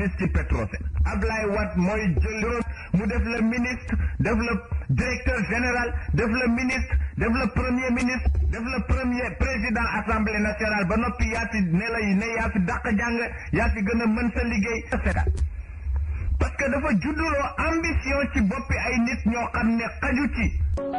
xaalis ci Petrosen Ablaye Wade mooy jël juróom mu def le ministre def le directeur général def le ministre def le premier ministre def le premier président assemblée nationale ba noppi yaa fi ne la ne yaa fi dàq jàng yaa fi gën a mën sa liggéey parce que dafa judduloo ambition ci boppi ay nit ñoo xam ne xaju ci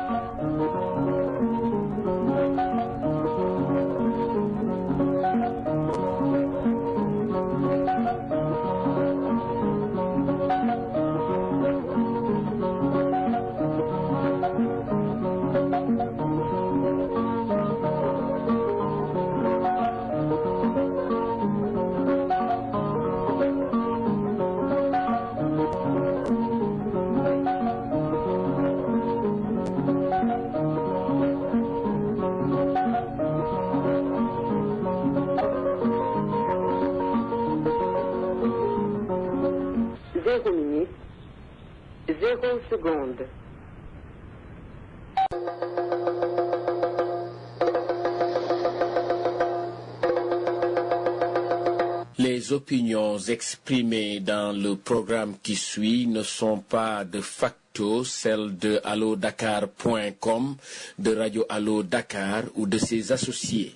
Zéro minute, zéro seconde. Les opinions exprimées dans le programme qui suit ne sont pas de facto celles de allodakar.com, de Radio Allo Dakar ou de ses associés.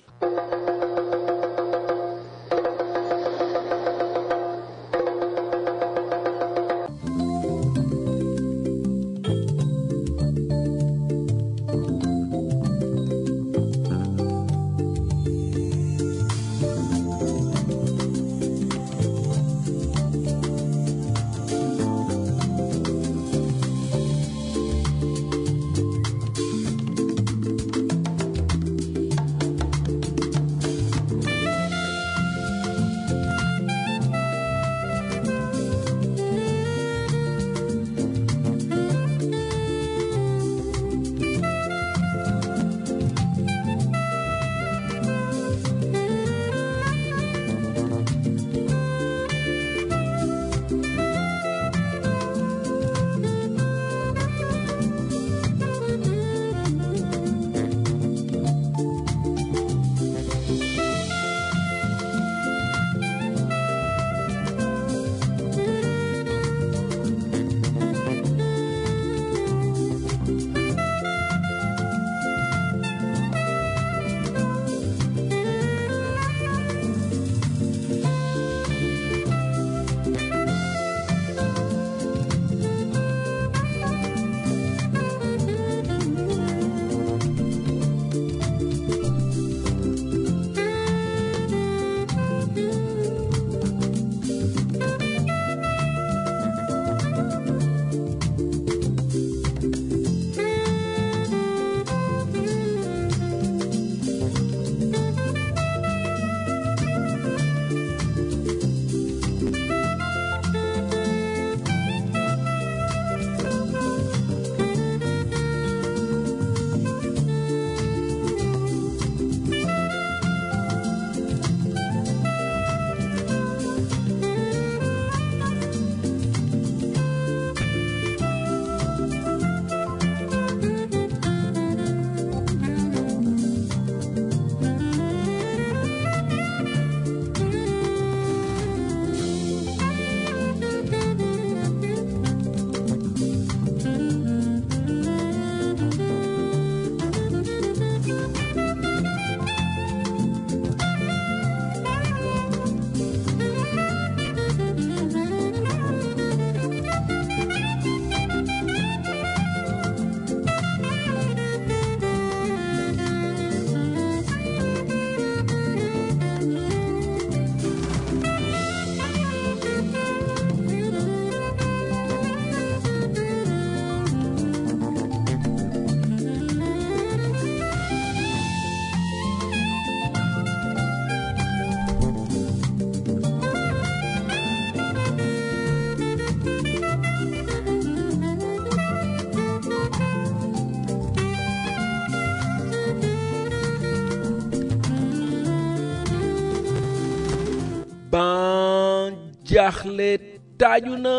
ban jaaxle taaju na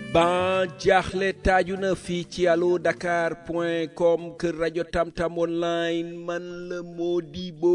ban jaaxle taaju na fii ci allo dakar point com kër rajo tamtam online man la Modibo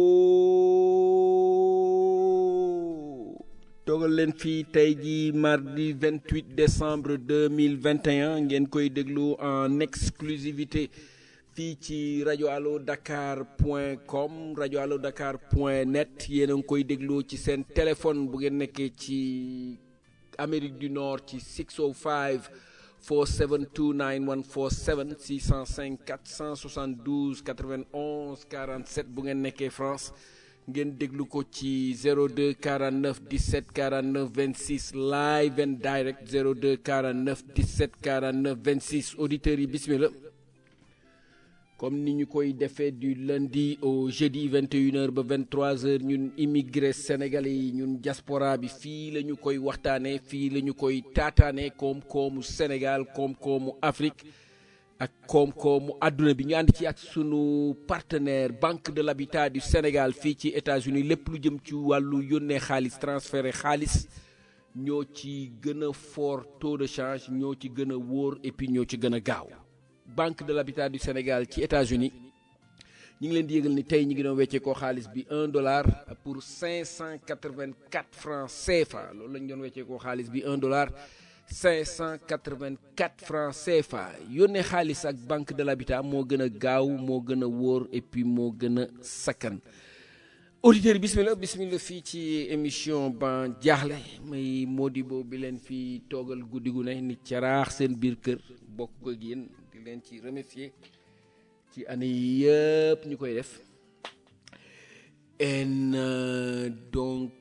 toogal leen fii tey ji mardi 28 décembre 2021 ngeen koy déglu en exclusivité fii ci rajo allo dakar point com rajo allo dakar point net yéen a ngi koy déglu ci seen téléphone bu ngeen nekkee ci Amérique du Nord ci 605 472 9147 605 472 91 47 bu ngeen nekkee France ngeen déglu ko ci 02 49 17 49 26 live and direct 02 49 17 49 26 auditeurs yi bismillah comme ni ñu koy defee du lundi au jeudi 21h ba 23h ñun immigré sénégalais yi ñun diaspora bi fii la ñu koy waxtaanee fii la ñu koy taataanee koom-koomu Sénégal koom-koomu Afrique ak koom-koomu àdduna bi ñu ànd ci ak sunu partenaire Banque de l'Habitat du Sénégal fii ci États-Unis lépp lu jëm ci wàllu yónnee xaalis transféré xaalis ñoo ci gën a fort taux de change ñoo ci gën a wóor et puis ñoo ci gën a gaaw. Banque de l'Habitat du Sénégal ci États-Unis ñu ngi leen di yëgal ni tey ñu ngi doon weccee koo xaalis bi un dollar pour cinq cent quatre-vingt-quatre francs CFA loolu la ñu doon weccee koo xaalis bi un dollar cinq cent quatre-vingt-quatre francs CFA yónnee xaalis ak Banque de l'Habitat moo gën a gaaw moo gën a wóor et puis moo gën a sakkan auditeurs yi bismillah bismillah fii ci émission ban jaaxle may Modibo bi leen fi toogal guddi gu ne nit caraax seen biir kër bokk ko ak yéen di leen ci remercier ci année yi yëpp ñu koy def en donc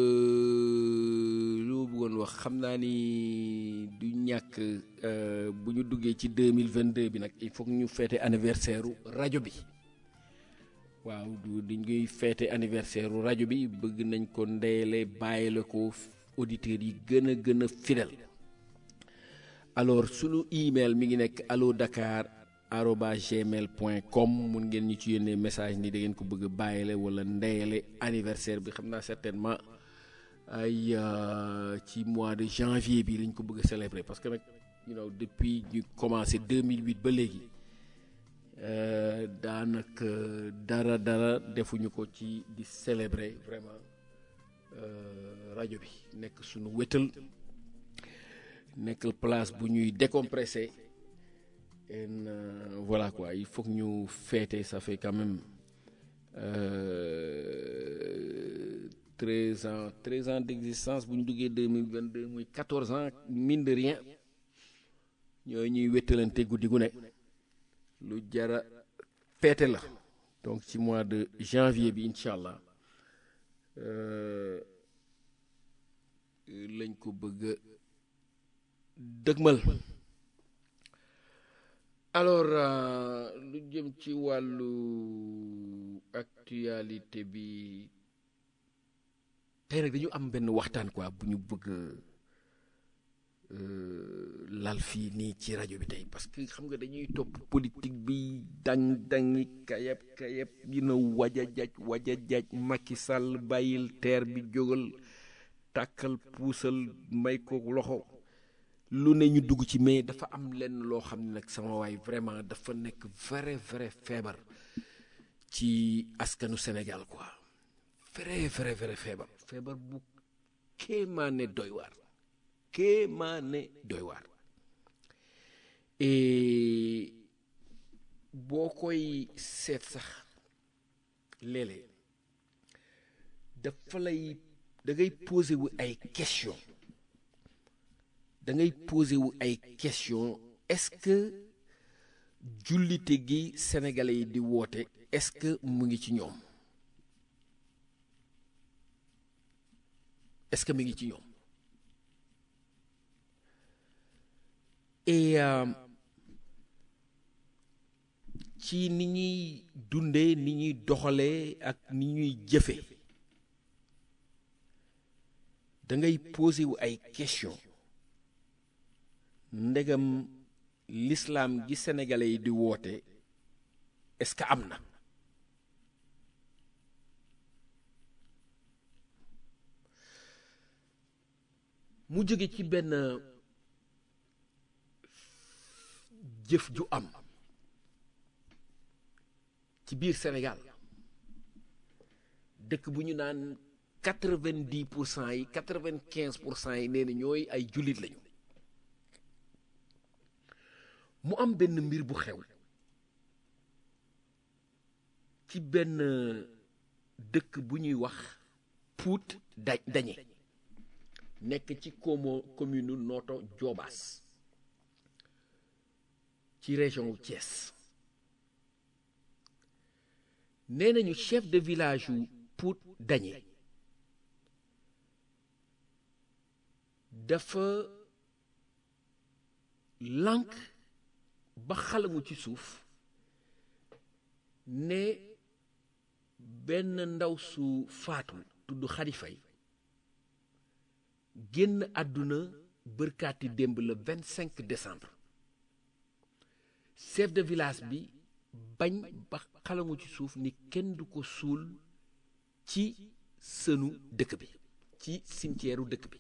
lu ma bëggoon wax xam naa ni du ñàkk bu ñu duggee ci 2022 bi nag il faut que ñu feete anniversaire rajo bi waaw du dañuy feete anniversaire rajo bi bëgg nañ ko ndeyale bàyyile ko auditeurs yi gën a gën a fidèle alors sunu email mi ngi nekk allo dakar arobase gmail point com mun ngeen ñu ci yónnee message ni da ngeen ko bëgg a bàyyile wala ndeyale anniversaire bi xam naa certainement ay ci mois de janvier bi lañ ko bëgg a célébrer parce que nag you know depuis ñu commencé 2008 ba léegi daanaka dara dara defuñu ko ci di célébrer vraiment rajo bi nekk sunu wétal nekk place bu ñuy décompressé et voilà quoi il faut que ñu fêter ça fait quand même treize ans treize ans d'existence bu ñu duggee deux mille vingt deux muy quatorze ans mine de rien ñooy ñuy wéttalante guddi gu ne lu jara fêter la donc ci mois de janvier bi incha allah lañ ko bëgg a dëgmal alors lu jëm ci wàllu actualité bi tey nag dañu am benn waxtaan quoi bu ñu bëgg lal fii nii ci rajo bi tey parce que xam nga dañuy topp politique bi dang dangi kayab kayab yi na waja jaj waja jaj Macky Sall bàyyil teer bi jógal tàkkal puusal may ko loxo lu ne ñu dugg ci mais dafa am lenn loo xam ne nag sama waay vraiment dafa nekk vrai vrai feebar ci askanu Sénégal quoi vrai vrai vrai feebar feebar bu kéemaane doy waar kéemaane doy waar et boo koy seet sax léeg-léeg dafa lay da ngay posé wu ay question da ngay posé wu ay question est-ce que jullite gi sénégalais yi di woote est-ce que mu ngi ci ñoom est-ce que mu ngi ci ñoom et ci ni ñuy dundee ni ñuy doxalee ak ni ñuy jëfe da ngay posé wu ay question ndegam l'islam gi sénégalais yi di woote est-ce que am na mu jóge ci benn jëf ju am ci biir Sénégal dëkk bu ñu naan quatre-vingt-dix pour cent yi quatre-vingt-quinze pour cent yi nee na ñooy ay jullit lañu mu am benn mbir bu xew ci benn dëkk bu ñuy wax Pout da dañe nekk ci komo commune Noto Diobass ci région wu Thiès nee nañu chef de village wu Pout dañe dafa lànk ba xalangu ci suuf ne benn ndaw su faatu tudd Xadi Fay génn àdduna bërkaati démb le 25 décembre chef de village bi bañ ba xalangu ci suuf ni kenn du ko suul ci sënu dëkk bi ci cimetière u dëkk bi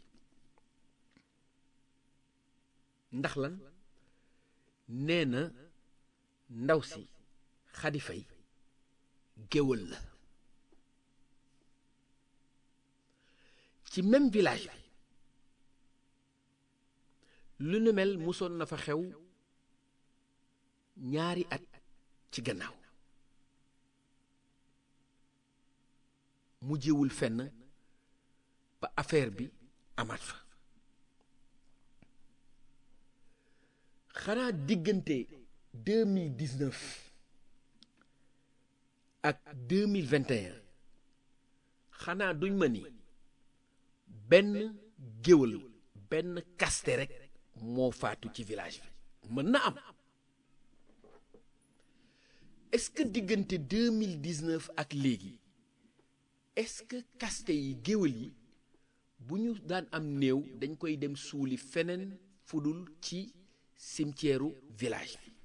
ndax lan nee na ndaw si Xadi Fay géwël la ci même village bi lu nu mel musoon na fa xew ñaari at ci gannaaw mujjewul fenn ba affaire bi amaat fa xanaa diggante 2019 ak 2021 xanaa duñ ma ni benn géwël benn kaste rek moo faatu ci village bi mën na am est-ce que diggante 2019 ak léegi est-ce que kaste yi géwël yi bu ñu daan am néew dañ koy dem suuli feneen fudul ci cimetière village bi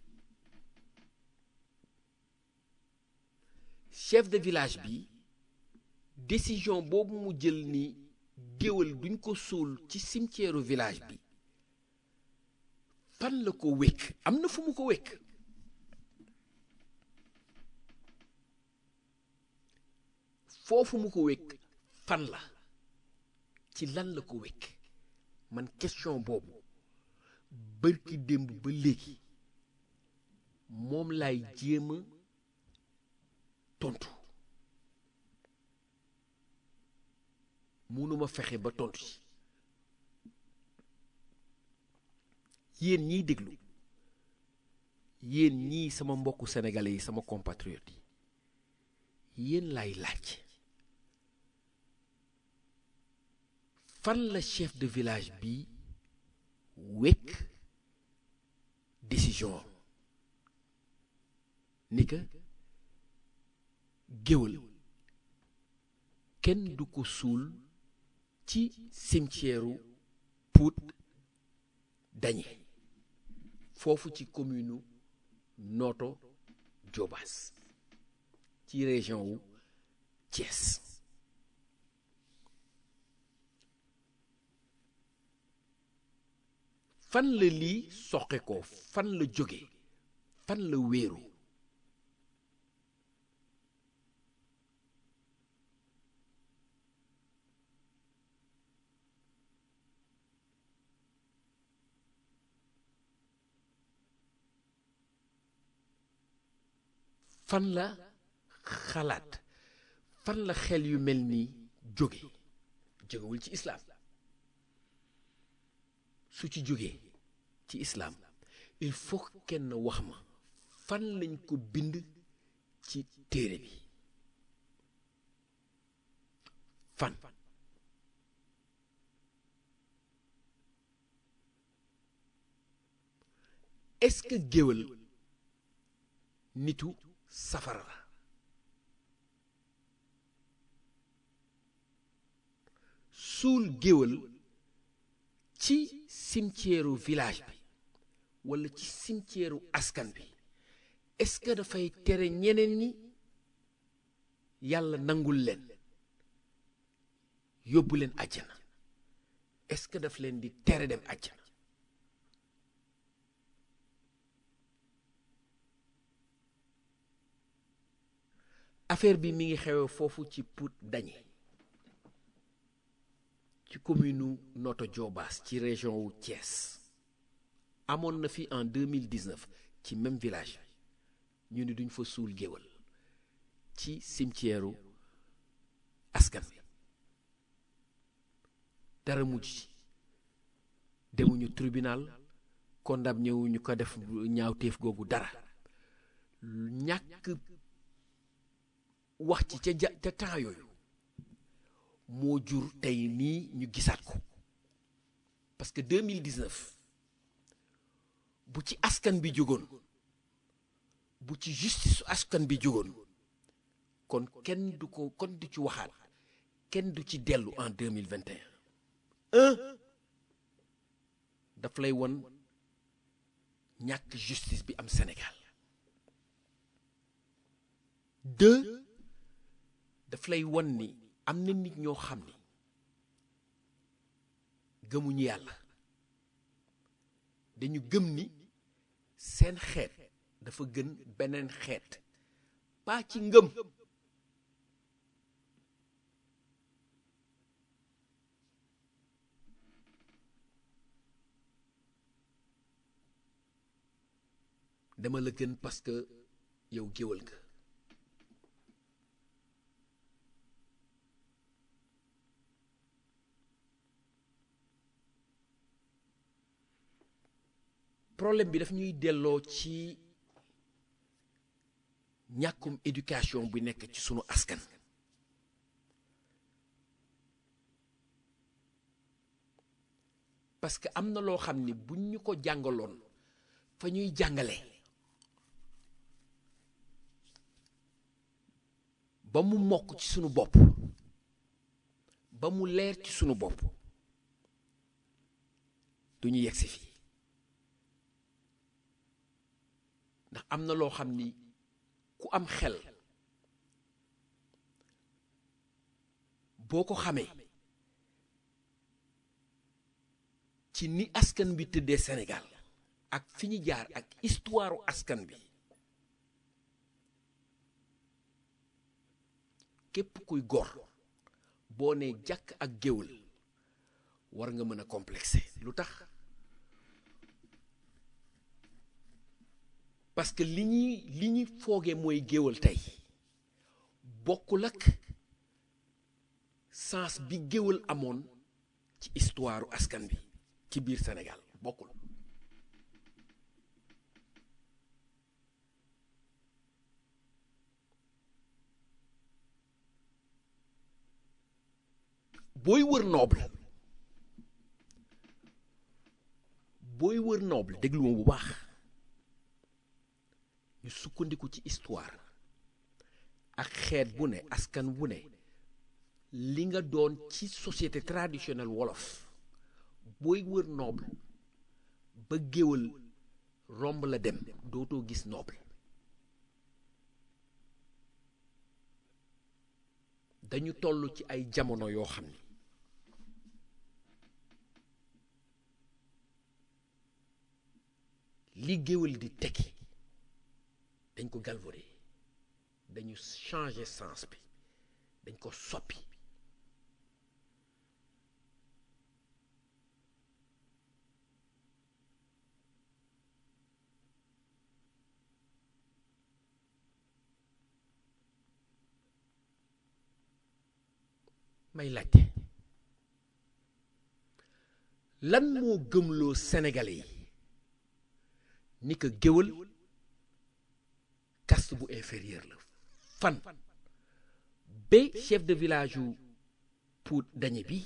chef de village bi décision boobu mu jël ni géwël duñ ko suul ci cimetière village bi fan la ko wékk am na fu mu ko wékk foofu mu ko wékk fan la ci lan la ko wékk man question boobu bërki démb ba léegi moom laay jéem a tontu munuma fexe ba tontu ci yéen ñiy déglu yéen ñii sama mbokku sénégalais yi sama compatriotes yi yéen laay laaj fan la chef de village bi wekk décision ni que géwël kenn du ko suul ci cimetière Pout dañe foofu ci commune Noto Diobass ci région wu Thiès fan la lii soqe ko fan la jóge fan la wéeru fan la xalaat fan la xel yu mel nii jóge jógewul ci islaam su ci jógee ci islaam il faut kenn wax ma fan lañ ko bind ci téere bi fan est-ce que géwël nitu safara la suul géwël ci cimetière village bi walla ci cimetière askan bi est-ce que dafay tere ñeneen ñi yàlla nangul leen yóbbu leen àjjana est-ce que daf leen di tere dem àjjana affaire bi mi ngi xewe foofu ci Pout Dañe ci commune u Notto Diobass ci région wu Thiès amoon na fi en 2019 ci même village ñu ni duñ fa suul géwal ci cimetière u askan bi dara mujj ci demuñu tribunal condamné wuñu ko def ñaawteef googu dara ñàkk wax ci ca ja ca temps yooyu moo jur tey nii ñu gisaat ko parce que 2019 bu ci askan bi jógoon bu ci justice askan bi jógoon kon kenn du ko kon du ci waxaat kenn du ci dellu en 2021 un daf lay won ñàkk justice bi am Sénégal deux daf lay won ni am na nit ñoo xam ni gëmuñu yàlla dañu gëm ni seen xeet dafa gën beneen xeet pas ci ngëm dama la gën parce que yow géwal nga problème bi daf ñuy delloo ci ñàkkum éducation bu nekk ci sunu askan parce que am na loo xam ni buñ ñu ko jàngaloon fa ñuy jàngale ba mu mokk ci sunu bopp ba mu leer ci sunu bopp du ñu yegsi fii ndax am na loo xam ni ku am xel boo ko xamee ci ni askan bi tëddee Sénégal ak fi ñu jaar ak histoire askan bi képp kuy gor boo nee jàkk ak géwël war nga mën a complexé lu tax parce que li ñuy li ñuy foogee mooy géwël tey bokkul ak sens bi géwël amoon ci histoire askan bi ci biir Sénégal bokkul booy wër noble booy wër noble déglu ma bu baax ñu sukkandiku ci histoire ak xeet bu ne askan bu ne li nga doon ci société traditionnelle wolof booy wër noble ba géwal romb la dem dootoo gis noble dañu toll ci ay jamono yoo xam ni li géwal di tekki dañ ko galvaudé dañu changer sens bi dañ ko soppi may laajte lan moo gëmloo Sénégalais yi ni que géwal caste bu inférieur la fan ba chef de village yu Pout Dañe bi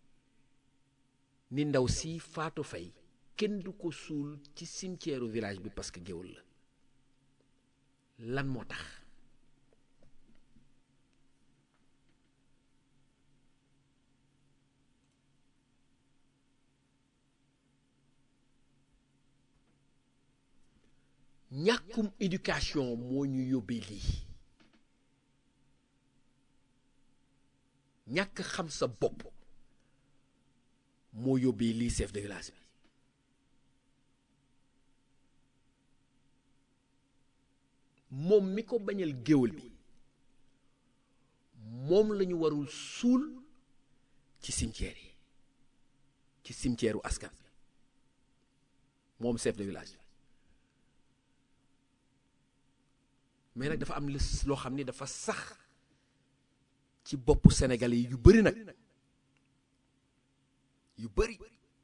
ni ndaw si Fatou Faye kenn du ko suul ci cimetière village bi parce que géwal la lan moo tax ñàkkum éducation moo ñu yóbbee lii ñàkk xam sa bopp moo yóbbee lii chef de village bi moom mi ko bañal géwal bi moom la ñu warul suul ci cimetière yi ci cimetière u askan bi moom chef de village bi mais nag dafa am lis loo xam ni dafa sax ci boppu Sénégalais yi yu bëri nag yu bëri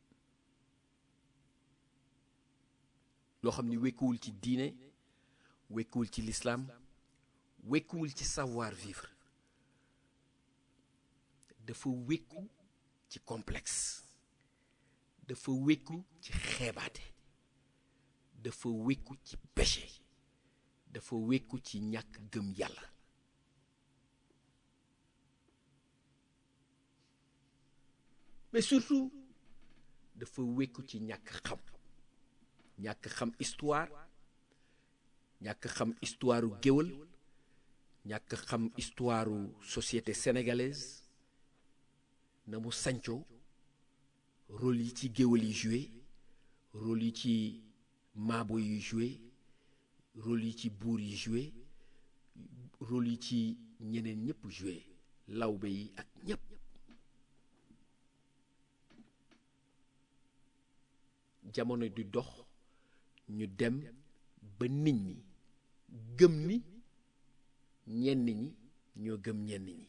loo xam ni wekkuwul ci diine wekkuwul ci l'islam wekkuwul ci savoir vivre dafa wekku ci complexe dafa wekku ci xeebaate dafa wekku ci péché dafa wekku ci ñàkk gëm yàlla mais surtout dafa wekku ci ñàkk xam ñàkk xam histoire ñàkk xam histoire u géwël ñàkk xam histoire u société sénégalaise na mu sancoo rôle yi ci géwël yi joué rôle yi ci maabo yi joué rôle yi ci buur yi joué rôle yi ci ñeneen ñëpp joué lawbe yi ak ñëpp jamono di dox ñu dem ba nit ñi gëm ni ñenn ñi ñoo gëm ñenn ñi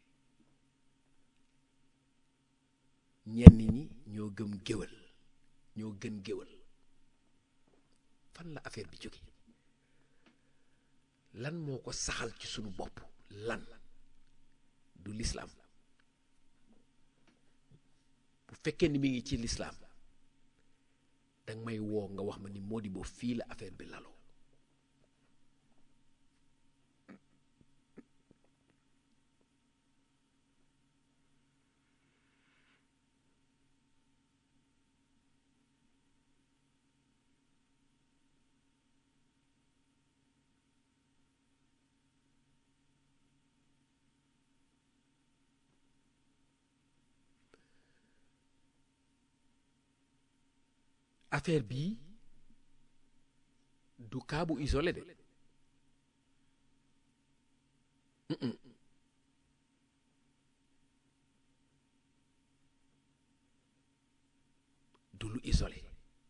ñenn ñi ñoo gëm géwël ñoo gën géwël fan la affaire bi jóge lan moo ko saxal ci sunu bopp lan du lislaam bu fekkee ni mi ngi ci lislaam danga may woo nga wax ma ni Modibo fii la affaire bi laloo affaire bii du cas bu isolé de Mm-mm. du lu isolé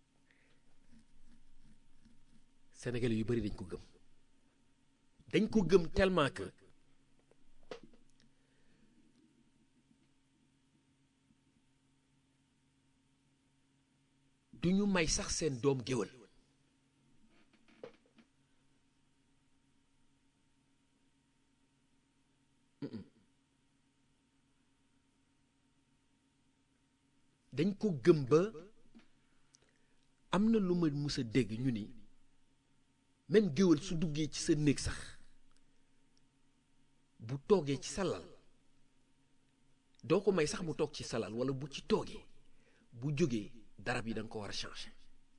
Sénégalais yu bari dañ ko gëm dañ ko gëm tellement que du ñu may sax seen doom géwël Mm-mm. dañ ko gëm ba am na lu ma mus a dégg ñu ni même géwël su duggee ci sa néeg sax bu toogee ci salal doo ko may sax mu toog ci salal walla bu ci toogee bu jógee darab yi da nga ko war a changer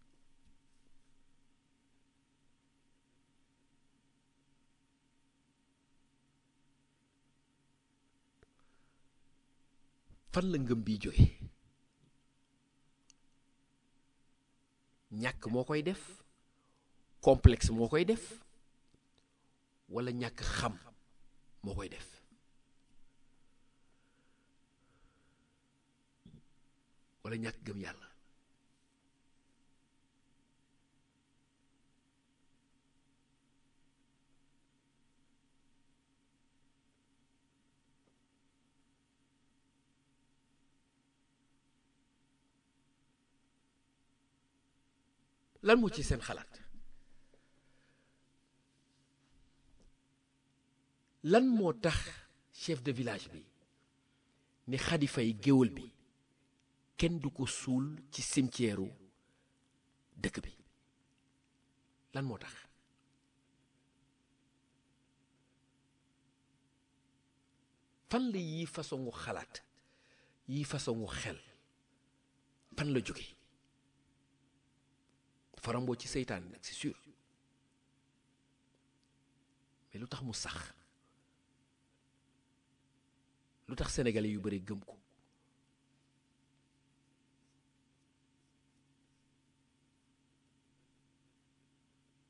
fan la ngëm bi jóge ñàkk moo koy def complexe moo koy def walla ñàkk xam moo koy def walla ñàkk gëm yàlla lan moo ci seen xalaat lan moo tax chef de village bi ni Xadi Fay géwël bi kenn du ko suul ci cimetière u dëkk bi lan moo tax fan la yii façonu xalaat yii façonu xel fan la jóge faramboo ci seytaan nag c'est sûr mais lu tax mu sax lu tax sénégalais yu bari gëm ko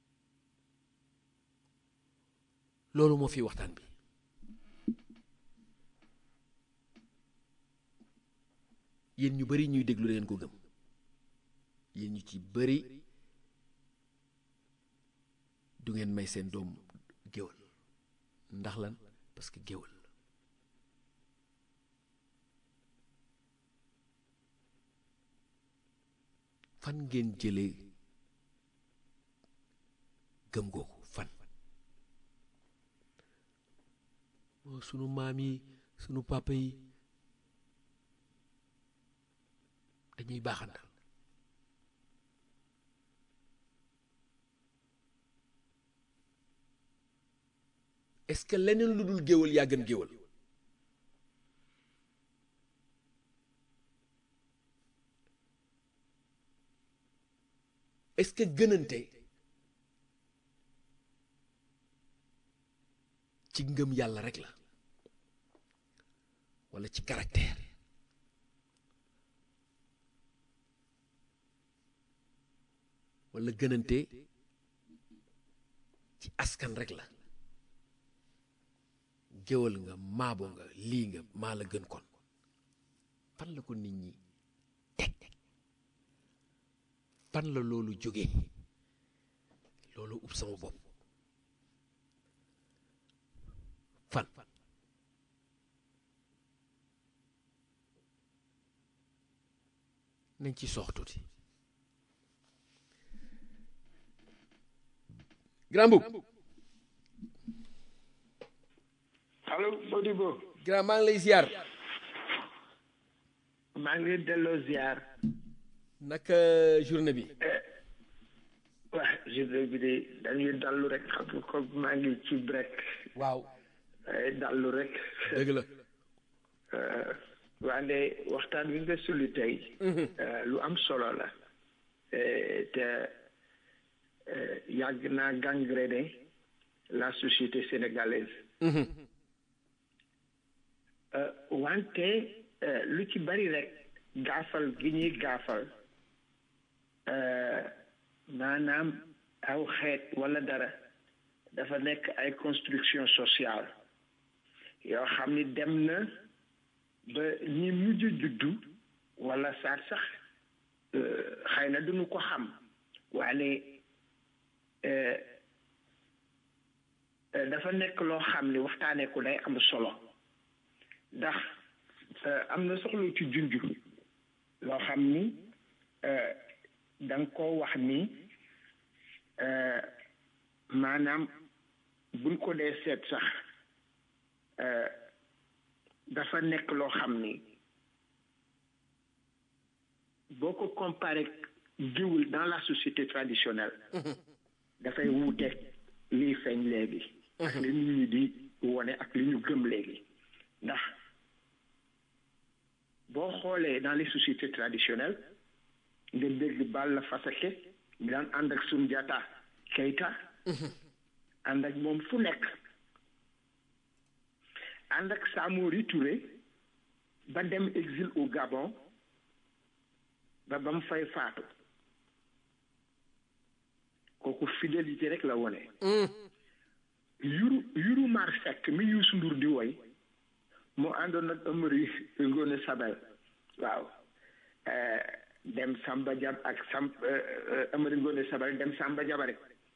loolu moo fi waxtaan bi yéen ñu bari ñuy déglu da ngeen ko gëm yéen ñu ci bari du ngeen may seen doom géwal ndax lan parce que géwal la fan ngeen jëlee gëm googu fan moo sunu maam yi sunu papa yi dañuy baaxantal est-ce que leneen lu dul géwal yaa gën géwal est-ce que gënante ci ngëm yàlla rek la walla ci caractère walla gënante ci askan rek la géwal nga maabo nga lii nga maa la gën kon fan la ko nit ñi teg fan la loolu jóge loolu ub sama bopp fan nañ ci sox tuuti grand boub allo Modibo grand maa ngi lay ziar maa ngi delloo ziar naka journée bi waa journée bi de dañuy dallu rek xam nga ko maa ngi ci break waaw waaye dallu rek dëgg la wande waxtaan wi nga suli tey lu am solo la te yàgg naa gangréné la société sénégalaise wante lu ci bari rek gaafal gi ñuy gaafal maanaam aw xeet wala dara dafa nekk ay construction sociale yoo xam ni dem na ba ñi mujj juddu wala saat sax xëy na duñu ko xam waane dafa nekk loo xam ni waxtaanee ko day am solo ndax am na soxla ci junj loo xam ni da nga koo wax ni maanaam buñ ko dee seet sax dafa nekk loo xam ni boo ko comparé géwël dans la société traditionnelle dafay wuuteeg liy feeñ léegi ak li nit ñi di wone ak li ñu gëm léegi ndax boo xoolee dans les sociétés traditionnelles nga dégg Balla Faseke mi daan ànd ak Soundiata Keita ànd ak moom fu nekk ànd ak Samori Touré ba dem exil au Gabon ba ba mu fay faatu kooku fidélité rek la wone yuru yuru mar fekk mi Youssou Ndour di woy moo àndoon ak Amari Ngoone Sabel waaw dem Samba Jab ak Sam Amari Ngoone Sabel dem Samba Jabare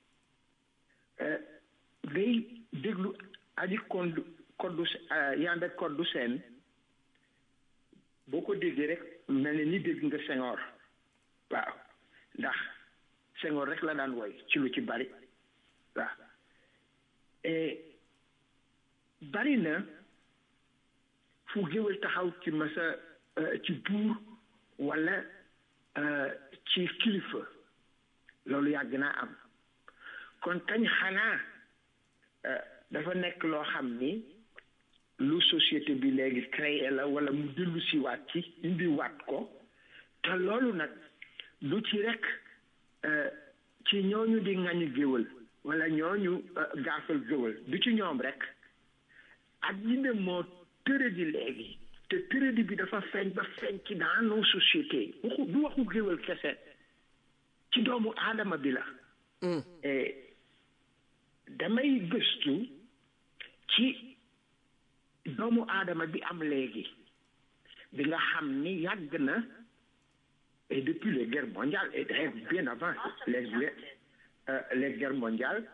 ngay déglu aji kondu koddu yanda koddu seen boo ko déggee rek mel ni ni dégg nga Senghor waaw ndax Senghor rek la daan woy ci lu ci bari waaw bari na fu géwél taxaw ci masa ci buur walla ci kilifa loolu yàgg naa am kon kañ xanaa dafa nekk loo xam ni lu société bi léegi créé la walla mu dellu si waat ci indi waat ko te loolu nag du ci rekk ci ñooñu di ŋañu géwël walla ñooñu gaafal géwël du ci ñoom rekk ak yi ne moo tëradi léegi te tëradi bi dafa feeñ ba feeñ ci dans nos sociétés waxu du waxu géwël kese ci doomu aadama bi la damay gëstu ci doomu aadama bi am léegi bi nga xam ni yàgg na et depuis les guerres mondiales et d'ailleurs bien avant les les euh, les guerres mondiales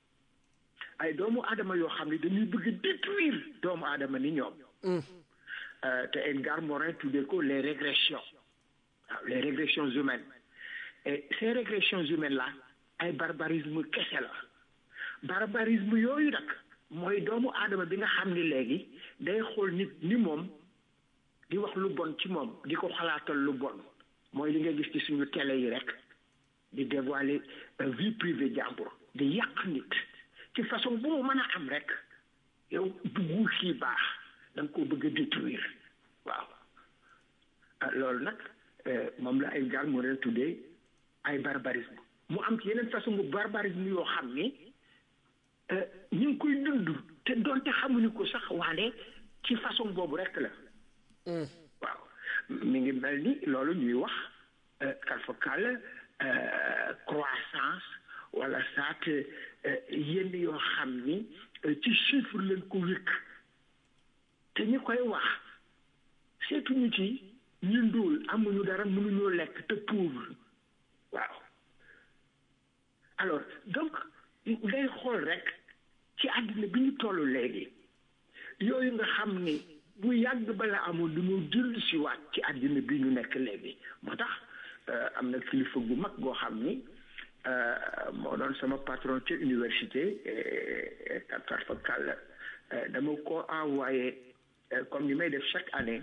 ay doomu aadama yoo xam ne dañuy bëgg détruire doomu aadama ni ñoom Euh, te Edgar Morin tuddee ko les régressions waaw les régressions humaines et ces régressions humaines là ay barbarisme kese la barbarisme yooyu nag mooy doomu aadama bi nga xam ni léegi day xool nit ni moom di wax lu bon ci moom di ko xalaatal lu bon mooy li nga gis ci suñu télé yi rek di dévoiler euh, vie privée jàmbur di yàq nit ci façon bu mu mën a am rek yow buggu kii baax da nga koo bëgg a détruire waaw ah loolu nag euh, moom la ay gaal mu leen tuddee ay barbarisme mu am ci yeneen façon bu barbarisme yoo xam ni euh, ñu ngi koy dund te doonte xamuñu ko sax waane ci façon boobu rek la waaw mi ngi mel ni loolu ñuy wax kalfakal croissance wala saat yenn yoo xam ni ci chiffre leen ko wékk te ñi koy wax seetuñu ci ñu ndóol amuñu dara mënuñoo lekk te pauvre waaw alors donc ngay xool rek ci àddina bi ñu toll léegi yooyu nga xam ni bu yàgg bala amoon dañoo dellu si waat ci àddina bi ñu nekk léegi moo tax am na kilifa gu mag goo xam ni moo doon sama patron ci université Qatar fa kàll dama ko envoyé comme ni may def chaque année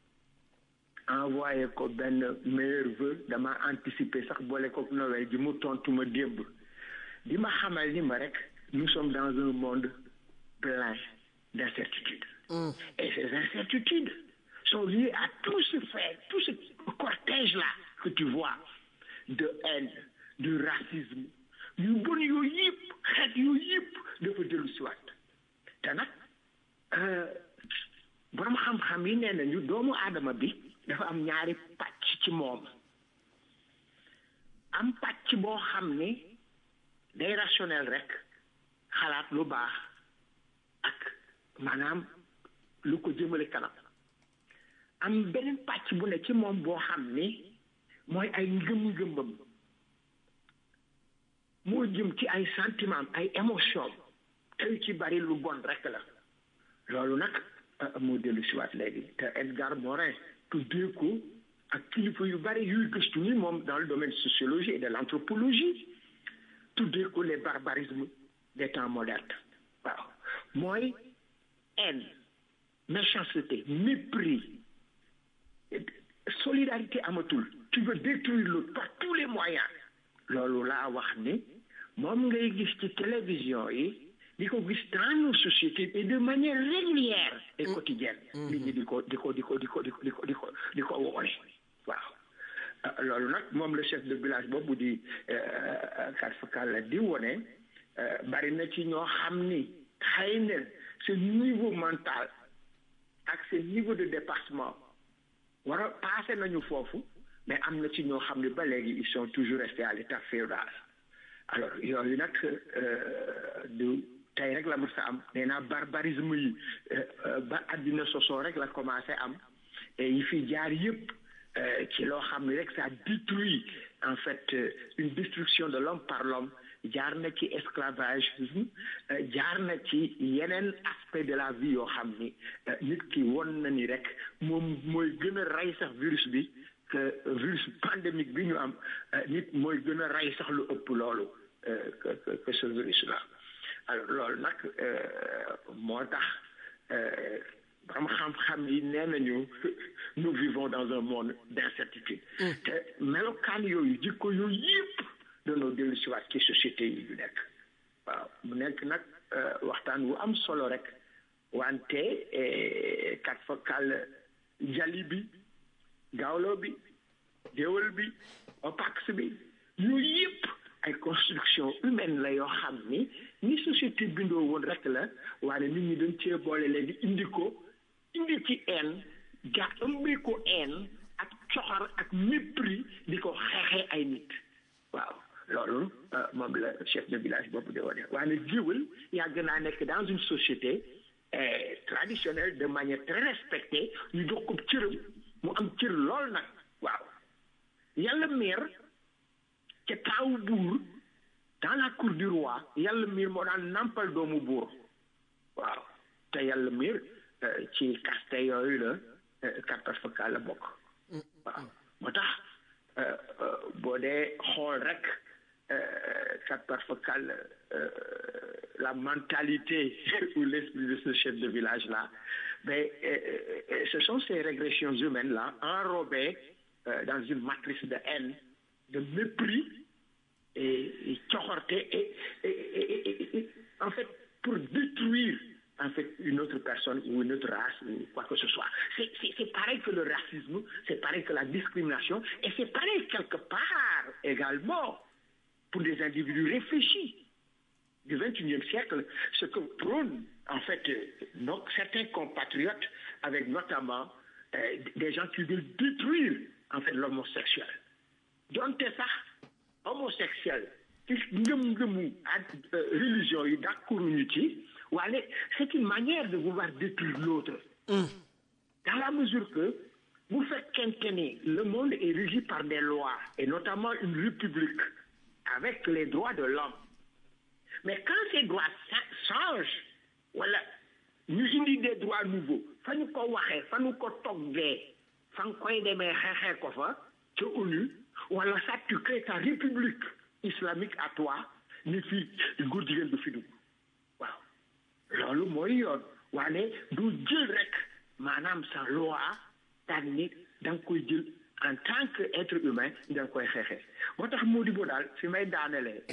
envoyé ko benn meilleur vœu dama anticiper sax boole ko Noël ji mu tontu ma démb di ma xamal ni ma rek nous sommes dans un monde plein d'incertitudes et ces incertitudes sont liées à tout ce fait tout ce cortège là que tu vois de haine de racisme yu bon yooyu yëpp xeet yooyu yëpp dafa dellu siwaat te nag borom xam-xam yi nee nañu doomu aadama bi dafa am ñaari pàcc ci moom am pàcc boo xam ni day rationnel rek xalaat lu baax ak maanaam lu ko jëmale kanam am beneen pàcc bu ne ci moom boo xam ni mooy ay ngëm-ngëmam moo jëm ci ay sentiment ay émotion te yu ci bari lu bon rek la loolu nag moo dellu si waat léegi te Edgar Morin tuddee ko ak kilifa yu bari yuy gëstu ni moom dans le domaine sociologie et de l'anthropologie tuddee ko les barbarismes des temps modernes waaw mooy haine méchanceté mépris solidarité amatul tu veux détruire l'autre par tous les moyens loolu laa wax ni moom ngay gis ci télévision yi di ko gis dans nos sociétés et de manière régulière et quotidienne nit ñi di ko di ko di ko di ko di ko di ko di ko di ko woone waaw loolu nag moom le chef de village boobu di karfakal di wone bari na ci ñoo xam ni xëy na ce niveau mental ak ce niveau de dépassement war a passé nañu foofu mais am na ci ñoo xam ne ba léegi ils sont toujours restés à l'état féodal alors yooyu nag du tey rek la mës a am nee naa barbarisme yi ba àddina sosoo rek la commencé am et yi fi jaar yëpp ci loo xam ne rek ça détruit en fait une destruction de l'homme par l'homme jaar na ci esclavage jaar na ci yeneen aspect de la vie yoo xam ni nit ki won na ni rek moom mooy gën a rey sax virus bi que virus pandémique bi ñu am nit mooy gën a rey sax lu ëpp loolu que que ce virus là alors loolu nag moo tax borom xam-xam yi nee nañu nous vivons dans un monde d'incertitude te melokaan yooyu jikko yooyu yëpp danoo dellu si waat ci société yi ñu nekk waaw mu nekk nag waxtaan wu am solo rek wante kat fa kàll jali bi gaawlo bi déwal bi opax bi yooyu yëpp ay construction humaine la yoo xam ni ni société bindoo woon rek la waaye nit ñi dañ cee boole léegi indi ko indi ci haine ja ëmbee ko haine ak coxar ak mépris di ko xeexee ay nit waaw loolu moom la chef de village boobu de wane waaye géwël yàgg naa nekk dans une société traditionnelle de manière très respectée ñu jox ko cëram mu am cër lool nag waaw yàlla meer ca taawu buur dans la cour du roi yàlla miir moo daan nampal doomu buur waaw te yàlla miir ci kaste yooyu la kattas fa la bokk waaw moo tax boo dee xool rek kattas fa la mentalité ou l'esprit de ce chef de village là mais ce sont ces régressions humaines là enrobées dans une matrice de haine de mépris et cohorte et, et, et, en fait pour détruire en fait une autre personne ou une autre race ou quoi que ce soit. C'est pareil que le racisme, c'est pareil que la discrimination et c'est pareil quelque part également pour des individus réfléchis du XXIe siècle, ce que prônent en fait nos, certains compatriotes avec notamment euh, des gens qui veulent détruire en fait l'homosexuel. Donc ça, homosexuel ci ngëm-ngëmu ak religion yi d'accord ñu ci wala c'est une manière de vouloir détruire l'autre dans la mesure que vous faites quinquenner le monde est régi par des lois et notamment une république avec les droits de l'homme mais quand ces droits changent wala ñu indi des droits nouveaux fa ñu ko waxee fa ñu ko toggee fa nga koy demee xeexee ko fa ca ONU wala ça tu crées ta république islamique à toi ni fii góor jigéen du fi dugg waaw loolu mooy yoon waane du jël rek maanaam sa loi daan ni da nga koy jël en tant que être humain da nga koy xeexee moo tax moo di bo daal fi may daanelee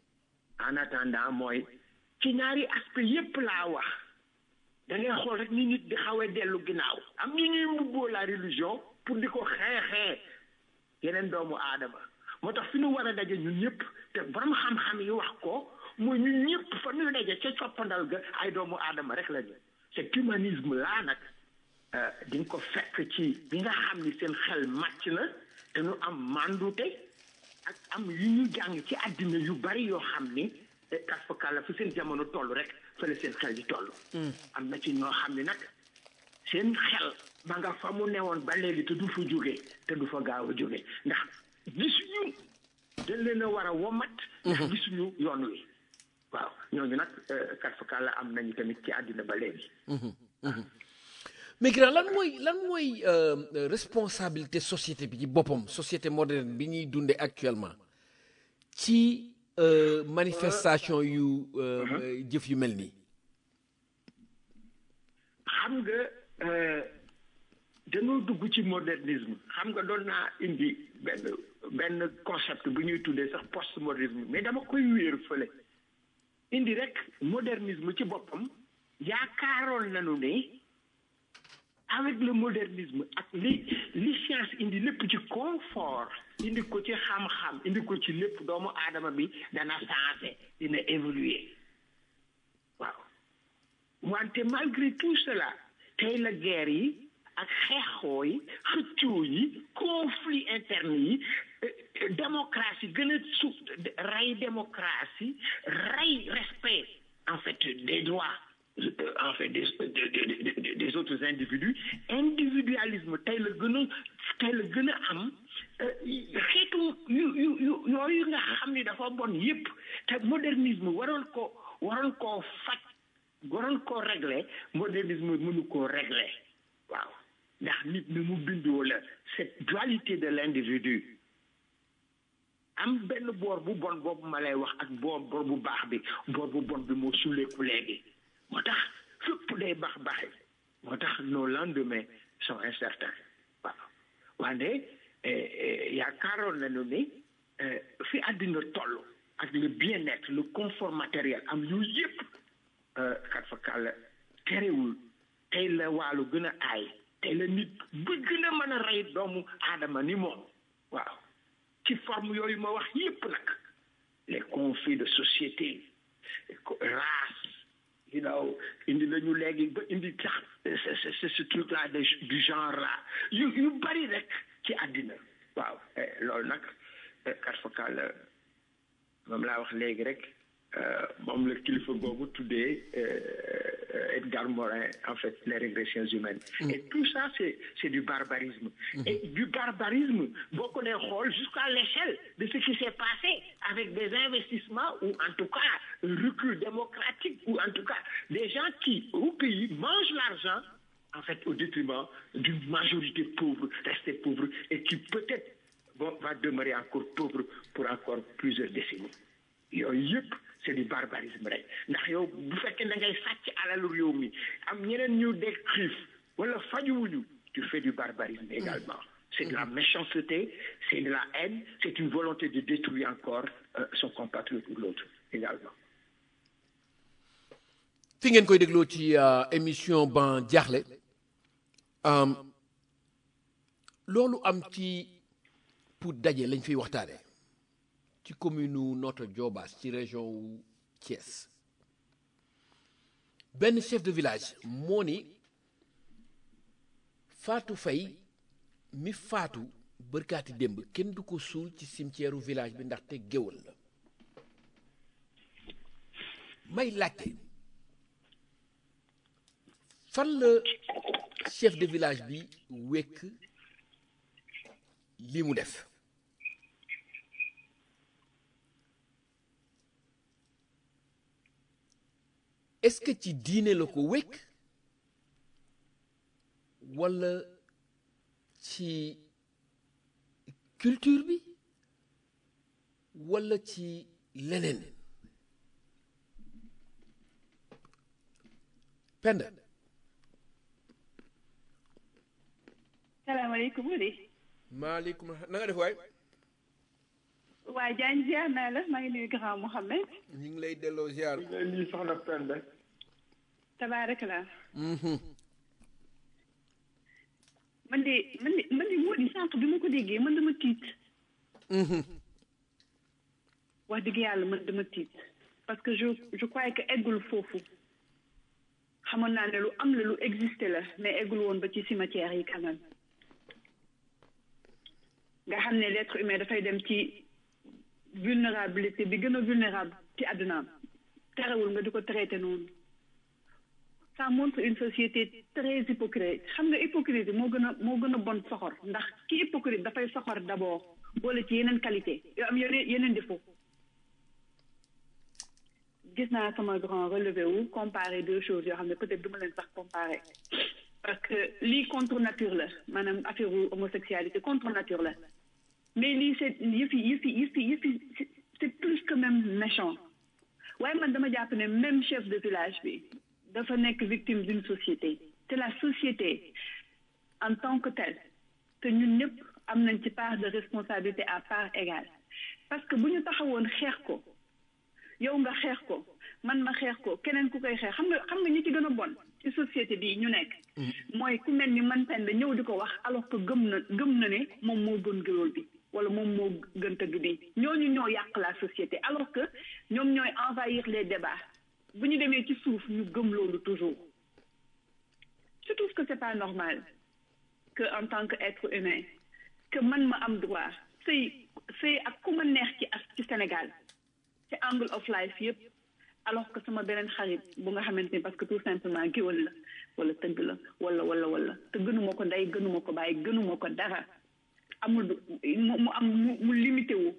en attendant mooy ci ñaari aspect yépp laa wax da ngay xool rek ni nit di xawee dellu ginnaaw am ñu ñuy mbubboo la religion pour di ko xeexee yeneen doomu aadama moo tax fi ñu war a daje ñun ñëpp te borom xam-xam yi wax ko mooy ñun ñëpp fa ñu daje ca coppandal ga ay doomu aadama rek la ñu cet humanisme laa nag di nga ko fekk ci bi nga xam ni seen xel màcc na te ñu am mandute ak am yu ñu jàng ci àddina yu bari yoo xam ni kas fa kàlla fi seen jamono toll rek fële seen xel di toll am na ci ñoo xam ni nag seen xel ba nga fa mu newoon ba léegi te du fa jóge te du fa gaaw a jóge ndax gisuñu dañ leen a war a womat ndax gisuñu yoon wi waaw ñooñu nag kat fa kàlla am nañu tamit ci àddina ba léegi mais grand lan mooy lan mooy responsabilité société bi ci boppam société moderne bi ñuy dunde actuellement ci manifestation yu jëf yu mel nii xam nga dañoo dugg ci modernisme xam nga doon naa indi benn benn concept bu ñuy tuddee sax postmodernisme mais dama koy wéer fële indi rek modernisme ci boppam yaakaaroon nañu ne avec le modernisme ak li li science indi lépp ci confort indi ko ci xam-xam indi ko ci lépp doomu aadama bi dana changé dina évoluer waaw wante malgré tout cela tey la guerre yi ak xeexoo yi xëccoo yi conflit interne yi démocratie gën a su rey démocratie rey respect en fait des droits en fait des des des autres individus individualisme tey la gën a tey la gën a am xeetu yu yu yu yooyu nga xam ni dafa bon yépp te modernisme waroon ko waroon koo faj waroon koo régler modernisme mënu koo régler waaw ndax nit ni mu bindoo la cette dualité de l'individu am benn boor bu bon boobu ma lay wax ak boor boor bu baax bi boor bu bon bi moo suleeku léegi moo tax fépp day baax baaxi moo tax nos lendemains sont incertains waaw wante yaakaaroon nañu ni fi àddina toll ak le bien-être le confort matériel am yooyu yëpp kat fa kàlla terewul tey la wàllu gën a aay tey la nit ba gën a mën a rey doomu aadama ni moom waaw ci forme yooyu ma wax yëpp nag les conflits de société race you know indi nañu léegi ba indi sax ce ce truc là de du genre là yu yu bari rek ci àddina waaw loolu nag kat fa kàlla moom laa wax léegi rek moom la kilifa boobu tuddee Edgar Morin en fait les régressions humaines et tout ça c'est c'est du barbarisme et du barbarisme boo ko dee xool jusqu'à l'échelle de ce qui s'est passé avec des investissements ou en tout cas un recul démocratique ou en tout cas des gens qui au pays mangent l'argent en fait au détriment d'une majorité pauvre restée pauvre et qui peut-être bon va demeurer encore pauvre pour encore plusieurs décennies yooyu yëpp c'est du barbarisme rek ndax yow bu fekkee da ngay sàcc alalu réew mi am ñeneen ñu dee xiif wala fajuwuñu tu fais du barbarisme également c'est de la méchanceté c'est de la haine c'est une volonté de détruire encore euh, son compatriote ou l'autre également fi ngeen koy dégloo ci émission ban jaaxle loolu am ci pour daje lañ fiy waxtaane ci commune u Notto Diobass ci région wu Thiès benn chef de village moo ni Fatou Faye mi faatu bërkaati démb kenn du ko suul ci cimetière u village bi ndaxte géwal la may laajte fan la chef de village bi wekk li mu def est-ce que ci diine la ko wekk walla ci culture bi walla ci leneen penda salaamaaleykum Wuli. maaleykum na nga def waay. waa Diagne ziar naa la maa ngi nuyu grand Mouhamed. ñu ngi lay delloo ziar. lii soxna Penda. tabaaraka man de man de man de moo di sànq bi ma ko déggee man dama tiit. wax dëgg yàlla man dama tiit parce que je je crois que eggul foofu. xamoon naa ne lu am la lu existé la mais eggul woon ba ci cimetière yi quand même nga xam ne l'être humain dafay dem ci vulnérabilité bi gën a vulnérable ci àddunaam terewul nga di ko traité noonu ça montre une société très hypocrite xam nga hypocrite moo gën a moo gën a bon soxor ndax ki hypocrite dafay soxor d'abord boole ci yeneen qualité yoo am yeneen yeneen défaut gis naa sama grand relevé wu comparer deux choses yoo xam ne peut-être du ma leen sax comparer parce que lii contre nature la maanaam affaire homosexualité contre nature la mais lii c'est yëfi yëfi yëfi yëfi c'est plus que même méchant waaye man dama jàpp ne même chef de village bi dafa nekk victime d'une société c'est la société en tant que telle que ñun ñëpp am nañ ci part de responsabilité à part égale parce que bu ñu taxawoon xeex ko yow nga xeex ko man ma xeex ko keneen ku koy xeex xam nga xam nga ñi ci gën a bon ci société bi ñu nekk mooy ku mel ni man Penda ñëw di ko wax alors que gëm na gëm na ne moom moo gën géwél bi wala moom moo gën tëgg bi ñooñu ñoo yàq la société alors que ñoom ñooy envahir les débats bu ñu demee ci suuf ñu gëm loolu toujours je trouve que c'est pas normal que en tant que être humain que man ma am droit sëy sëy ak ku ma neex ci as ci Sénégal ci angle of life yëpp alors que sama beneen xarit bu nga xamante ni parce que tout simplement géwël la wala tëgg la wala wala wala te gënuma ko ndey gënuma ko bàyyi gënuma ko dara amul mu am mu limité wu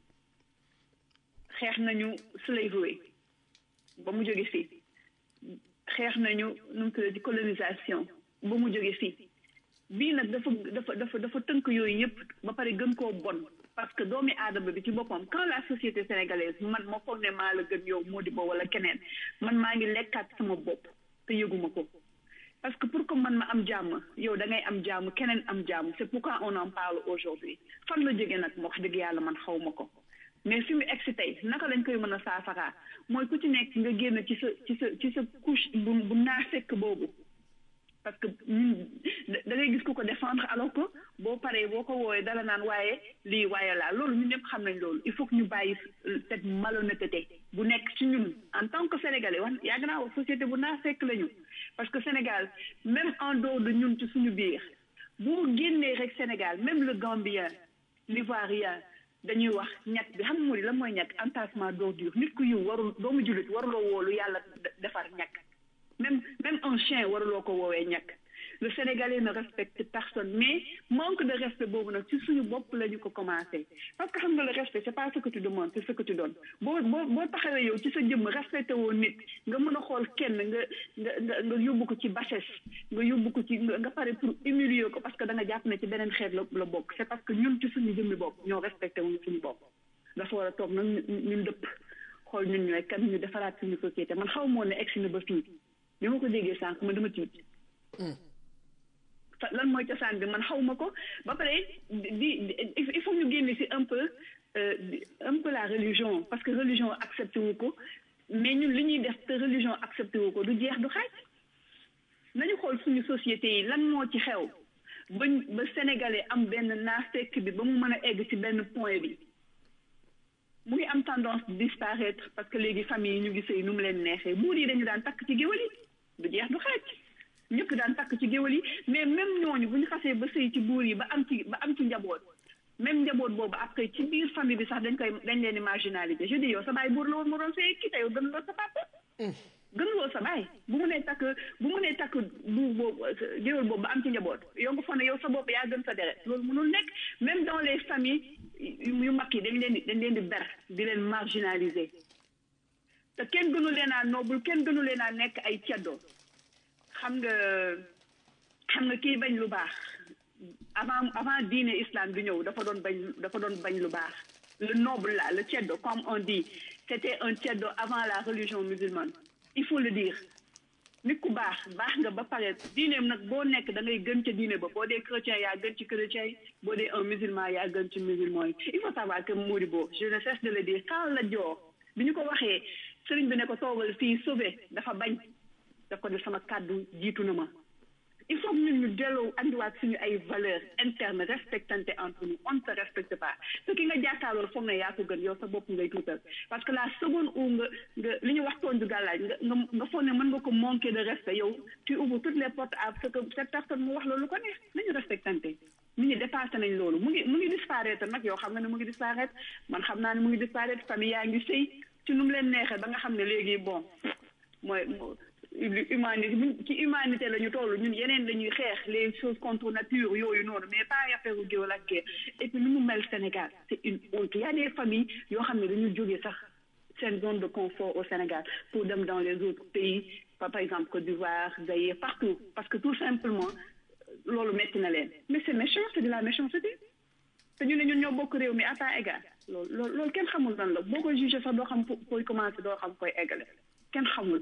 xeex nañu slavery ba mu jóge fii xeex nañu nu mu tuddee colonisation ba mu jóge fii bii nag dafa dafa dafa dafa tënk yooyu yëpp ba pare gën koo bon parce que doomi aadama bi ci boppam quand la société sénégalaise man ma foog ne maa la gën yow moo di ba wala keneen man maa ngi lekkaat sama bopp te yëguma ko parce que pour que man ma am jàmm yow da ngay am jàmm keneen am jàmm c'est pourquoi on en parle aujourd'hui fan la jógee nag wax dëgg yàlla man xaw ma ko mais fi mu egg si tey naka lañ koy mën a saafaraa mooy ku ci nekk nga génn ci sa ci sa ci sa couche bu bu naa fekk boobu parce que ñun da ngay gis ku ko défendre alors que boo paree boo ko woowee dala naan waaye lii waaye laa loolu ñun ñëpp xam nañ loolu il faut que ñu bàyyi cette malhonnêteté bu nekk ci ñun en tant que sénégalais wax yàgg naa wax société bu naa fekk la ñu parce que Sénégal même en dehors de ñun ci suñu biir boo génnee rek Sénégal même le Gambien l'Ivoirien dañuy wax ñàkk bi xam nga moo di lan mooy ñàkk entassement d'ordure nit ku yiw warul doomu jullit waruloo woolu yàlla defar ñàkk même même un chien waruloo ko woowee ñàkk le Sénégalais ne respecte personne mais manque de respect boobu nag ci suñu bopp la ñu ko commencé parce que xam nga le respect c'est pas ce que tu demandes c'est ce que tu donnes boo boo boo taxawee yow ci sa jëmm respecté woo nit nga mën a xool kenn nga nga nga nga yóbbu ko ci bassesse nga yóbbu ko ci nga pare pour humilier ko parce que da nga jàpp ne ci beneen xeet la la bokk c'est parce que ñun ci suñu jëmmi bopp ñoo respecté wuñu suñu bopp dafa war a toog nag ñun dëpp xool ñun ñooy kan ñu defaraat suñu société man xaw moo ne egsi na ba fii bi ma ko déggee sànq man dama tiit lan mooy cosaan bi man xawma ko ba pare di il faut ñu génne ci un peu un peu la religion parce que religion accepté wu ko mais ñun li ñuy def te religion accepté wu ko du jeex du xaaj nañu xool suñu société yi lan moo ci xew ba ba sénégalais am benn naafekk bi ba mu mën a egg ci benn point bi mu ngi am tendance disparaître parce que léegi famille yi ñu ngi sëy nu mu leen neexee buur yi dañu daan takk ci géwal yi du jeex du xaaj ñëpp daan takk ci géwal yi mais même ñooñu bu ñu xasee ba sëy ci buur yi ba am ci ba am ci njaboot même njaboot boobu après ci biir famille bi sax dañ koy dañ leen di marginaliser je dis yow sa baay buur la woon mu doon sëy ki te yow gën loo sa papa gën loo sa baay bu mu nee takk bu mu nee takk buur boobu géwal boobu ba am ci njaboot yow nga foog ne yow sa bopp yaa gën sa deret loolu mënul nekk même dans les familles yu mag yi dañ leen di dañ leen di ber di leen marginaliser te kenn gënu leen a noble kenn gënu leen a nekk ay ceddo xam nga xam nga kii bañ lu baax avant avant diine islam bi ñëw dafa doon bañ dafa doon bañ lu baax le noble là le ceddo comme on dit c'était un ceddo avant la religion musulmane il faut le dire nit ku baax baax nga ba pare diineem nag boo nekk da ngay gën ca diine ba boo dee chrétien yaa gën ci chrétien yi boo dee un musulman yaa gën ci musulman yi il faut savoir que Modibo je ne cesse de le dire quand la joor bi ñu ko waxee sëriñ bi ne ko toogal fii sauvé dafa bañ daf ko def sama kàddu jiitu na ma il faut que ñun ñu delloo andiwaat suñu ay valeurs internes respectante entre nous on ne se respecte pas te ki nga jàkkaarlool foog na yaa ko gën yow sa bopp ngay tuutal parce que la seconde où nga nga li ñu wax toon du gàllaaj nga nga nga foog ne mën nga ko manquer de respect yow tu ouvres toutes les portes à ce que cette personne mu wax loolu ko neex nañu respectante nit ñi dépassé nañ loolu mu ngi mu ngi disparaître nag yow xam nga ne mu ngi disparaître man xam naa ne mu ngi disparaître famille yaa ngi sëy ci nu mu leen neexee ba nga xam ne léegi bon mooy humanité ci humanité la ñu toll ñun yeneen la ñuy xeex les choses contre nature yooyu noonu mais pas affaire u géwal ak guerre et puis nu mu mel Sénégal c'est une honte y a des familles yoo xam ne dañu jógee sax seen zone de confort au Sénégal pour dem dans les autres pays par exemple Côte d'Ivoire Zaïre partout parce que tout simplement loolu metti na leen mais c'est méchant c'est de la méchanceté te ñu ne ñun ñoo bokk réew mi à part égal loolu loolu loolu kenn xamul lan la boo koy jugé sax doo xam koy commencer doo xam koy eggale kenn xamul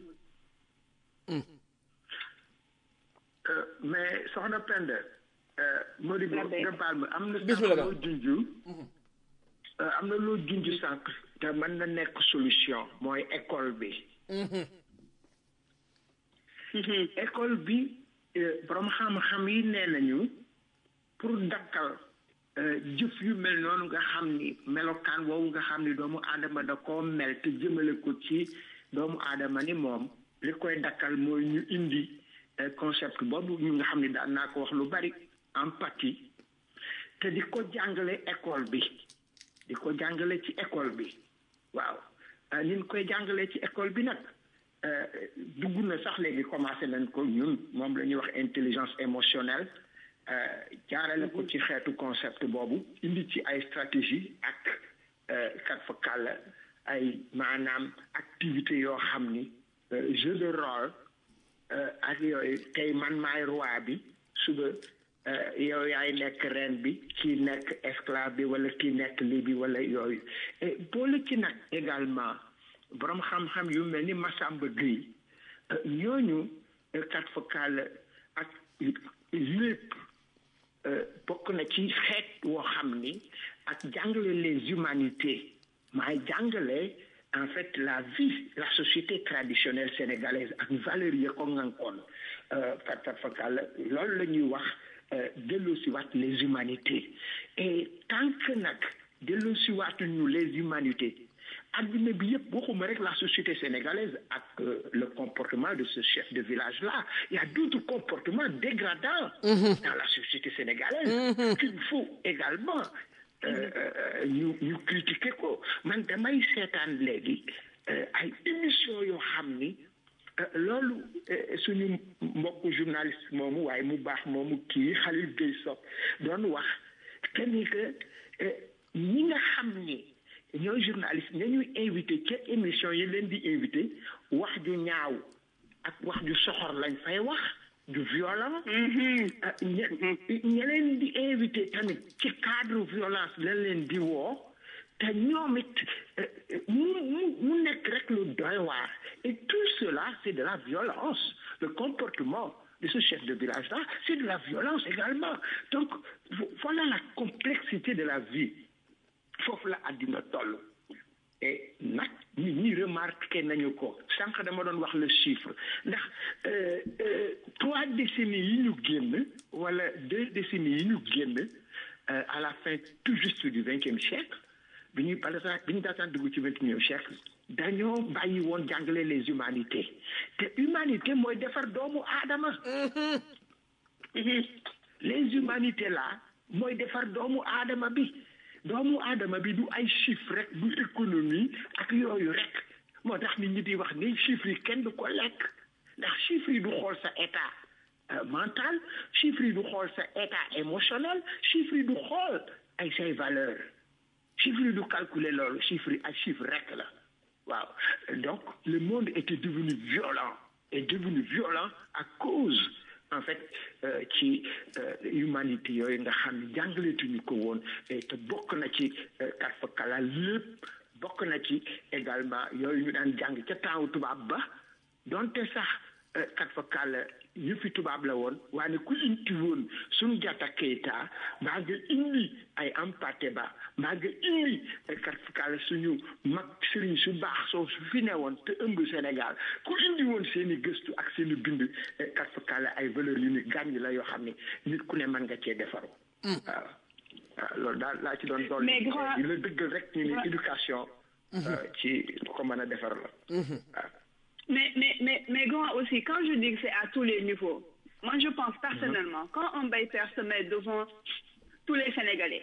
mais soxna Penda Modibo nga baal ma am na bismillah loo junju am na loo junju sànq te mën na nekk solution mooy école bi école bi borom xam-xam yi nee nañu pour dakkal jëf yu mel noonu nga xam ni melokaan woowu nga xam ni doomu aadama da koo mel te jëmale ko ci doomu aadama ni moom li koy dakkal mooy ñu indi concept boobu ñu nga xam ni daan naa ko wax lu bari empathie te di ko jàngale école bi di ko jàngale ci école bi waaw ni ñu koy jàngale ci école bi nag dugg na sax léegi commencé nañ ko ñun moom la ñuy wax intelligence émotionnelle jaarale ko ci xeetu concept boobu indi ci ay stratégie ak kat fa kàll ay maanaam activité yoo xam ni jeu de rôle ak yooyu tey man maay roi bi suba yow yaay nekk reine bi kii nekk esclave bi wala kii nekk lii bi wala yooyu boole ci nag également borom xam-xam yu mel ni Massamba Gueye ñooñu kat fa kàll ak lépp bokk na ci xeet woo xam ni ak jàngale les humanités maay jàngale en fait la vie la société traditionnelle sénégalaise ak valeurs yi ko ngankoon kat kat fa kàll loolu la ñuy wax delloosiwaat les humanités et tant que nag delloosiwaat ñu les humanités adduna bi yëpp waxuma rek la société sénégalaise ak le comportement de ce chef de village là il y a d'autres comportements dégradants dans la société sénégalaise qu'il faut également ñu ñu critiquer ko man damay seetaan léegi ay émission yoo xam ni loolu suñu mbokku journaliste moomu waaye mu baax moomu kii Khalil Gueye Sock doon wax que ni que ñi nga xam ni ñooy journaliste ña ñuy invité ca émission yi leen di invité wax ju ñaaw ak wax ju soxor lañ fay wax du violent ña ña leen di invité tamit ci cadre violence lañ leen di woo te ñoom it mu mu mu nekk rek lu doy waar et tout cela c'est de la violence le comportement de ce chef de village là c'est de la violence également donc voilà la complexité de la vie foofu la àddina toll et nag nit ñi remarqué nañu ko sànq dama doon wax le chiffre ndax trois décennies yi ñu génn wala deux décennies yi ñu génn à la fin tout juste du vingtième siècle bi ñuy par exemple bi ñu daataan dugg ci vingt et unième siècle dañoo bàyyi woon jàngale les humanités te humanité mooy defar doomu aadama les humanités là mooy defar doomu aadama bi doomu aadama bi du ay chiffres rek du économie ak yooyu rek moo tax nit ñi di wax ni chiffres yi kenn du ko lekk ndax chiffres yi du xool sa état mental chiffres yi du xool sa état émotionnel chiffres yi du xool ay say valeurs chiffres yi du calculer loolu chiffres yi ay chiffres rek la waaw donc le monde était devenu violent est devenu violent à cause en fait ci humanité yooyu nga xam ne jàngaleetuñu ko woon te bokk na ci karfakala lépp bokk na ci également yooyu ñu daan jàng ca temps tubaab ba donte sax karfakala yëfi tubaab la woon waaye ku indi woon suñu jata Keita mbaa nga indi ay Hampâté Bâ mbaa nga indi karfakala suñu mag sëriñ su baax soo su fi ne woon te ëmb Sénégal ku indi woon seen i gëstu ak seen i bind karfakala ay valeurs yu ni gàññ la yoo xam ne nit ku ne mën nga cee defaru waaw waaw loolu daal laa ci doon dool di la dëggal rek ñu ni éducation ci ko mën a defar la waaw Mais, mais, mais, mais grand aussi, quand je dis que c'est à tous les niveaux, moi je pense personnellement, quand un bailleur se met devant tous les Sénégalais,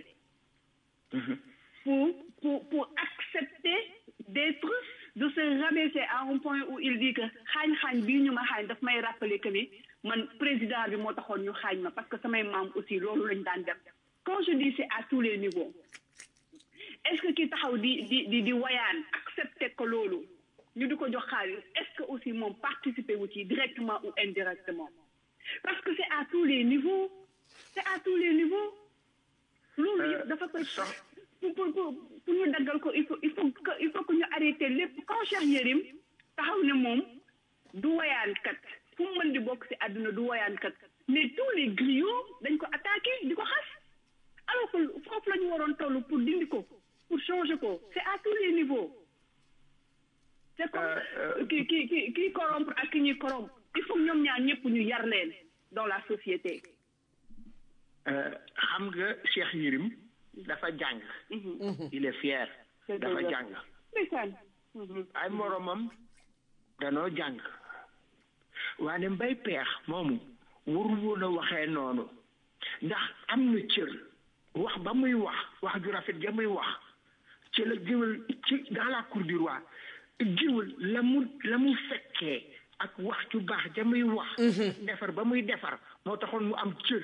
pour, pour, pour accepter d'être, de se rabaisser à un point où il dit que xaañ xaañ bii ñu ma xaañ daf may rappeler que ni man président bi moo taxoon ñu xaañ ma parce que samay maam aussi loolu lañ daan def quand je dis c'est à tous les niveaux est-ce que ki taxaw di di di di wayaan accepter que loolu ñu di ko jox xaalis est-ce que aussi moom participer wu ci directement ou indirectement parce que c'est à tous les niveaux c'est à tous les niveaux loolu yëpp dafa koy pour pour pour pour ñu daggal ko il faut il faut que il faut que ñu arrêter lépp quand Cheikh Yérim taxaw ne moom du woyaankat fu mu mën di bokk ci àdduna du woyaankat mais tous les griots dañ ko attaqué di ko xas alors que foofu la ñu waroon toll pour dindi ko pour changer ko c'est à tous les niveaux c'est comme ki ki ki kii corrompre ak ki ñuy corrompre il faut ñoom ñaar ñëpp ñu yar leen dans la société. xam nga Cheikh Yérim dafa jàng. il est fier. dafa jàng. ay moromam danoo jàng. waaye mbay peex moomu warul woon a waxee noonu ndax am na cër wax ba muy wax wax ju rafet ja muy wax ci la géwél ci dans la cour du roi. jiwul la mu la mu fekkee ak wax ju baax ja muy wax defar ba muy defar moo taxoon mu am cër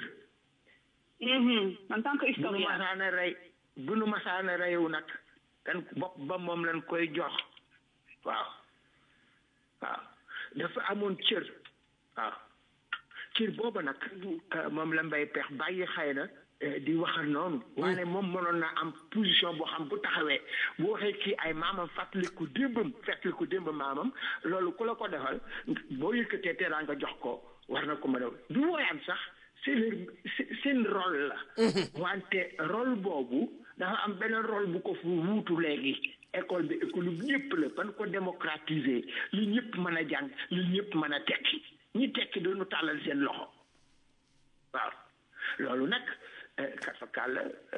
en tant que bu nu masaana rey bu nu masaana reyu nag kan bopp ba moom lañ koy jox waaw waaw dafa amoon cër waaw cër booba nag moom la mbay peex bàyyi xëy na di waxal noonu waaye moom mënoon na am position boo xam bu taxawee bu waxee kii ay maamam fàttaliku démbam fàttaliku démb maamam loolu ku la ko defal boo yëkkatee teeraa nga jox ko war na ko mën a du wooyaan sax seen seen rôle la wante rôle boobu dafa am beneen rôle bu ko fu wuutu léegi école bi école bi ñëpp la ban ko démocratiser li ñëpp mën a jàng li ñëpp mën a tekki ñi tekki doonu tàllal seen loxo waaw loolu nag kafakal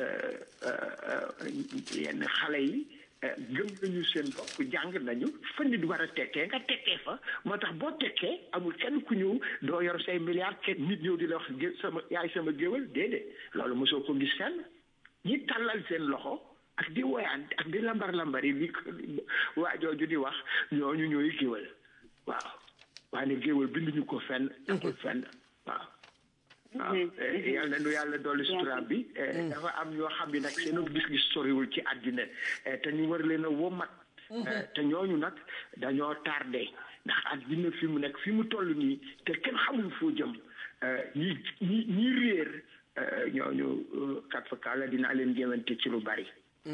yenn xale yi gëm nañu seen bopp jàng nañu fa nit war a tekkee nga tekkee fa moo tax boo tekkee amul kenn ku ñëw doo yor say milliards kenn nit ñëw di la wax sama yaay sama géwal déedéet loolu mosoo ko gis fenn ñi tàllal seen loxo ak di woyaan ak di lambar lambari li waa jooju di wax ñooñu ñooy géwal waaw waaye géwal binduñu ko fenn taxul fenn waaw waaw yal na nu yàlla dolli sutura bi dafa am ñoo xam ne nag seen gis-gis soriwul ci àddina te ñu war leen a womat te ñooñu nag dañoo tardé ndax àddina fi mu nekk fi mu toll nii te kenn xamul foo jëm ñi ñi ñi réer ñooñu kat fa kàlla dinaa leen jéemante ci lu bari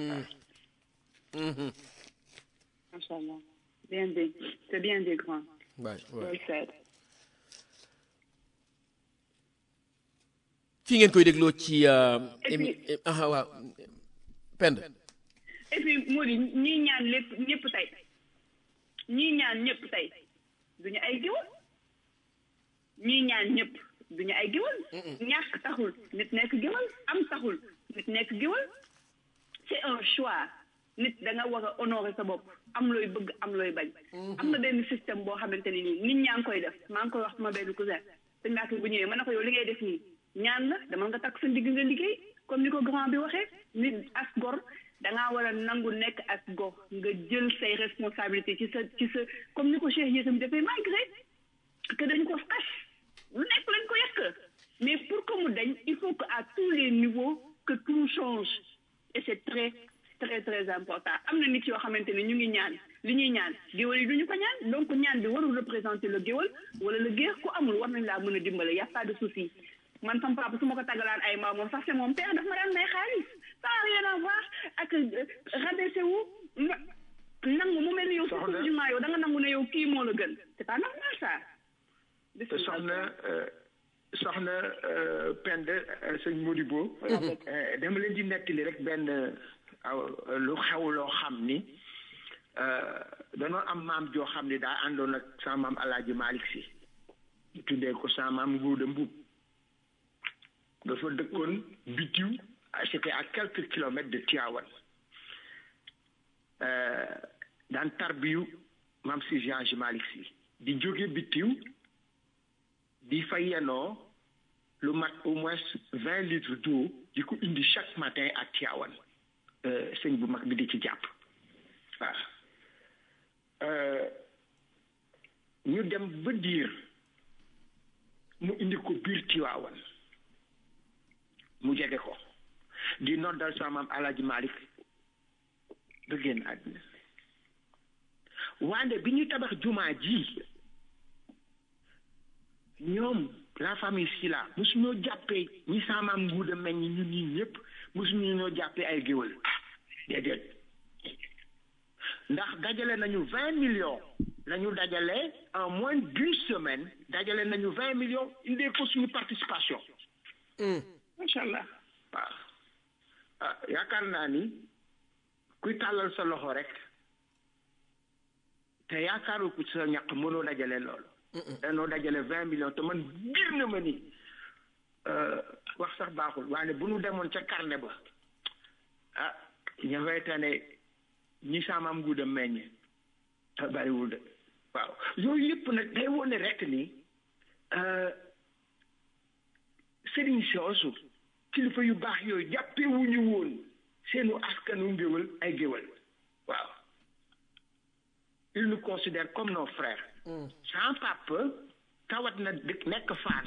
Macha Allah. Bien dit. C'est bien dit, grand. waay waay Well said. fii ngeen koy dégloo ci Et émi puis- ah waaw pend et puis Mody ñii ñaan lépp ñëpp tey ñii ñaan ñëpp tey duñu ay géwal ñii ñaan ñëpp duñu ay géwal ñàkk taxul nit nekk géwal am taxul nit nekk géwal c'est un choix nit da nga war a honorer sa bopp am looy bëgg am looy bañ am na benn système boo xamante ne nii nit ñaa ngi koy def maa ngi koy wax sama benn cousin sëñ Mbacke bu ñëwee ma ne ko yow li ngay def nii ñaan la dama nga takk sa ndigg nga liggéey comme ni ko grand bi waxee nit as gor dangaa war a nangu nekk as gor nga jël say responsabilité ci sa ci sa comme ni ko Cheikh Yérim defee malgré que dañ ko xas lu nekk lañ ko yàq mais pour que mu dañ il faut que à tous les niveaux que tout change et c'est très très très important am na nit yoo xamante ne ñu ngi ñaan li ñuy ñaan géwal yi duñu ko ñaan donc ñaan bi warul représenter le géwal wala le géer ku amul war nañ laa mën a dimbale y a pas de souci man sama papa su ma ko tàggalaan ay maam moom sax c'est mon père daf ma daan may xaalis ça n'a rien à voir ak euh, rabaisser wu nga nangu mu mel ni yow Soxna- psychologiquement yow da nga nangu ne yow kii moo la gën c'est pas normal ça te soxna euh, soxna euh, Pend euh, sëñ Modibo euh, dama leen di nettali rek benn aw lu xew loo xam ni euh, danoo am maam joo xam ni daa àndoon ak sama maam Alaaji Malick Si ñu tuddee ko sama maam Nguuda Mbub dafa dëkkoon bitiw ah, c'était à quelques kilomètres de Tivaouane euh, daan tarbiyu maam si Jean Malick Si di jóge bitiw di fa yenoo lu mat au moins vingt litres d'eau di ko indi chaque matin à Tivaouane euh, sëñ bu mag bi di ci jàpp waaw euh, ñu dem ba diir mu indi ko biir Tivaouane mu jege ko di noddal sama maam Alaaji Malick ba génn àddina wande bi ñu tabax jumaa ji ñoom la famille Sila mosuñoo jàppee ñi saamaam nguuda meññ ñun ñi ñëpp mosuñu ñoo jàppee ay géwël déedéet ndax dajale nañu vingt millions la ñu dajale en moins d'une semaine dajale nañu vingt millions indee ko suñu participation macha allah waaw ah yaakaar naa ni kuy tàllal sa loxo rek te yaakaaru ko ci sa ñaq mënoo dajale loolu danoo dajale vingt millions te man biir na ma ni euh, wax sax baaxul waaye bu nu demoon ca carnet ba ah ña fay tane ñi saamaam nguuda meññ te bariwul de waaw yooyu yëpp nag day wone rek ni euh, sëriñ soosu kilifa yu baax yooyu jàppee wu ñu woon seenu askanu ngéwal ay géwal waaw ils nous considèrent comme nos frères sans papa tawat na dëkk nekk Fass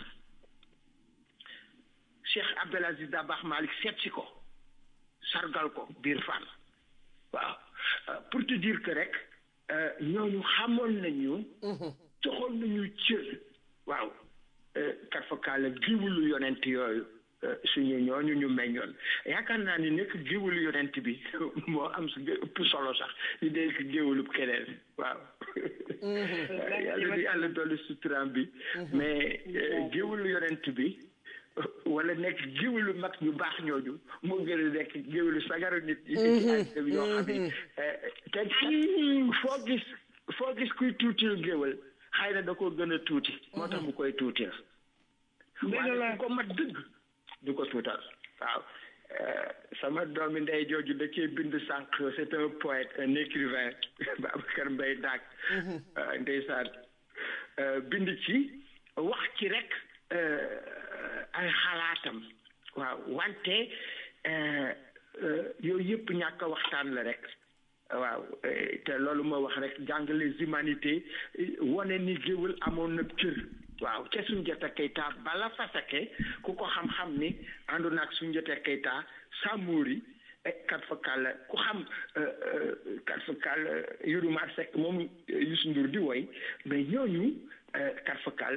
Cheikh Abdel Aziz Dabakh Malick seet si ko sargal ko biir Fann waaw Euh, pour te dire que rek euh, ñooñu xamoon nañu joxoon nañu cër waaw kat fa kaala giwulu yonent yooyu euh, suñu ñooñu ñu meññoon yaakaar naa ni nekk giwulu yonent bi moo am su ëpp solo sax di nekk giwulu keneen waaw yàlla di yàlla dolli suturaam bi mais euh, giwulu yonent bi wala nekk géwélu mag ñu baax ñooñu moo gën a nekk géwélu sagaru nit yi ci àddina bi yoo xam ne te foo gis foo gis kuy tuutil géwél xëy na da koo gën a tuuti moo tax mu koy tuutil waaye ku ko mat dëgg du ko tuutal waaw sama doomi ndey jooju da cee bind sànq c'est un poète un écrivain Babacar Mbaye Daag ndeysaan bind ci wax ci rek ay xalaatam waaw wante yooyu yëpp ñàkk a waxtaan la rek waaw te loolu ma wax rek jàng les humanités wane ni géwël amoon na cër waaw ca Soundiata Keita bala fasake ku ko xam-xam ni àndoon ak Soundiata Keita Samori kat fa kàll ku xam kat fa kàll Youdou Mar Seck moom Youssou Ndour di woy mais ñooñu kat fa kàll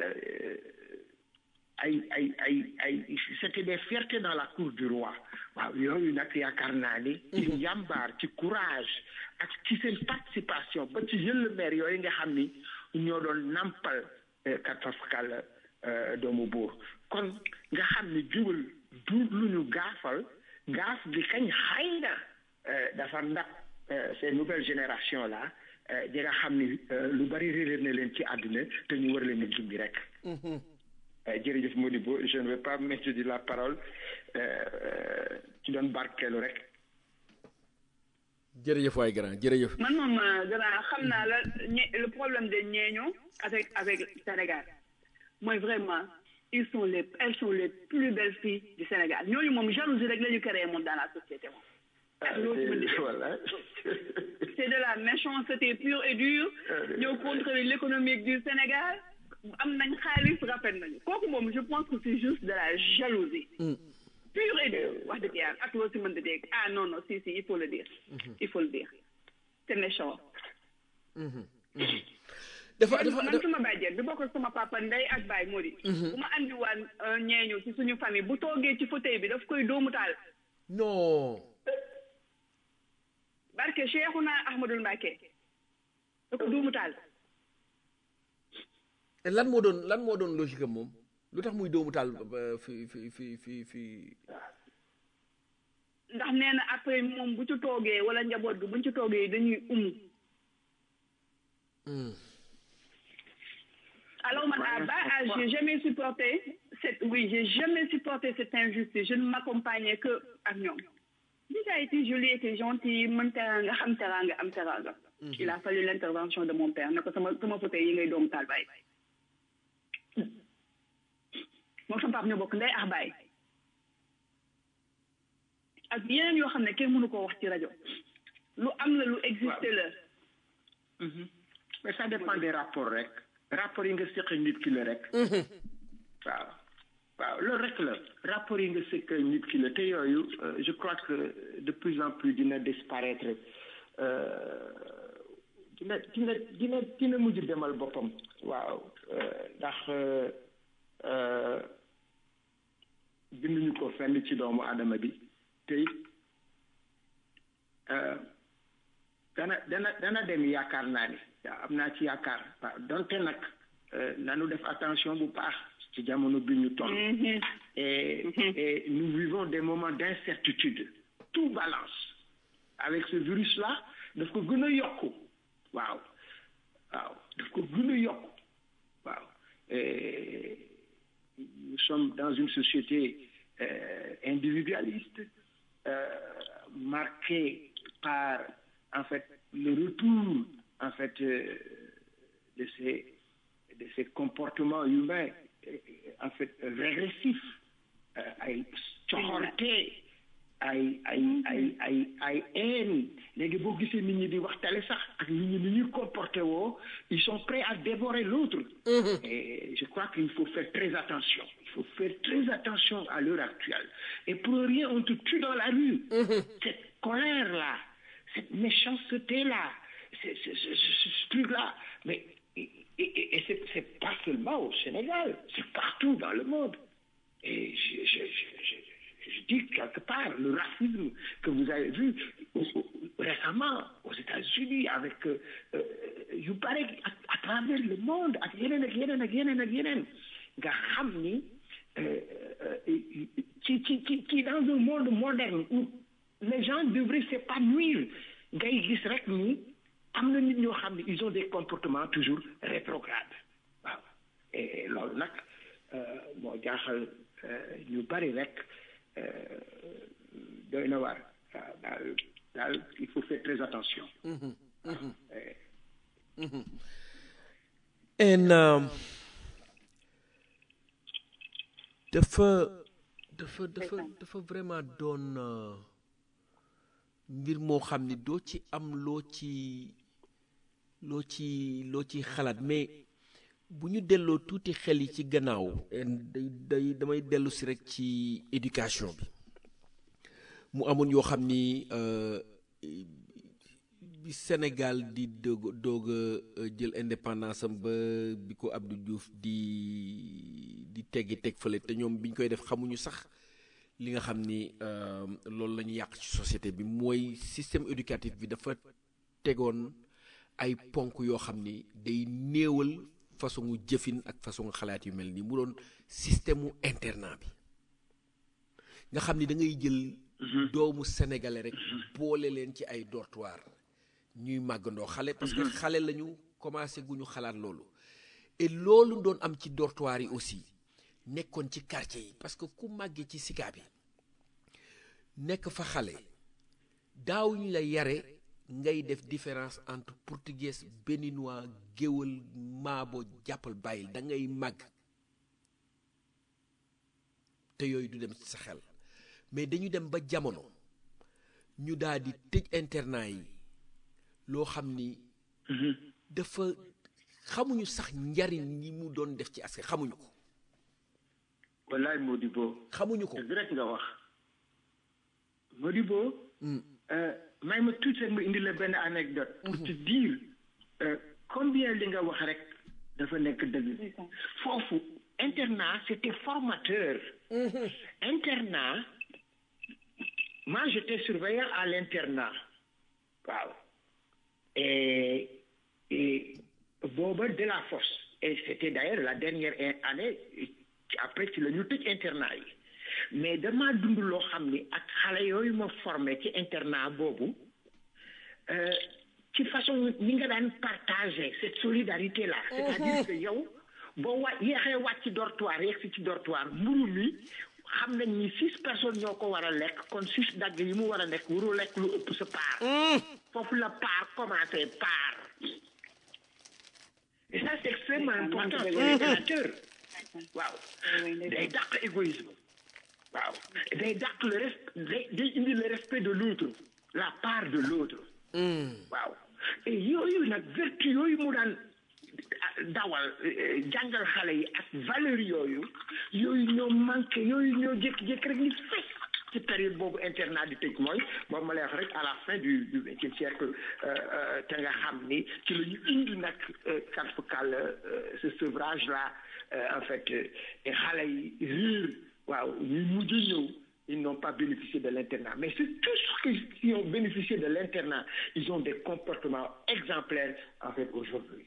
ay ay ay ay c'était des fiertés dans la cour du roi waaw yooyu nag yaakaar naa ni ci njàmbaar ci courage ak ci seen participation ba ci jël maire yooyu nga xam ni ñoo doon nampal kat fa kàll doomu buur kon nga xam ni jubal du lu ñu gaafal gaaf gi kañ xay na dafa ndax ces nouvelles générations là di nga xam ni lu bari réeréer na leen ci àdduna te ñu war leen a gindi rek jërëjëf Modibo je ne vais pas mettre de la parole ci doon barkeelu rek jërëjëf waay grand jërëjëf man moom grand xam naa la le problème de ñeeño avec avec Sénégal mooy vraiment ils sont les elles sont les plus belles filles du Sénégal ñooñu moom jalousie rek la ñu créé moom dans la société moom voilà c'est de la méchanceté pure et dure ñëw contrôler l'économique du Sénégal am nañ xaalis rafet nañu kooku moom je pense que c'est juste de la jalousie pure et dure wax dëgg yàlla ak loo si mën di dégg ah non non si si il faut le dire il faut le dire c'est méchant dafa dafa man suma bàjjen bi bokk sama papa ndey ak baay moo di bu ma andi waan ñeeñu ci suñu famille bu toogee ci fauteuil bi daf koy doomu taal non barke Cheikhouna Ahmadul Mbacké da ko doomu taal lan moo doon lan moo doon logique am moom lu tax muy doomu taal fi fi fi fi fi ndax nee na après moom bu ci toogee wala njaboot bi buñ ci toogee dañuy umu alors man à bas âge j'ai jamais supporté cette oui j'ai jamais supporté cette injustice je ne m'accompagnais que ak ñoom déjà été joli été gentil mën teraanga xam teraanga am teraanga il a fallu l'intervention de mon père ne ko sama sama fauteuil yi ngay doomu taal bàyyi moom sama papa ñoo bokk ndey ak baay ak yeneen yoo xam ne kenn mënu koo wax ci rajo lu am la lu existé la mais ça dépend des rapports rek rapport yi nga seq nit ki la rek waaw waaw loolu rek la rapport yi nga seq nit ki la te yooyu je crois que de plus en plus dina disparaître dina dina dina dina mujj demal boppam waaw ndax binduñu ko fenn ci doomu adama bi te dana dana dana dem yaakaar naa ni am naa ci yaakaar waaw donte nag nanu def attention bu baax ci jamono bi ñu toll et et nous vivons des moments d'incertitude tout balance avec ce virus là daf ko gën a yokku waaw waaw daf ko gën a yokku waaw nous sommes dans une société euh, individualiste euh, marquée par en fait le retour en fait euh, de ces de ces comportements humains en fait régressifs ay coxorte ay ay ay ay ay haine léegi boo gisee nit ñi di waxtale sax ak nit ñi ni ñuy comporté woo ils sont prêts à dévorer l'autre et je crois qu'il faut faire très attention il faut faire très attention à l'heure actuelle et pour rien on te tue dans la rue cette colère là cette méchanceté là c'est ce, ce, ce, ce truc là mais et, et, et c'est, c'est pas seulement au Sénégal c'est partout dans le monde et je, je, je, je dis quelque part le racisme que vous avez vu récemment aux États-Unis avec yu bare à, à travers le monde ak yeneen ak yeneen ak yeneen ak yeneen nga xam ni ci ci ci ci dans un monde moderne où les gens devraient s'épanouir ngay gis rek ni am na nit ñoo xam ne ils ont des comportements toujours rétrogrades waaw et loolu nag moo jaaxal ñu bari rek doy na waar waaw daal daal il faut faire très attention and um, dafa dafa dafa dafa vraiment doon mbir moo xam ni doo ci am loo ci loo ci loo ci xalaat mais bu ñu delloo tuuti xel yi ci gannaaw day day damay dellu si rek ci éducation bi mu amoon yoo xam ni bi Sénégal di doog doog a jël indépendance am ba bi ko Abdou Diouf di di teggi teg fële te ñoom bi ñu koy def xamuñu sax li nga xam ni loolu la ñu yàq ci société bi mooy système éducatif bi dafa tegoon ay ponk yoo xam ni day néewal façon jëfin ak façon xalaat yu mel nii mu doon système mu internat bi nga xam ni da ngay jël doomu sénégalais rek boole leen ci ay dortoir ñuy màggandoo xale parce que xale lañu commencé gu ñu xalaat loolu et loolu doon am ci dortoir yi aussi nekkoon ci quartier yi parce que ku màggee ci sika bi nekk fa xale daawuñu la yare ngay def différence entre portugais béninois géwal maabo jàppal bàyyil da ngay màgg te yooyu du dem ci sa xel mais dañu dem ba jamono ñu daal di tëj internat yi loo xam ni dafa xamuñu sax njariñ yi mu doon def ci askan xamuñu ko wallaay Modibo xamuñu ko dëgg rek nga wax Modibo may ma tuuti rek ma indi la benn anecdote pour te dire combien li nga wax rek dafa nekk dëgg foofu internat c'était formateur internat moi j'étais surveillant à l'internat waaw et et booba de la force et c'était d'ailleurs la dernière année après ci la ñu tëj internat yi mais dama dund loo xam ni ak xale yooyu ma formé ci internat boobu ci façon ni nga daan partager cette solidarité là c'est-à-dire que yow boo wa yeexee wàcc ci dortoir yeeg si ci dortoir mburu mi xam nañ ni six personnes ñoo ko war a lekk kon six dagg yi mu war a lekk waru lekk lu ëpp sa part foofu la part commencé part et ça c'est extrêmement important pour les éducateurs waaw day dàq égoïsme waaw day dàq le respect day indi le respect de l'autre la part de l'autre waaw et yooyu nag vertu yooyu mu daan dawal jàngal xale yi ak valeur yooyu yooyu ñoo manqué yooyu ñoo jékki-jékki rek ni fes ci période boobu internat di tëj mooy boobu ma lay wax rek à la fin du du vingtième siècle te nga xam ni ci la ñu indi nag karfakal ce sevrage là en fait xale yi riir waaw ñuy mujj ñëw ils n'ont pas bénéficié de l'internat mais c'est tous ceux qui ont bénéficié de l'internat ils ont des comportements exemplaires en fait aujourd'hui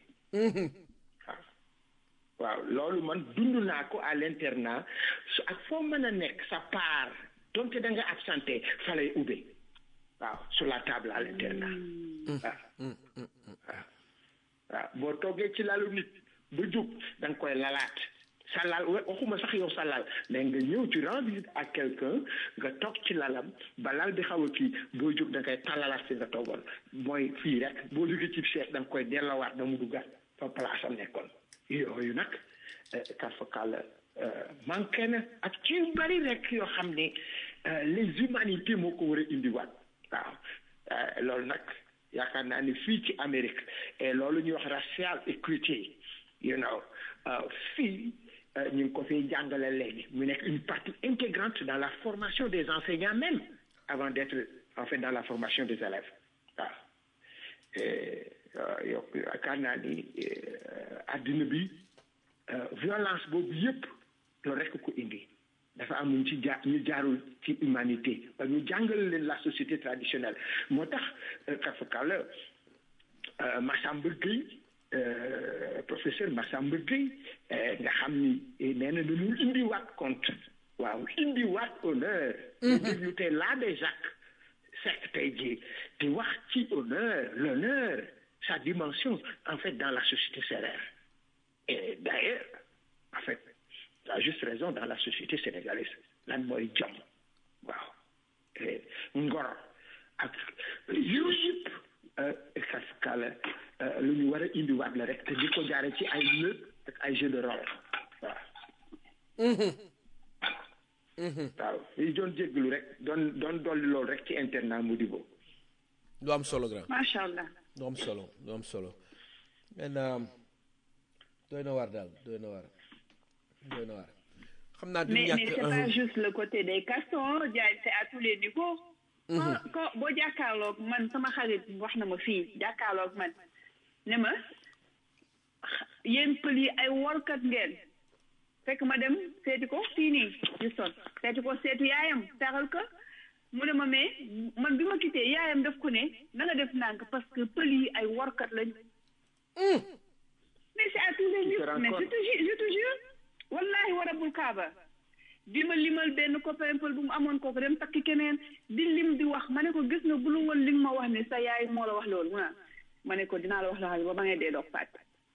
waaw loolu man dund naa ko à l'internat su ak foo mën a nekk sa part donte da nga absenté fa lay ubbee waaw sur la table à l'internat waaw waaw waaw boo toogee ci lalu nit ba jóg da nga koy lalaat sa lal waxuma sax yow sa lal mais nga ñëw tu rends visite à quelqu'un nga toog ci lalam ba lal bi xaw a kii boo jóg da nga koy talalaat si nga toogoon mooy fii rek boo jógee ci chaise da nga koy delloowaat da mu duggaat fa place am nekkoon yooyu nag karfakal manqué na ak ci yu bari rek yoo xam ne les humanités moo ko war a indiwaat waaw loolu nag yaakaar naa ni fii ci Amérique et loolu ñuy wax racial equity you know fii ñu ngi ko fiy jàngale léegi mu nekk une partie intégrante dans la formation des enseignants même avant d'être en fait dans la formation des élèves waaw yow yaakaar naa ni adduna bi violence boobu yëpp loolu rekk ko indi dafa am ñu ci jaar ñu jaarul ci humanité ba ñu jàngal leen la société traditionnelle moo tax kafakal Massamba Gueye professeur Massamba Gueye nga xam ni nee na dañu indiwaat compte waaw indiwaat honneur ñu déglu tey laa des Jacques Seck tey jii di wax ci honneur l'honneur sa dimension en fait dans la société sérère et d'ailleurs en fait tu as juste raison dans la société sénégalaise lan mooy jom waaw ngor ak yooyu yëpp kafkal lu ñu war a indiwaat la rek te di ko jaare ci ay lëg ak ay jeu de rôle waaw waaw li doon jéggalu rek doon doon dolli loolu rek ci internat Modibo lu am solo grand macha allah lu am solo lu am solo maintenant doy na waar daal doy na waar doy na waar xam naa du mais mais ñàkk c'est pas juste le côté des castors Diagne c'est à tous les niveaux quand quand boo jàkkaarloog man sama xarit wax na ma fii jàkkaarloog man ne ma yéen pël yi ay workat ngeen fekk ma dem seeti ko fii nii Houston seeti ko seeti yaayam taral ko mu ne ma mais man bi ma quitté yaayam daf ko ne na nga def ndànk parce que pël yi ay workat lañ mais c'est à tous les niveaux mais je te jure je te jure wallahi wa rabbul kaaba di ma limal benn copain pël bu mu amoon kooku dem takki keneen di lim di wax ma ne ko gis nga bu lu woon li nga ma wax ne sa yaay moo la wax loolu mu naan ma ne ko dinaa la wax la ba ba ngay dee doog fàtt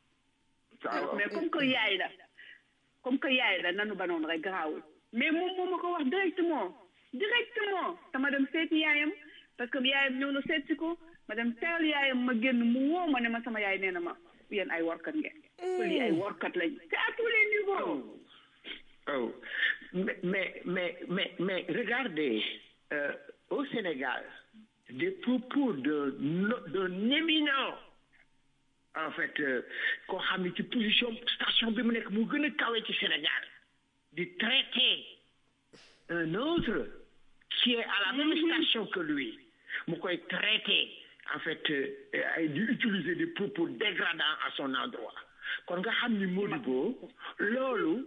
mais comme que yaay la comme que yaay la nanu ba noonu rek garaawul mais moom moo ma ko wax directement directement dama dem seeti yaayam parce que yaayam ñëw na seet si ko ma dem teral yaayam ma génn mu woo ma ne ma sama yaay nee na ma yéen ay workat ngeen pël yi ay workat lañ c'est à tous les niveaux Oh, mais, mais, mais, mais, mais regardez, euh, au Sénégal, des propos d'un d'un éminent, en fait, euh, koo xam ne ci position station bi mu nekk mu gën a kawe ci Sénégal, di traiter un autre qui est à la même station que lui, mu koy traiter, en fait, euh, ay di utiliser des propos dégradants à son endroit. kon nga xam ni Modibo loolu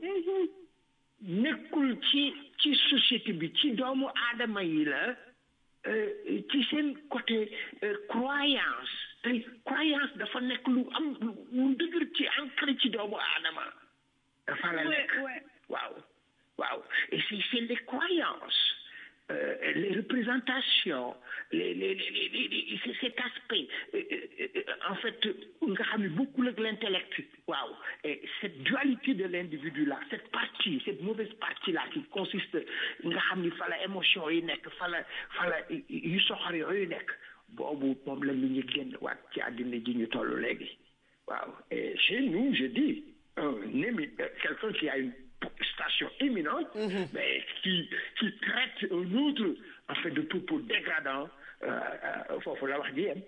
nekkul ci ci société bi ci doomu aadama yi la euh, ci seen côté euh, croyance te croyance dafa nekk lu am lu lu dëgër ci ancré ci doomu aadama dafa la Ouais, nekk ouais. waaw waaw et c'est c'est les croyances euh, les représentations les les les, les, les- les- c'est cet aspect euh, euh, euh, en fait nga xam ne bokkul ak l'intellect waaw et cette dualité de l'individu là cette partie cette mauvaise partie là qui consiste nga xam ni fa la émotion yi nekk fa la fa la yu soxor yooyu nekk boobu moom la nit ñi génn waat ci àddina ji ñu toll léegi waaw et chez nous je dis un émi euh, quelqu'un qui a une station éminente mais qui qui traite un autre en fait de propos dégradants euh, euh, foofu la wax ji yem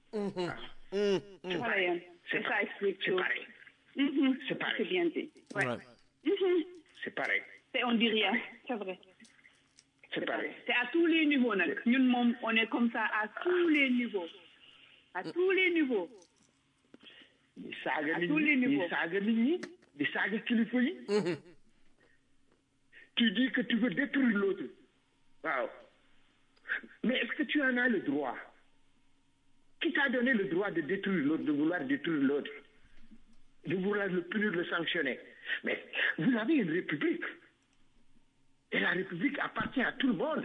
voilà yéen c'est ça explique c'est tout pareil Mhm. C'est pareil. c'est bien dit ouais. Ouais. Mhm. c'est pareil c'est on dit rien c'est vrai c'est pareil c'est à tous les niveaux nag ñun moom on est comme ça à tous les niveaux à tous les niveaux di saaga À nit tous les ñi di niveaux. saaga nit ñi di saaga kilifa yi tu dis que tu veux détruire l'autre waaw mais est-ce que tu en as le droit qui t'a donné le droit de détruire l'autre de vouloir détruire l'autre de vouloir le punir le sanctionner mais vous avez une république et la république appartient à tout le monde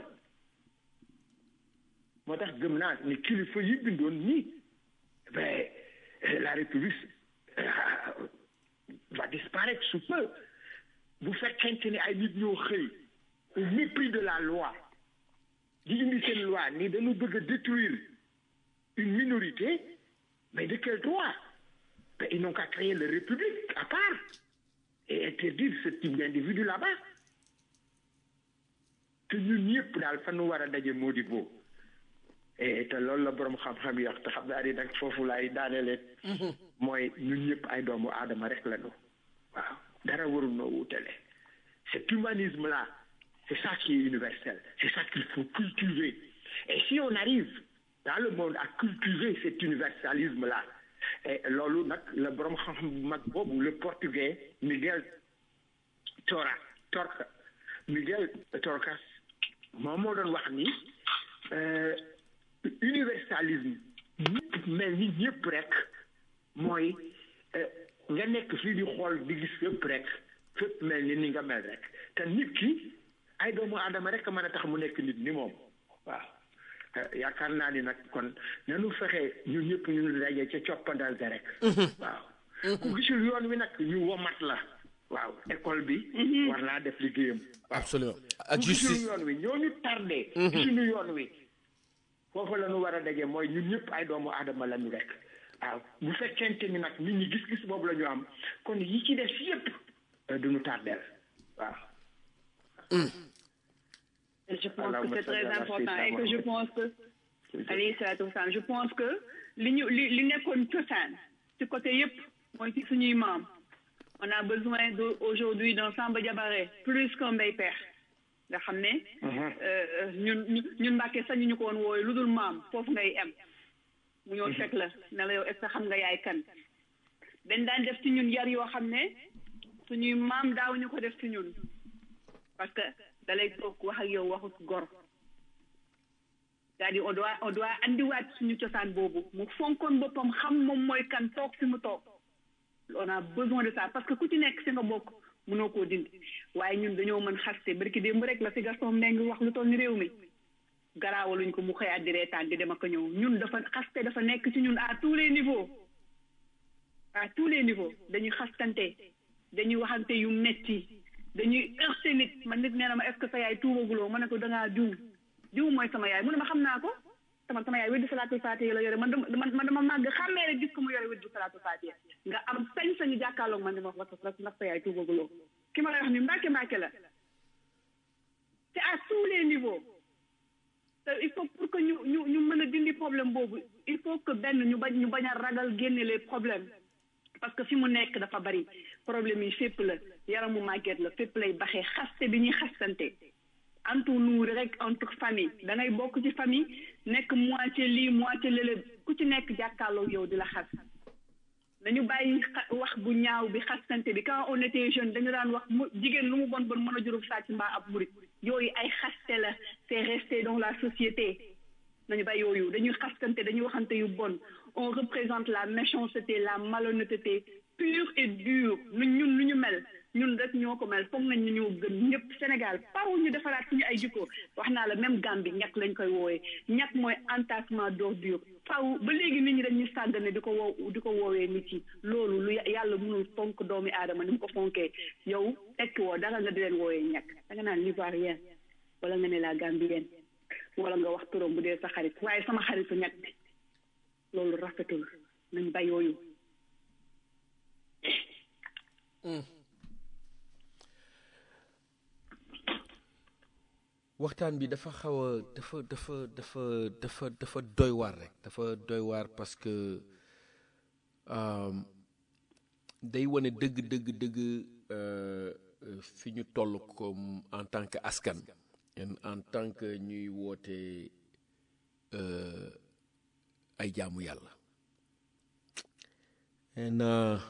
moo tax gëm naa ni kilifa yi bindoon nii ben euh, la république euh, va disparaître sous peu bu fekkente ni ay nit ñoo xëy au mépris de la loi di indi seen loi ni dañu bëgg a détruire une minorité mais de quel droit ben, ils n'ont qu'à créer la république à part et interdire ce type d'individu là-bas te ñun ñëpp daal fa nu war a daje moo di boobu et te loolu la borom xam-xam yi wax te xam naa ni nag foofu laay daanelee mooy ñun ñëpp ay doomu aadama rek la ñu waaw dara warul noo wutale cet humanisme là c'est ça qui est universel c'est ça qu'il faut cultiver et si on arrive dans le monde à cultiver cet universalisme là et loolu nag la borom xam-xam bu mag boobu le portugais Miguel Tora Torca Miguel Torcas moom moo doon wax ni euh, universalisme ñëpp mel ni ñëpp rek mooy euh, nga nekk fii di xool di gis fépp rek fépp mel ni ni nga mel rek te nit ki ay doomu aadama rek a mën a tax mu nekk nit ni moom waaw Euh, yaakaar naa ni nag kon nanu fexe ñun ñëpp ñu daje ca coppandal ga rek waaw ku gisul yoon wi nag ñu womat la waaw école bi war naa def liggéeyam waaw absolument ak ku gisul justice yoon wi ñooñu tardé gisuñu yoon wi foofu la ñu war a daje mooy ñun ñëpp ay doomu aadama la ñu rek waaw bu fekkente ni nag nit ñi gis-gis boobu la ñu am kon yi ci def yëpp euh, duñu tardeel waaw Et je pense Allahumma que c'est salli très ala important sayyidina et que je Muhammad. pense que alayhi salaatu wasalaam je pense que li ñu li li nekkoon cosaan ci côté yëpp mooy ci suñuy maam on a besoin de aujourd'hui d'un Samba Diabaré plus qu'un Mbaye Pekh nga xam ne euh, ñun ñun ñun Mbàkke sañu ñu ko woon wooyu lu dul maam foofu ngay em mu ñëw fekk la ne la yow est-ce que xam nga yaay kan dañ daan def ci ñun yar yoo xam ne suñuy maam daaw ñu ko def ci ñun parce que da lay toog wax ak yow waxut gor c'est-à-dire on doit on doit andiwaat suñu cosaan boobu mu fonkoon boppam xam moom mooy kan toog fi mu toog on a besoin de ça parce que ku ci nekk si nga bokk mënoo koo dindi waaye ñun dañoo mën xaste barki démb rek la fi Gaston Mbengue wax lu toll ni réew mi garaawaluñ ko mu xëyaat di reetaan di dem ak a ñëw ñun dafa xaste dafa nekk ci ñun à tous les niveaux à tous les niveaux dañuy xastante dañuy waxante yu metti dañuy heurté nit man nit nee na ma est-ce que sa yaay tuubaguloo ma ne ko dangaa diw diw mooy sama yaay mu ne ma xam naa ko sama sama yaay weddi salaatul faatiha la yore man dama man dama màgg xàmmee rek gis ko mu yore weddi salaatul faatiha nga am sañ-sañu jàkkaarloog man di ma wax ndax ndax sa yaay tuubaguloo ki ma lay wax ni mbàkke mbàkke la c'est à tous les niveaux te il faut pour que ñu ñu ñu mën a dindi problème boobu il faut que benn ñu bañ ñu bañ a ragal génne les problèmes parce que fi mu nekk dafa bari problème yi fépp la yaramu màgget la fépp lay baxee xaste bi ñuy xastante entre nous rek entre famille da ngay bokk ci famille nekk moitié lii moitié lële ku ci nekk jàkkaarloo yow di la xas nañu bàyyi wax bu ñaaw bi xastante bi quand on était jeune dañu daan wax mu jigéen lu mu bon bon mën a jurub sàcc mbaa ab murit yooyu ay xaste la c'est resté dans la société nañu bàyyi yooyu dañuy xastante dañuy waxante yu bon on représente la méchanceté la malhonnêteté pure et dure nu ñun nu ñu mel ñun rek ñoo ko mel foog nañ ñu ñoo gën ñëpp Sénégal paru ñu defaraat suñu ay jikko wax naa la même Gambie ñàkk lañ koy woowee ñàkk mooy entassement d'ordure faw ba léegi nit ñi dañuy sàggane di ko woo di ko woowee nit yi loolu lu yàlla mënul fonk doomi aadama ni mu ko fonkee yow tekki woo dara nga di leen woowee ñàkk da nga naan l'ivoirien wala nga ne la gambienne wala nga wax turam bu dee sa xarit waaye sama xaritu ñàkk bi loolu rafetul nañ ba yooyu waxtaan bi dafa xaw a dafa dafa dafa dafa dafa doy waar rek dafa doy waar parce que day wane dëgg dëgg dëgg fi ñu toll comme en tant que askan en tant que ñuy woote ay jaamu yàlla na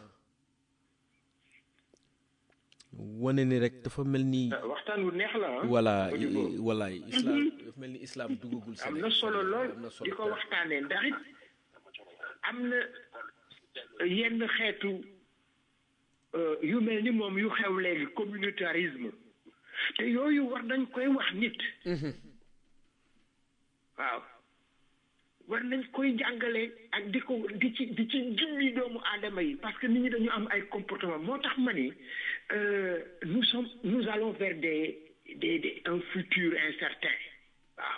wane ni rek dafa mel ni. waxtaan wu neex la ah. voilà voilà islam dafa mel ni islam duggagul. am na solo lool di ko waxtaanee ndax it am na yenn xeetu yu mel ni moom yu xew léegi communautarisme te yooyu war nañ koy wax nit. waaw war nañ koy jàngale ak di ko di ci di ci jummi doomu aadama yi parce que nit ñi dañu am ay comportement moo tax ma ni nous sommes nous allons vers des des des un futur incertain waaw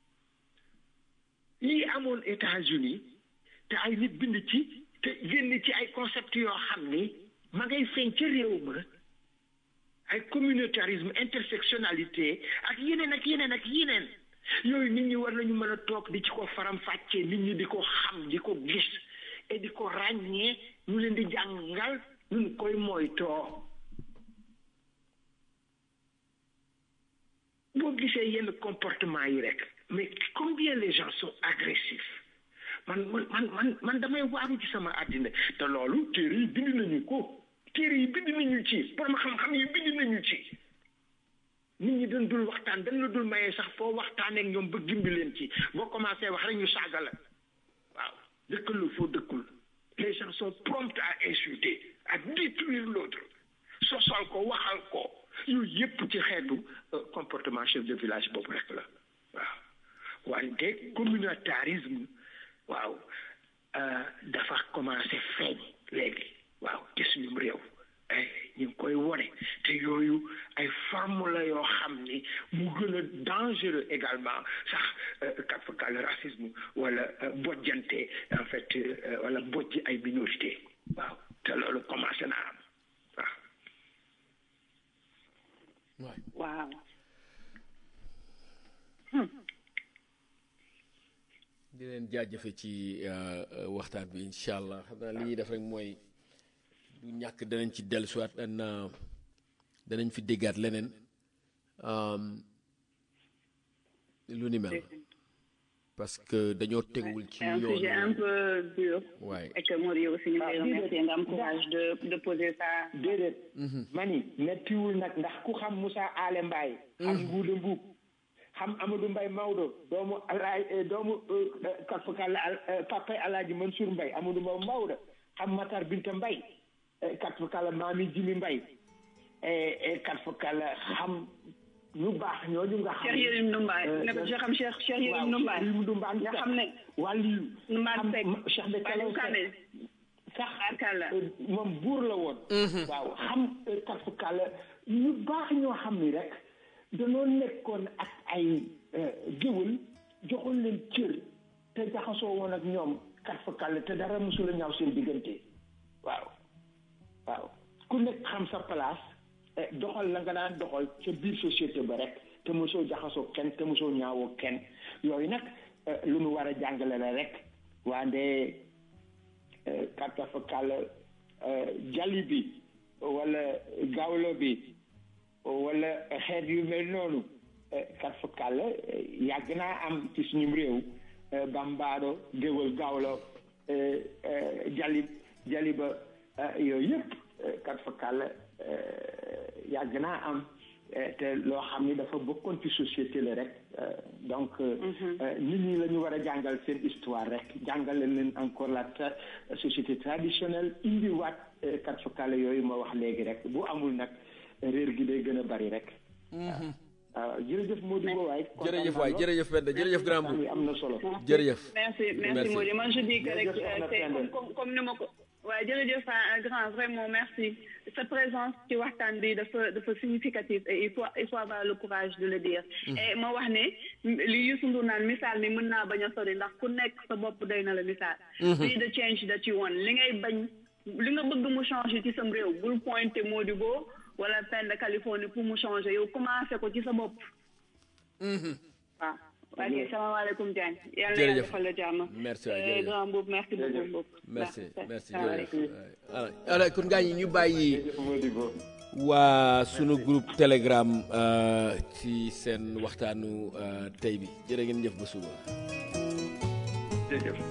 lii amoon États-Unis te ay nit bind ci te génn ci ay concepts yoo xam ni ma ngay feeñ ca réew ma ay communautarisme intersectionnalité ak yeneen ak yeneen ak yeneen yooyu nit ñi war nañu mën a toog di ci ko faram fàccee nit ñi di ko xam di ko gis et di ko ràññee ñu leen di jàngal ñu koy moytoo boo gisee yenn comportement yi rek mais combien les gens sont agressifs man man man man man damay waaru ci sama àddina te loolu téere yi bind nañu ko téere yi bind nañu ci borom xam-xam yi bind nañu ci nit ñi dañ dul waxtaan dañ la dul mayee sax foo waxtaanee ak ñoom ba gimbi leen ci boo commencé wax rek ñu saaga la waaw dëkkal la foo dëkkul les gens sont prompts à insulter à détruire l'autre sosal ko waxal ko yooyu yépp ci xeetu comportement chef de village boobu rek la waaw wante communautarisme waaw dafa commencé feeñ léegi waaw ci suñu réew ñu ngi koy wone te yooyu ay forme la yoo xam ni mu gën a dangereux également sax kafaka le racisme wala bojjante en fait wala bojj ay minorité waaw te loolu commencé na am waaw waaw leen jaajëfe ci euh, euh, waxtaan bi incha allah xam naa li ñuy def rek mooy du ñàkk danañ ci dellusiwaat dan danañ fi déggaat leneen um, lu ni mel parce que dañoo tegul ci C'est un sujet un yoon peu dur. Ouais. Et que Mori aussi ñu lay remercier nga am courage de de poser ça. déedéet mani mettiwul nag ndax ku xam Moussa Ale Mbaye xam Nguuda Mbuub xam Amadou Mbaye Maodo doomu alaaj eh, doomu katfakalla papay alaaji Mansour Mbaye Amadou Mbaye Maodo xam Matar Binta Mbaye katfakalla Mami Jimi Mbaye katfakalla xam ñu baax ñooñu nga xam Cheikh Yérim Ndoumbaay Euh, ne ko Cheikh xam Cheikh Cheikh Yérim waaw Ndoumbaay Cheikh Yérim Ndoumbaay nga xam ne wàlliyu Ndoumbaay xam Seck ma- Cheikh de Kalaw Aliou Kane sax Arkalla Euh, moom buur la woon waaw xam katfakalla ñu baax ñoo xam ni rek danoo nekkoon ak ay euh, géwël joxoon leen cër te jaxasoo woon ak ñoom katfakalla te dara mosula ñaaw seen diggante waaw waaw ku nekk xam sa place eh, doxal la nga daan doxal ca biir société ba rek te mosoo jaxasoo kenn te mosoo ñaawoo kenn yooyu nag eh, lu nu war a jàngale la rek waande katafakal jali bi wala gawlo bi wala xeet yu mel noonu katafakal yàgg naa am ci suñu réew eh, bambaado géwël gawlo eh, eh, jali jali ba eh, yooyu yëpp katafakal yàgg naa am eh, te loo xam ni dafa bokkoon ci société la rek eh, donc eh, nit ñi la ñu war a jàngal seen histoire rek jàngale leen encore la tra- société traditionnelle indiwaat eh, kat fakale yooyu ma wax léegi rek bu amul nag réer gi day gën a bari rek waaw jërëjëf Modou Ba waay jërëjëf waay jërëjëf Penda jërëjëf grand waxtaan bu wi am na solo jërëjëf merci merci Merci. Modi man je dis que rek Jërëjëf, euh, Soxna c'est Penda. comme comme comme ni ma ko waaye jërëjëf un grand vraiment merci sa présence ci waxtaan bi dafa dafa significative et il faut il faut avoir le courage de le dire et ma wax ne li Youssou Ndour naan misaal mi mën naa bañ a sori ndax ku nekk sa bopp doy na la misaal be the change that you want li ngay bañ li nga bëgg mu changer ci sam réew bul pointer Modibo wala Penda Californie pour mu changer yow commencé ko ci sa bopp waaw ok salaamaaleykum Diagne yàlla na yàlla Jërëjëf. defal la jàmm Merci waay, Euh, jërëjëf. grand Mboup merci beaucoup Mboup merci merci salaamaaleykum. jërëjëf voilà alors kon gars yi ñu bàyyi jërëjëf Modou Ba waa sunu groupe telegram euh, ci seen waxtaanu euh, tey bi jërë ngeen jëf ba suba jërëjëf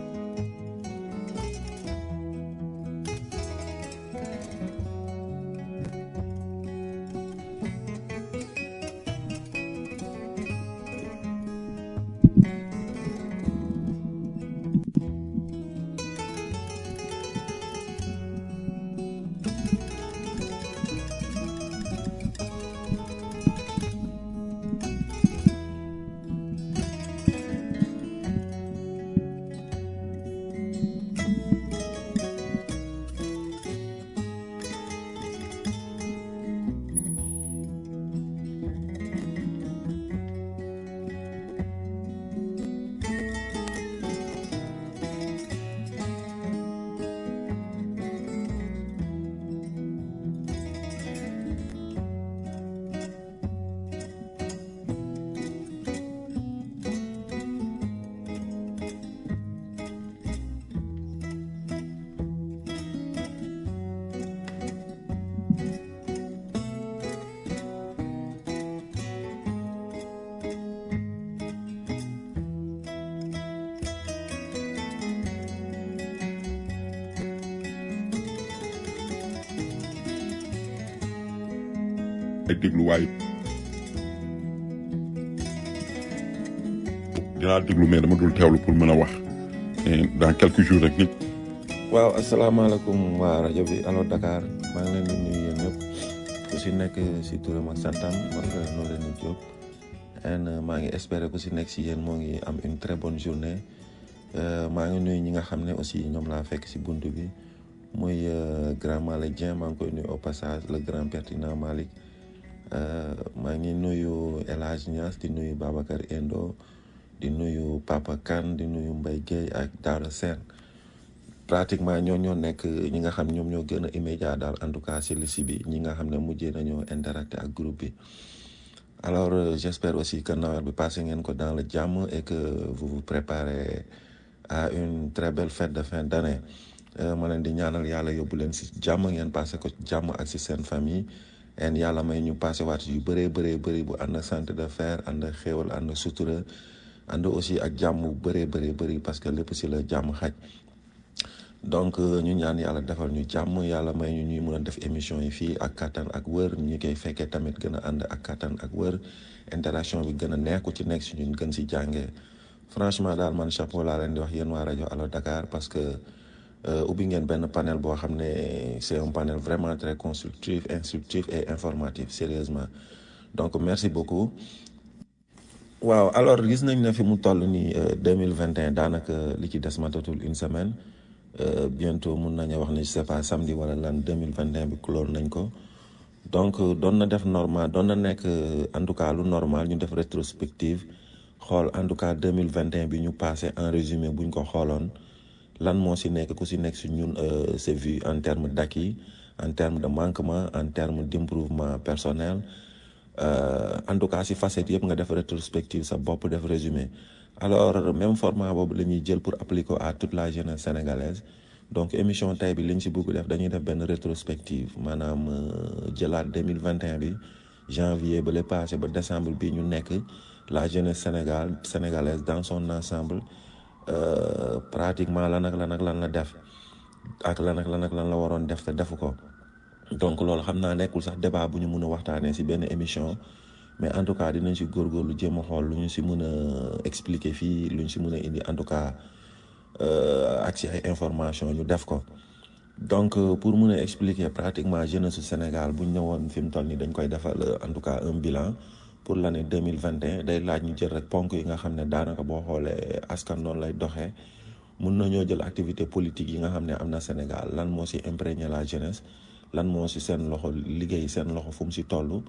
ay dégluwaay dinaa déglu mais dama dul teewlu pour mën a wax Et dans quelques jours rek nit waaw asalaamaaleykum waa rajo bi allo Dakar maa ngi leen di nuyu yéen ñëpp ku si nekk si turam ak santam man nga noo leen di jóg and maa ngi espérer ku si nekk si yéen moo ngi am une très bonne journée Euh, maa ngi nuyu ñi nga xam ne aussi ñoom laa fekk si bunt bi muy euh, grand Malick Dieng maa ngi koy nuyu au passage le grand pertinent Malick Euh, maa ngi nuyu El Hadj Niass di nuyu Babacar Endo di nuyu Papa Kane di nuyu Mbaye Guèye ak Daouda Sène pratiquement ñoo ñoo nekk ñi nga xam ñoom ñoo gën a immédiat daal en tout cas si liste bi ñi nga xam ne mujjee nañoo interacté ak groupe bi alors euh, j'espère aussi que Noël bi passé ngeen ko dans le jàmm et que vous vous préparez à une très belle fête de fin d'année Euh, ma leen di ñaanal yàlla yóbbu leen si jàmm ngeen passé ko jàmm ak si seen famille en yàlla may ñu passé waat yu bëree bëree bëri bu ànd ak santé de fer ànd ak xéewal ànd ak sutura ànd aussi ak jàmm bu bëree bëree bëri parce que lépp si la jàmm xaj donc euh, ñu ñaan yàlla defal ñu jàmm yàlla may ñu ñuy mën a def émission yi fii ak kattan ak wër ñu koy fekkee tamit gën a ànd ak kattan ak wër interaction bi gën a neex ku ci nekk si ñun gën si jàngee franchement daal man chapeau laa leen di wax yéen waa rajo Allo Dakar parce que euh, ubbi ngeen benn panel boo xam ne c'est un panel vraiment très constructif instructif et informatif sérieusement donc merci beaucoup waaw alors gis nañ ne fi mu toll nii deux mille vingt et un daanaka li ci des matatul une semaine euh, bientôt mun nañu wax ne je sais pas samedi wala lan deux mille vingt et un bi clore nañ ko donc doon na def normal doon na nekk en tout cas lu normal ñu def rétrospective xool en tout cas deux mille vingt et un bi ñu passé en résumé buñ ko xooloon lan moo si nekk ku si nekk si ñun c'est vu en termes d'acquis en termes de manquement en termes d'improvement personnel Euh, en tout cas si facette yëpp nga def rétrospective sa bopp def résumé alors même format boobu la ñuy jël pour appliquer à toute la jeunesse sénégalaise donc émission tey bi li ñu si bëgg def dañuy def benn rétrospective maanaam jëlaat 2021 bi janvier ba le passé ba décembre bi ñu nekk la jeunesse sénégal sénégalaise dans son ensemble euh, pratiquement lan ak lan ak lan la def ak lan ak lan ak lan la waroon def te defu ko donc loolu xam naa nekkul sax débat bu ñu mun a waxtaanee ci benn émission mais en tout cas dinañ ci góorgóorlu jéem a xool lu ñu ci mën a expliquer fii lu ñu ci mën a indi en tout cas ak ci ay information ñu def ko donc pour mun a expliquer pratiquement jeunesse su Sénégal bu ñu ñëwoon fi mu toll nii dañ koy defal en tout cas un bilan pour l'année deux mille vingt et un day laaj ñu jël rek ponk yi nga xam ne daanaka boo xoolee askan noonu lay doxee mun nañoo jël activité politique yi nga xam ne am na Sénégal lan moo ci imprégné la jeunesse. lan moo ci seen loxo liggéey seen loxo fu mu ci toll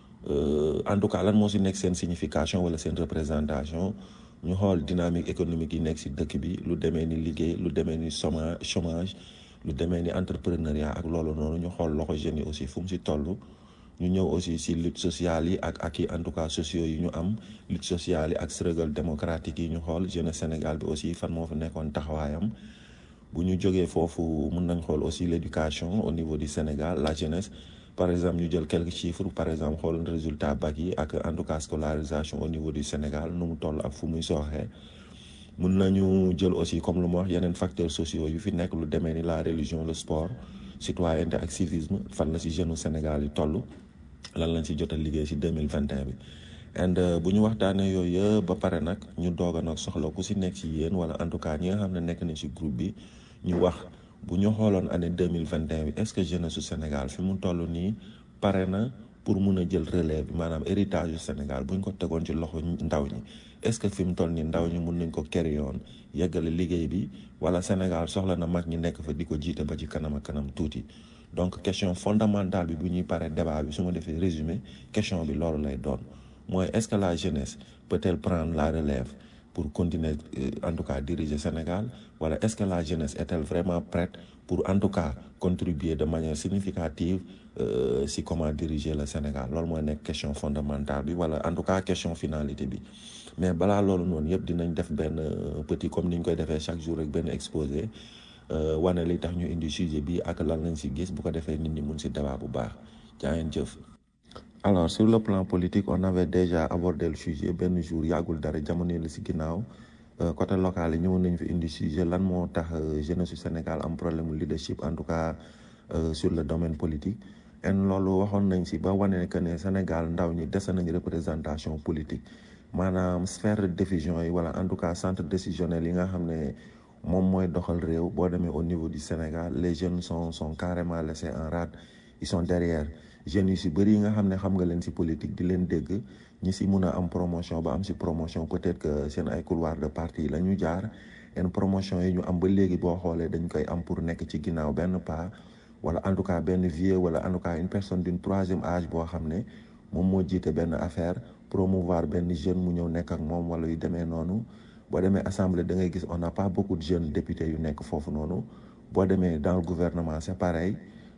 en tout cas lan moo ci nekk seen signification wala seen représentation ñu xool dynamique économique yi nekk ci dëkk bi lu demee ni liggéey lu demee ni chômage chômage lu demee ni entrepreneuriat ak loolu noonu ñu xool loxo jeunes yi aussi fu mu ci toll ñu ñëw aussi ci lutte sociale yi ak ak yi en tout cas sociaux yi ñu am lutte sociale yi ak struggle démocratique yi ñu xool jeunesse Sénégal bi aussi fan moo fa nekkoon taxawaayam bu ñu jógee foofu mun nañ xool aussi l'éducation au niveau du Sénégal la jeunesse par exemple ñu jël quelques chiffres par exemple xool résultat bac yi ak en tout cas scolarisation au niveau du Sénégal nu mu toll ak fu muy sooxee mun nañu jël aussi comme lu ma wax yeneen facteurs sociaux yu fi nekk lu demee ni la religion le sport citoyenneté ak civisme fan la ci jeune Sénégal yi toll lan lañ ci jot a liggéey ci deux mille vingt et un bi and bu ñu waxtaanee yooyu yëpp ba pare nag ñu doog a nag soxla ku ci nekk ci yéen wala en tout cas ñi nga xam ne nekk na ci groupe bi ñu wax bu ñu xooloon année deux mille vingt et un bi est-ce que jeunesse su Sénégal fi mu toll nii pare na pour mun a jël relève bi maanaam héritage du Sénégal bu ñu ko tegoon ci loxo ndaw ñi est-ce que fi mu toll nii ndaw ñi mun nañ ko carry yoon yeggale liggéey bi wala Sénégal soxla na mag ñi nekk fa di ko jiite ba ci kanam ak kanam tuuti donc question fondamentale bi bu ñuy paree débat bi su ma defee résumé question bi loolu lay doon. mooy est-ce que la jeunesse peut-elle prendre la relève pour continuer en tout cas diriger Sénégal wala est-ce que la jeunesse est-elle vraiment prête pour en tout cas contribuer de manière significative euh, si comment diriger le Sénégal loolu mooy nekk question fondamentale bi wala en tout cas question finalité bi mais balaa loolu noonu yëpp dinañ def benn petit comme ni ñu koy defee chaque jour rek benn exposé wane li tax ñu indi sujet bi ak lan lañ si gis bu ko defee nit ñi mun si débat bu baax jaa ngeen jëf. alors sur le plan politique on avait déjà abordé le sujet benn jour yàggul dara jamono la ci ginnaaw côté local yi ñëwoon nañu fi indi sujet lan moo tax jeunesse su Sénégal am problème leadership en tout cas sur le domaine politique en loolu waxoon nañ ci ba wane que ne Sénégal ndaw ñi dese nañ représentation politique maanaam sphère de décision yi wala en tout cas centre décisionnel yi nga xam ne moom mooy doxal réew boo demee au niveau du Sénégal les jeunes sont sont carrément laissés en rade ils sont derrière jeunes yu si bëri yi nga xam ne xam nga leen si politique di leen dégg ñi si mun a am promotion ba am si promotion peut-être que seen ay couloir de parti la ñu jaar yenn promotion yi ñu am ba léegi boo xoolee dañ koy am pour nekk ci ginnaaw benn pas wala en tout cas benn vieux wala en tout cas une personne d'une troisième âge boo xam ne moom moo jiite benn affaire promouvoir benn jeune mu ñëw nekk ak moom wala yu demee noonu boo demee assemblée da ngay gis on n'a pas beaucoup de jeunes députés yu nekk foofu noonu boo demee dans le gouvernement c'est pareil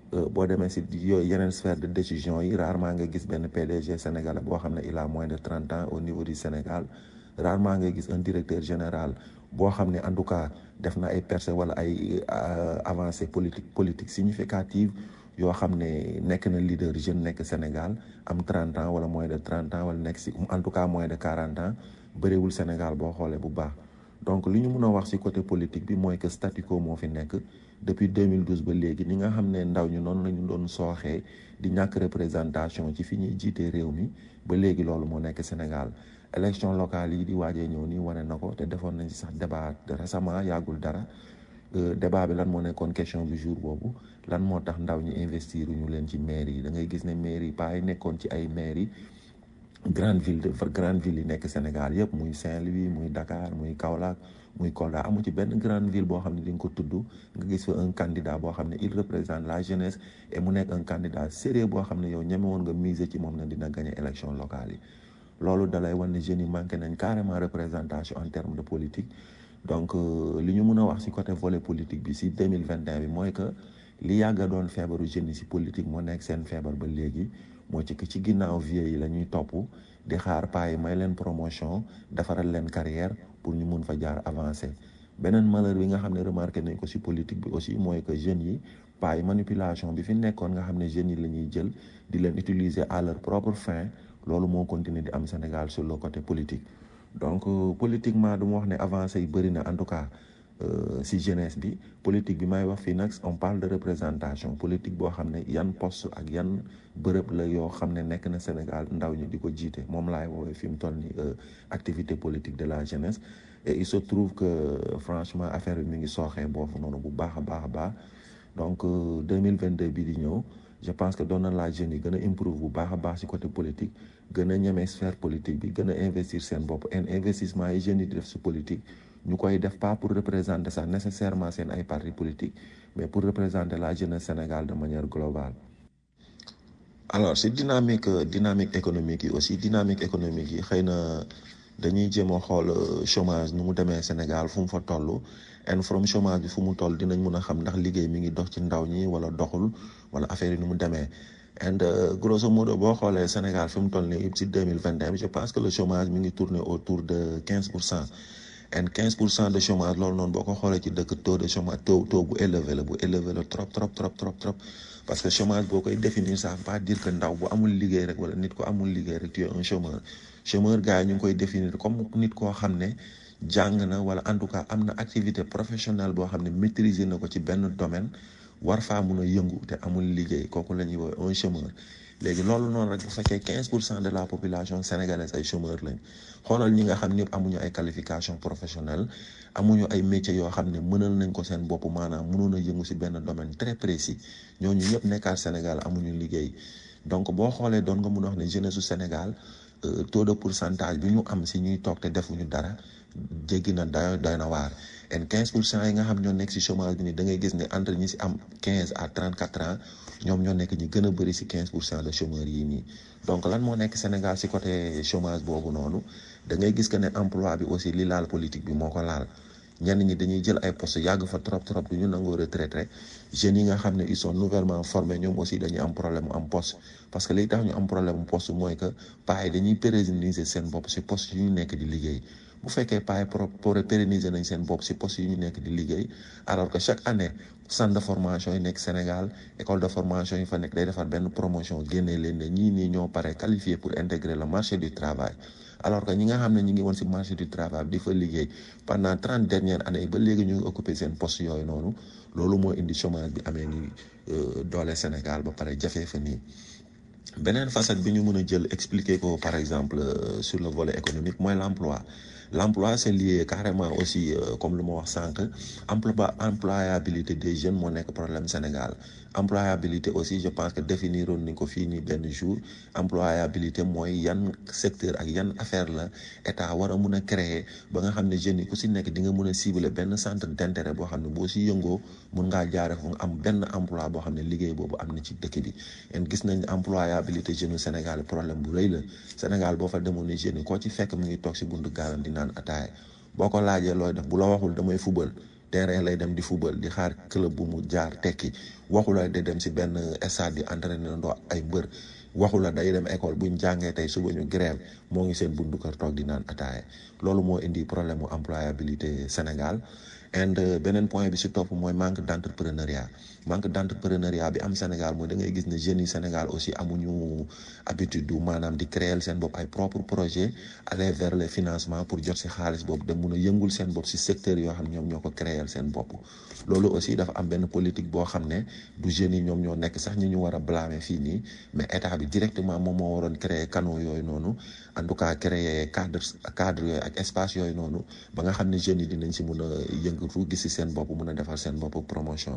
boo demee si yooyu yeneen sphère de décision yi rarement nga gis benn PDG sénégalais boo xam ne il a moins de trente ans au niveau du Sénégal rarement nga gis un directeur général boo xam ne en tout cas def na ay percées wala ay avancées politique politique significative yoo xam ne nekk na leader jeune nekk Sénégal am trente ans wala moins de trente ans wala nekk si en tout cas moins de quarante ans bëriwul Sénégal boo xoolee bu baax donc li ñu mun a wax ci côté politique bi mooy que statu quo moo fi nekk depuis 2012 ba léegi ni nga xam ne ndaw ñu noonu la ñu doon sooxee di ñàkk représentation ci fi ñuy jiitee réew mi ba léegi loolu moo nekk Sénégal élection locale yi di waajee ñëw nii wane na ko te defoon nañ ci sax débat récemment yàggul dara débat bi lan moo nekkoon question du jour boobu lan moo tax ndaw ñi investir ñu leen ci mairie yi da ngay gis ne mairie yi pas yi nekkoon ci ay mairie grande ville de grande ville yi nekk Sénégal yëpp muy Saint-Louis muy Dakar muy Kaolack muy Kolda amu ci benn grande ville boo xam ne di nga ko tudd nga gis fa un candidat boo xam ne il représente la jeunesse et mu nekk un candidat sérieux boo xam ne yow ñeme woon nga miser ci moom ne dina gagner élection locale yi loolu dalay wan ne jeunes yi manqué nañ carrément représentation en termes de politique donc li ñu mun a wax ci côté volet politique bi ci 2021 bi mooy que li yàgga doon feebaru jeunes yi ci politique moo nekk seen feebar ba léegi moo ci que ci ginnaaw vieux yi la ñuy topp di xaar paa yi may leen promotion defaral leen carrière pour ñu mun fa jaar avancer beneen malheur bi nga xam ne remarqué nañ ko ci politique bi aussi mooy que jeunes yi paa yi manipulation bi fi nekkoon nga xam ne jeunes yi la ñuy jël di leen utiliser à leur propre fin loolu moo continuer di am Sénégal sur le côté politique donc politiquement du ma wax ne avancé yi bëri na en tout cas si jeunesse bi politique bi may wax fii nag on parle de représentation politique boo xam ne yan poste ak yan bërëb la yoo xam ne nekk na Sénégal ndaw ñi di ko jiite moom laay woowee fi mu toll ni activité politique de la jeunesse et il se trouve que franchement affaire bi mi ngi sooxee boofu noonu bu baax a baax a baax donc 2022 bi di ñëw je pense que doon na la jeunes yi gën a improve bu baax a baax ci côté politique gën a ñeme sphère politique bi gën a investir seen bopp en investissement yi jeunes yi di def ci politique ñu koy def pas pour représenter ça nécessairement seen ay parti politique mais pour représenter la jeunesse Sénégal de manière globale alors si dynamique dynamique économique yi aussi dynamique économique yi xëy na dañuy jéem a xool chômage nu mu demee Sénégal fu mu fa toll and from chômage bi fu mu toll dinañ mun a xam ndax liggéey mi ngi dox ci ndaw ñi wala doxul wala affaire yi nu mu demee and grosso modo boo xoolee Sénégal fi mu toll nii si deux mille vingt et un je pense que le chômage mi ngi tourner autour de quinze pour cent and quinze pour cent de chômage loolu noonu boo ko xoolee ci dëkk taux de chômage taux taux bu élevé la bu élevé la trop trop trop trop trop parce que chômage boo koy définir ça veut pas dire que ndaw bu amul liggéey rek wala nit ko amul liggéey rek tu es un chômeur chômeur gars yi ñu ngi koy définir comme nit koo xam ne jàng na wala en tout cas am na activité professionnelle boo xam ne maîtriser na ko ci benn domaine war faa mun a yëngu te amul liggéey kooku la ñuy woowee un chômeur léegi loolu noonu rek bu fekkee quinze pour cent de la population sénégalaise ay chômeurs lañ xoolal ñi nga xam ñëpp amuñu ay qualification professionnelle amuñu ay métiers yoo xam ne mënal nañ ko seen bopp maanaam mënoon a yëngu si benn domaine très précis ñooñu ñëpp nekkaat Sénégal amuñu liggéey donc boo xoolee doon nga mun a wax ne jeunesse su Sénégal taux de pourcentage bi ñu am si ñuy toog te defuñu dara jéggi na dayo doy na waar en quinze pour cent yi nga xam ñoo nekk si chômage bi nii da ngay gis ne entre ñi si am quinze à trente quatre ans ñoom ñoo nekk ñi gën a bëri si quinze pour cent de chômeurs yi nii donc lan moo nekk Sénégal si côté chômage boobu noonu da ngay gis que ne emploi bi aussi li laal politique bi moo ko laal ñenn ñi dañuy jël ay postes yàgg fa trop trop du ñu nangoo retraité jeunes yi nga xam ne ils sont nouvellement formés ñoom aussi dañuy am problème mu am poste parce que li tax ñu am problème mu poste mooy que paa yi dañuy pérenniser seen bopp si poste yu ñu nekk di liggéey bu fekkee paa yi pour pérenniser nañ seen bopp si poste yu ñu nekk di liggéey alors que chaque année centre de formation yi nekk Sénégal école de formation yi fa nekk day defar benn promotion génnee leen ne ñii nii ñoo pare qualifié pour intégrer le marché du travail alors que ñi nga xam ne ñi ngi woon si marché du travail di fa liggéey pendant trente dernières années ba léegi ñu ngi occupé seen poste yooyu noonu loolu moo indi chômage bi amee ni doole Sénégal ba pare jafee fa nii beneen facette bi ñu mën a jël expliquer ko par exemple sur le volet économique mooy l'emploi l'emploi c'est lié carrément aussi comme lu ma wax sànq emploi employabilité des jeunes moo nekk problème Sénégal employabilité aussi je pense que définiroon ni ko fii nii benn jour employabilité mooy yan secteur ak yan affaire la état war a mun a créer ba nga xam ne jeunes yi ku si nekk di nga mun a cibler benn centre d'intérêt boo xam ne boo si yëngoo mun ngaa jaare fu nga am benn emploi boo xam ne liggéey boobu am na ci dëkk bi en gis nañ employabilité jeunes Sénégal problème bu rëy la Sénégal boo fa demoon ne jeunes yi koo ci fekk mu ngi toog si buntu gaalam di naan ataaya boo ko laajee looy def bu la waxul damay fubal terrain lay dem di football di xaar club bu mu jaar tekki waxu la day dem si benn stade di entraîner ndoo ay mbër waxu la day dem école buñ jàngee tey suba ñu grève moo ngi seen bundu kër toog di naan ataaye loolu moo indi problème mu employabilité Sénégal and beneen point bi si topp mooy manque d' entrepreneuriat manque d' entrepreneuriat bi am Sénégal mooy da ngay gis ne jeunes yi Sénégal aussi amuñu habitude du maanaam di créer seen bopp ay propre projet aller vers les financements pour jot si xaalis boobu da mun a yëngul seen bopp si secteur yoo xam ñoom ñoo ko créer seen bopp loolu aussi dafa am benn politique boo xam ne du jeunes yi ñoom ñoo nekk sax ñi ñu war a blâmer fii nii mais état bi directement moom moo waroon créer canaux yooyu noonu en tout cas créer cadre cadre yooyu ak espace yooyu noonu ba nga xam ne jeunes yi dinañ si mun a yëngatu gis si seen bopp mun a defar seen bopp promotion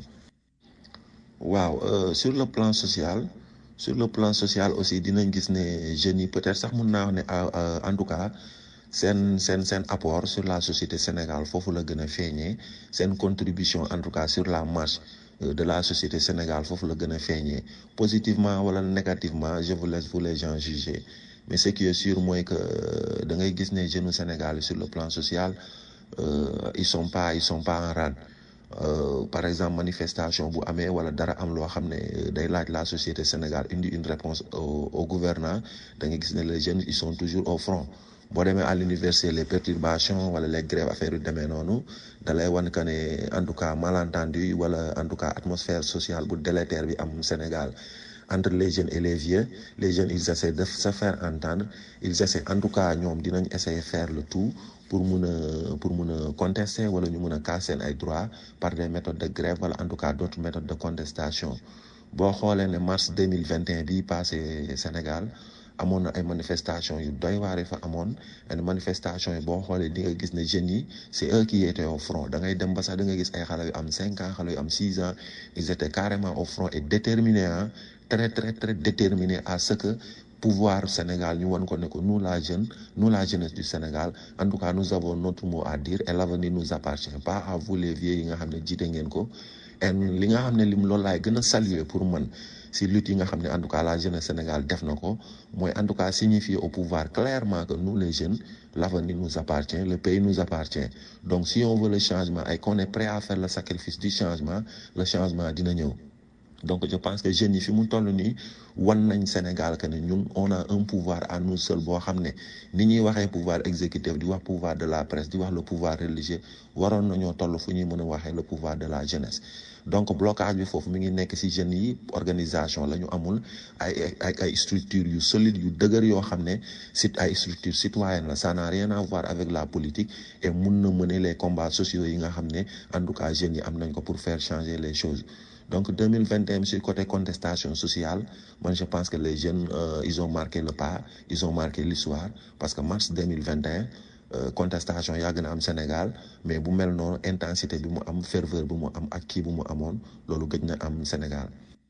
waaw euh, sur le plan social sur le plan social aussi dinañ gis ne jeunes yi peut-être sax mun naa wax ne en tout cas seen seen seen apport sur la société Sénégal foofu la gën a feeñee seen contribution en tout cas sur la marche de la société Sénégal foofu la gën a feeñee positivement wala négativement je vous laisse vous les gens juger mais ce qui est sûr mooy que da ngay gis ne jeunes Sénégal sur le plan social euh, ils sont pas ils sont pas en rade Euh, par exemple manifestation bu amee wala dara am loo xam ne day laaj la société Sénégal indi une réponse au, au gouvernant da nga gis ne les jeunes ils sont toujours au front boo demee à l'université les perturbations wala les grèves affaires yu demee noonu da lay wan que ne en tout cas malentendu wala en tout cas atmosphère sociale bu délétère bi am Sénégal entre les jeunes et les vieux les jeunes ils essaient de se faire entendre ils essaient en tout cas ñoom dinañ essayer faire le tout pour mun a pour mun a contester wala ñu mun a casser seen ay droits par des méthodes de grève wala en tout cas d'autres méthodes de contestation boo xoolee ne mars 2021 bii passé Sénégal amoon na ay manifestations yu doy waar fa amoon ay manifestations yi boo xoolee di nga gis ne jeunes yi c'est eux qui étaient au front da ngay dem ba sax da nga gis ay xale yu am cinq ans xale yu am six ans ils étaient carrément au front et déterminés ah très très très déterminés à ce que pouvoir Sénégal ñu wan ko ne ko nous la jeune nous la jeunesse du Sénégal en tout cas nous avons notre mot à dire et l'avenir nous appartient pas à vous les vieux yi nga xam ne jiite ngeen ko et li nga xam ne lim loolu laay gën a saluer pour man si lutte yi nga xam ne en tout cas la jeunesse Sénégal def na ko mooy en tout cas signifier au pouvoir clairement que nous les jeunes l'avenir nous appartient le pays nous appartient donc si on veut le changement et qu'on est prêt à faire le sacrifice du changement le changement dina ñëw donc je pense que jeunes yi fi mu toll nii wan nañ Sénégal que ne ñun on a un pouvoir à nous seuls boo xam ne ni ñuy waxee pouvoir exécutif di wax pouvoir de la presse di wax le pouvoir religieux waroon nañoo toll fu ñuy mën a waxee le pouvoir de la jeunesse donc blocage bi foofu mi ngi nekk ci jeunes yi organisation la ñu amul ay ay ay structures yu solides yu dëgër yoo xam ne sit ay structures citoyennes la ça n'a rien à voir avec la politique et mun na mener les combats sociaux yi nga xam ne en tout cas jeunes yi am nañ ko pour faire changer les choses donc 2021 sur côté contestation sociale moi je pense que les jeunes euh, ils ont marqué le pas ils ont marqué l'histoire parce que mars 2021 euh, contestation yàgg na am Sénégal mais bu mel noonu intensité bi mu am ferveur bi mu am ak kii bu mu amoon loolu gëj na am Sénégal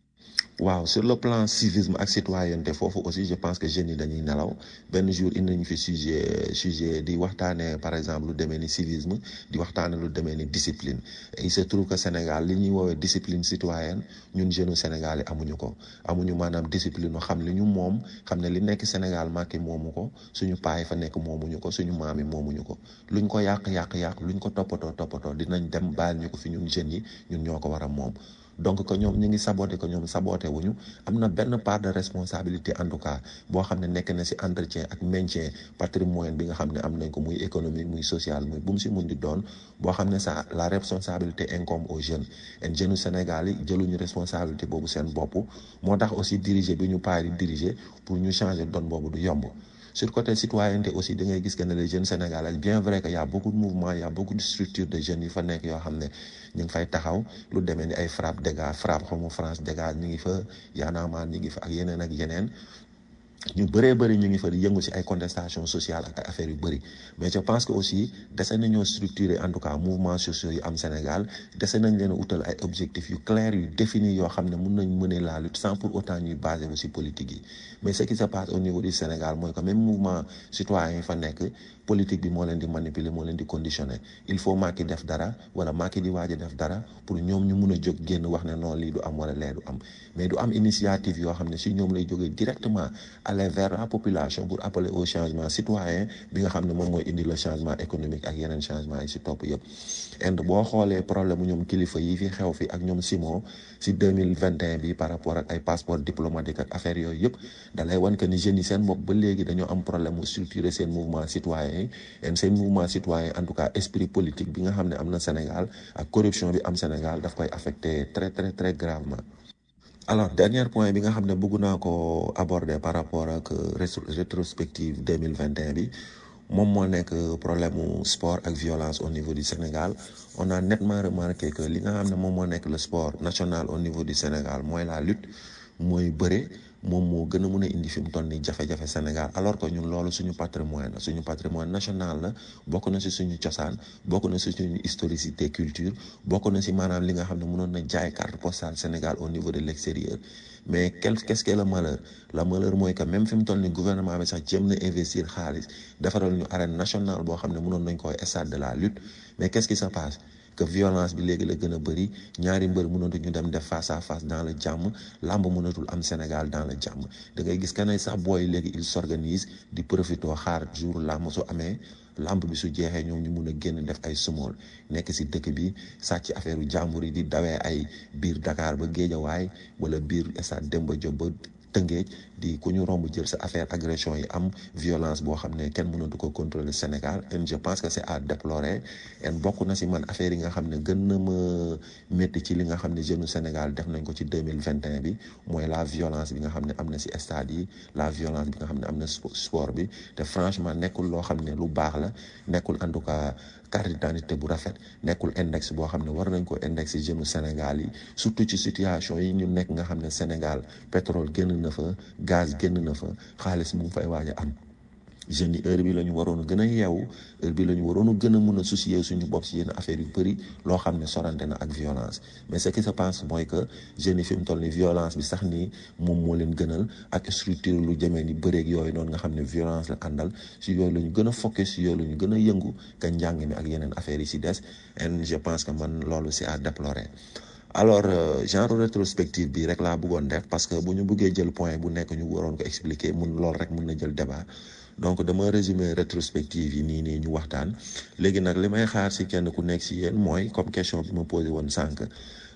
waaw sur le plan civisme ak citoyenneté foofu aussi je pense que jeunes yi dañuy nelaw benn jour indi nañu fi sujet sujet di waxtaanee par exemple lu demee ni civisme di waxtaanee lu demee ni discipline il se trouve que Sénégal li ñuy woowee discipline citoyenne ñun jeunes Sénégal yi amuñu ko amuñu maanaam discipline xam li ñu moom xam ne li nekk Sénégal màkki moomu ko suñu paay fa nekk moomuñu ko suñu maam yi moomuñu ko luñ ko yàq yàq yàq luñ ko toppatoo toppatoo dinañ dem baal ñu ko fi ñun jeunes yi ñun ñoo ko war a moom. donc que ñoom ñu ngi saboté que ñoom saboté wuñu am na benn part de responsabilité en tout cas boo xam ne nekk na ci entretien ak maintien patrimoine bi nga xam ne am nañ ko muy économique muy social muy bu mu ci mun di doon boo xam ne ça la responsabilité incombe aux jeunes et jeunes Sénégal yi jëluñu responsabilité boobu seen bopp moo tax aussi diriger bi ñu paari diriger pour ñu changer donne boobu du yomb sur côté citoyenneté aussi da ngay gis que ne les jeunes sénégalais bien vrai que y a beaucoup de mouvements y a beaucoup de structures de jeunes yi fa nekk yoo xam ne ñu ngi fay taxaw lu demee ni ay frappe dégage frappe xamu France dégage ñu ngi fa yaanaamaan ñu ngi fa ak yeneen ak yeneen ñu bëree bëri ñu ngi fa di yëngu ci ay contestation sociale ak ay affaires yu bëri mais je pense que aussi dese nañoo structurer en tout cas mouvements sociaux yu am Sénégal dese nañ leen a utal ay objectifs yu clairs yu définis yoo xam ne mun nañ mener la lutte sans pour autant ñuy basé wu ci politique yi mais ce qui se passe au niveau du Sénégal mooy que même mouvement citoyen yi fa nekk politique bi moo leen di manipuler moo leen di conditionner il faut Macky def dara wala Macky di waaj a def dara pour ñoom ñu mun a jóg génn wax ne non lii du am wala lee du am mais du am initiative yoo xam ne ci ñoom lay jógee directement à aller vers la population pour appeler au changement citoyen bi nga xam ne moom mooy indi le changement économique ak yeneen changement yi si topp yëpp and boo xoolee problème mu ñoom kilifa yi fi xew fi ak ñoom Simon si 2021 bi par rapport ak ay passeport diplomatique ak affaire yooyu yëpp dalay wan que ni jeunes yi seen bopp ba léegi dañoo am problème mu structurer seen mouvement citoyen yi and seen mouvement citoyen en tout cas esprit politique bi nga xam ne am na Sénégal ak corruption bi am Sénégal daf koy affecté très très très gravement alors dernier point bi nga xam ne bëgg naa ko aborder par rapport ak rétrospective 2021 bi moom moo nekk problème mu sport ak violence au niveau du Sénégal on a nettement remarqué que li nga xam ne moom moo nekk le sport national au niveau du Sénégal mooy la lutte mooy bëre moom moo gën a mun a indi fi mu toll nii jafe-jafe Sénégal alors que ñun loolu suñu patrimoine la suñu patrimoine national la bokk na si suñu cosaan bokk na si suñu historicité culture bokk na si maanaam li nga xam ne mënoon na jaay carte postale Sénégal au niveau de l'extérieur mais quel qu'est-ce que le malheur le malheur mooy que même fi mu toll nii gouvernement bi sax jéem na investir xaalis defaral ñu arène nationale boo xam ne mënoon nañ koy stade de la lutte mais qu'est-ce qui se passe que violence bi léegi la gën a bëri ñaari mbër mënatuñu dem def face à face dans le jàmm làmb mënatul am Sénégal dans le jàmm da ngay gis que ne sax booy léegi il s'organise di profité xaar jour làmb su amee làmb bi su jeexee ñoom ñu mun a génn def ay sumool nekk si dëkk bi sàcc affaire u jàmbur yi di dawee ay biir Dakar ba Géejawaay wala biir stade Demba Diop ba Tëngéej di ku ñu romb jël sa affaire agression yi am violence boo xam ne kenn mënatu ko contrôler Sénégal et je pense que c'est à déplorer et bokk na si man affaire yi nga xam ne gën na ma métti ci li nga xam ne jeune Sénégal def nañ ko ci deux mille vingt et un bi mooy la violence bi nga xam ne am na si stade yi la violence bi nga xam ne am na sport bi te franchement nekkul loo xam ne lu baax la nekkul en tout cas carte d'identité bu rafet nekkul index boo xam ne war nañ ko index jeune Sénégal yi surtout ci situation yi ñu nekk nga xam ne Sénégal pétrole génn na fa gaz génn na fa xaalis mu ngi fay waaj a am jeunes yi heure bi la ñu waroon a gën a yeewu heure bi la ñu waroon a gën a mun a soucier suñu bopp si yenn affaire yu bëri loo xam ne sorante na ak violence mais ce qui se passe mooy que jeunes yi fi mu toll ni violence bi sax nii moom moo leen gënal ak structure lu jëmee ni bëreeg yooyu noonu nga xam ne violence la àndal si yooyu la ñu gën a focus si yooyu la ñu gën a yëngu ka njàng mi ak yeneen affaires yi si des et je pense que man loolu c'est à déplorer alors genre rétrospective bi rek laa bëggoon def parce que bu ñu bëggee jël point bu nekk ñu waroon ko expliquer mun loolu rek mun na jël débat donc dama résumer rétrospective yi nii nii ñu waxtaan léegi nag li may xaar si kenn ku nekk si yéen mooy comme question bi ma posé woon sànq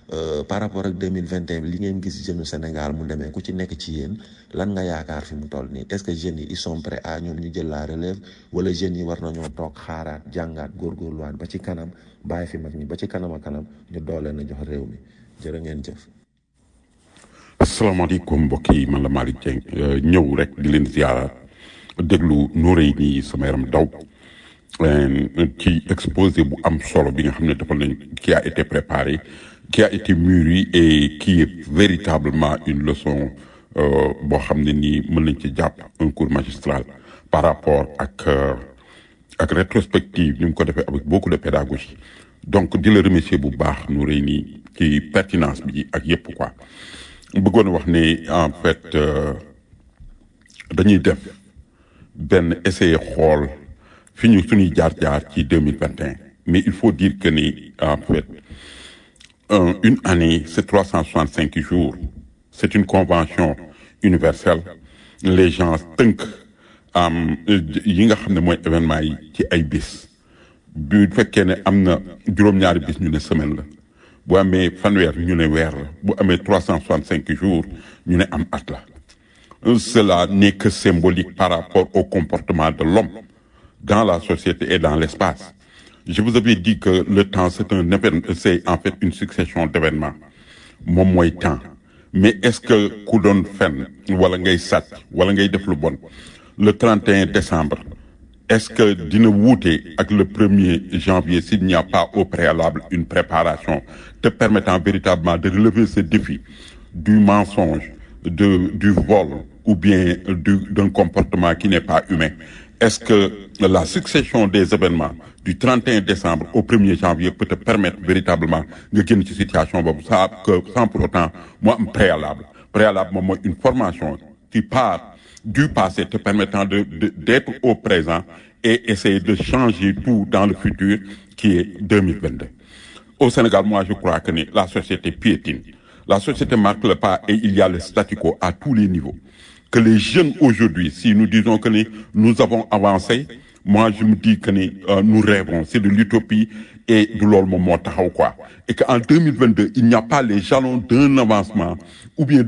par rapport ak 2021 li ngeen gis jeune Sénégal mu demee ku ci nekk ci yéen lan nga yaakaar fi mu toll nii est-ce que jeunes yi ils sont prêts à ñoom ñu jël la relève wala jeunes yi war nañoo toog xaaraat jàngaat góorgóorluwaat ba ci kanam bàyyi fi mag ñi ba ci kanam a kanam ñu doole na jox réew mi jërë ngeen jëf. asalaamaaleykum mbokk yi man la Malick Dieng ñëw rek di leen ziara déglu nuuree nii sama yaram daw ci exposé bu am solo bi nga xam ne defal nañ qui a été préparé qui a été mûri et qui est véritablement une leçon boo xam ne nii mën nañ ci jàpp un cours magistral par rapport ak ak rétrospective ni mu ko defee avec beaucoup de pédagogie donc di la remercier bu baax nuuree nii ci pertinence bi ak yépp quoi bëggoon wax ne en fait dañuy def benn essayer xool fi ñu suñuy jaar-jaar ci deux mille vingt et un mais il faut dire que ni en fait un, une année c'est trois cent soixante cinq jours c'est une convention universelle les gens tënk am yi nga xam ne mooy événement yi ci ay bis bu fekkee ne am na juróom-ñaari bis ñu ne semaine la bu amee fanweer ñu ne weer la bu amee trois cent soixante cinq jours ñu ne am at la cela n'est que symbolique par rapport au comportement de l'homme dans la société et dans l'espace je vous avais dit que le temps c'est un événement c'est en fait une succession d'événements moom mooy temps mais est-ce que ku doon fen wala ngay sàcc wala ngay def lu bon le 31 décembre est-ce que dina wuute ak le 1er janvier s'il n'y a pas au préalable une préparation te permettant véritablement de relever ce défi du mensonge de du vol ou bien du d'un comportement qui n'est pas humain est-ce que la succession des événements du 31 décembre au 1er janvier peut te permettre véritablement nga génn ci situation boobu ça que sans pour autant moo am préalable préalable moom mooy une formation qui part du passé te permettant de, de d'être au présent et essayer de changer tout dans le futur qui est 2022 au Sénégal moi je crois que ni la société piétine la société marque le pas et il y a le statu quo à tous les niveaux que les jeunes aujourd'hui, si nous disons que nous avons avancé, moi je me dis que euh, nous rêvons, c'est de l'utopie et de l'olmo quoi. Et qu'en 2022, il n'y a pas les jalons d'un avancement ou bien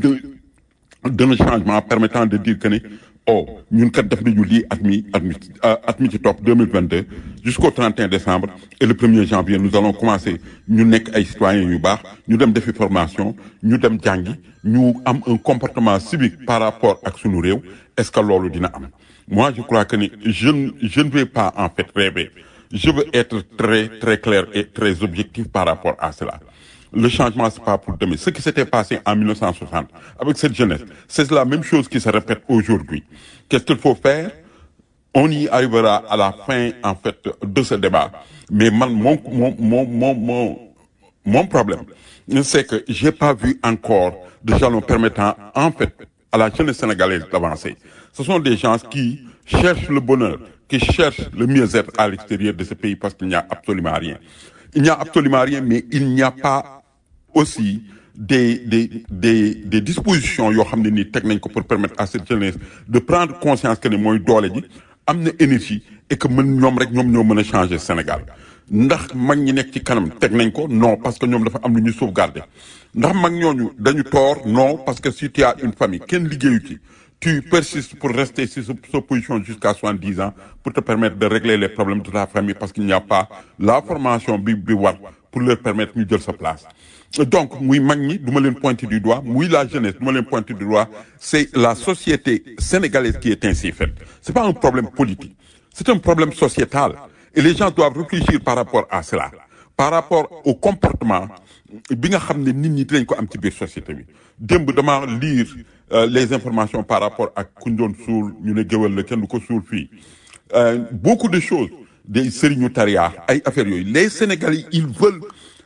d'un changement permettant de dire que oh, ñun kat def nañu lii at mi at mi at mi ci topp 2022 jusqu'au 31 décembre et le 1er janvier nous allons commencer ñu nekk ay citoyens yu baax ñu dem defi formation ñu dem jàngi ñu am un comportement civique par rapport ak sunu réew est-ce que loolu dina am moi je crois que ni je je ne vais pas en fait rêver je veux être très très clair et très objectif par rapport à cela le changement, c'est pas pour demain. Ce qui s'était passé en 1960 avec cette jeunesse, c'est la même chose qui se répète aujourd'hui. Qu'est-ce qu'il faut faire On y arrivera à la fin, en fait, de ce débat. Mais mon, mon, mon, mon, mon, mon problème, c'est que j'ai pas vu encore de jalons permettant, en fait, à la jeunesse sénégalaise d'avancer. Ce sont des gens qui cherchent le bonheur, qui cherchent le mieux-être à l'extérieur de ce pays parce qu'il n'y a absolument rien. Il n'y a absolument rien, mais il n'y a pas aussi des, des, des, des dispositions yoo xam ne nii teg nañ ko pour permettre à cette jeunesse de prendre conscience que ne mooy doole ji am na énergie et que mën ñoom rek ñoom ñoo mën a changer Sénégal ndax mag ñi nekk ci kanam teg nañ ko non parce que ñoom dafa am lu ñu sauvegarder ndax mag ñooñu dañu tort non parce que si tu as une famille kenn liggéeyu ci tu persistes pour rester sur cette position jusqu'à 70 ans pour te permettre de régler les problèmes de ta famille parce qu'il n'y a pas la formation bi bi war pour leur permettre ñu jël sa place donc muy mag ñi du ma leen pointer du doigt muy la jeunesse du ma leen pointer du doigt c'est la société sénégalaise qui est ainsi faite c'est pas un problème politique c'est un problème sociétal et les gens doivent réfléchir par rapport à cela par rapport au comportement bi nga xam ne nit ñi dinañ ko am ci biir société bi démb dama lire les informations par rapport ak kuñ doon suul ñu ne géwél la kenn du ko suul fii beaucoup de choses des sëriñu tariya ay affaires yooyu les Sénégalais ils veulent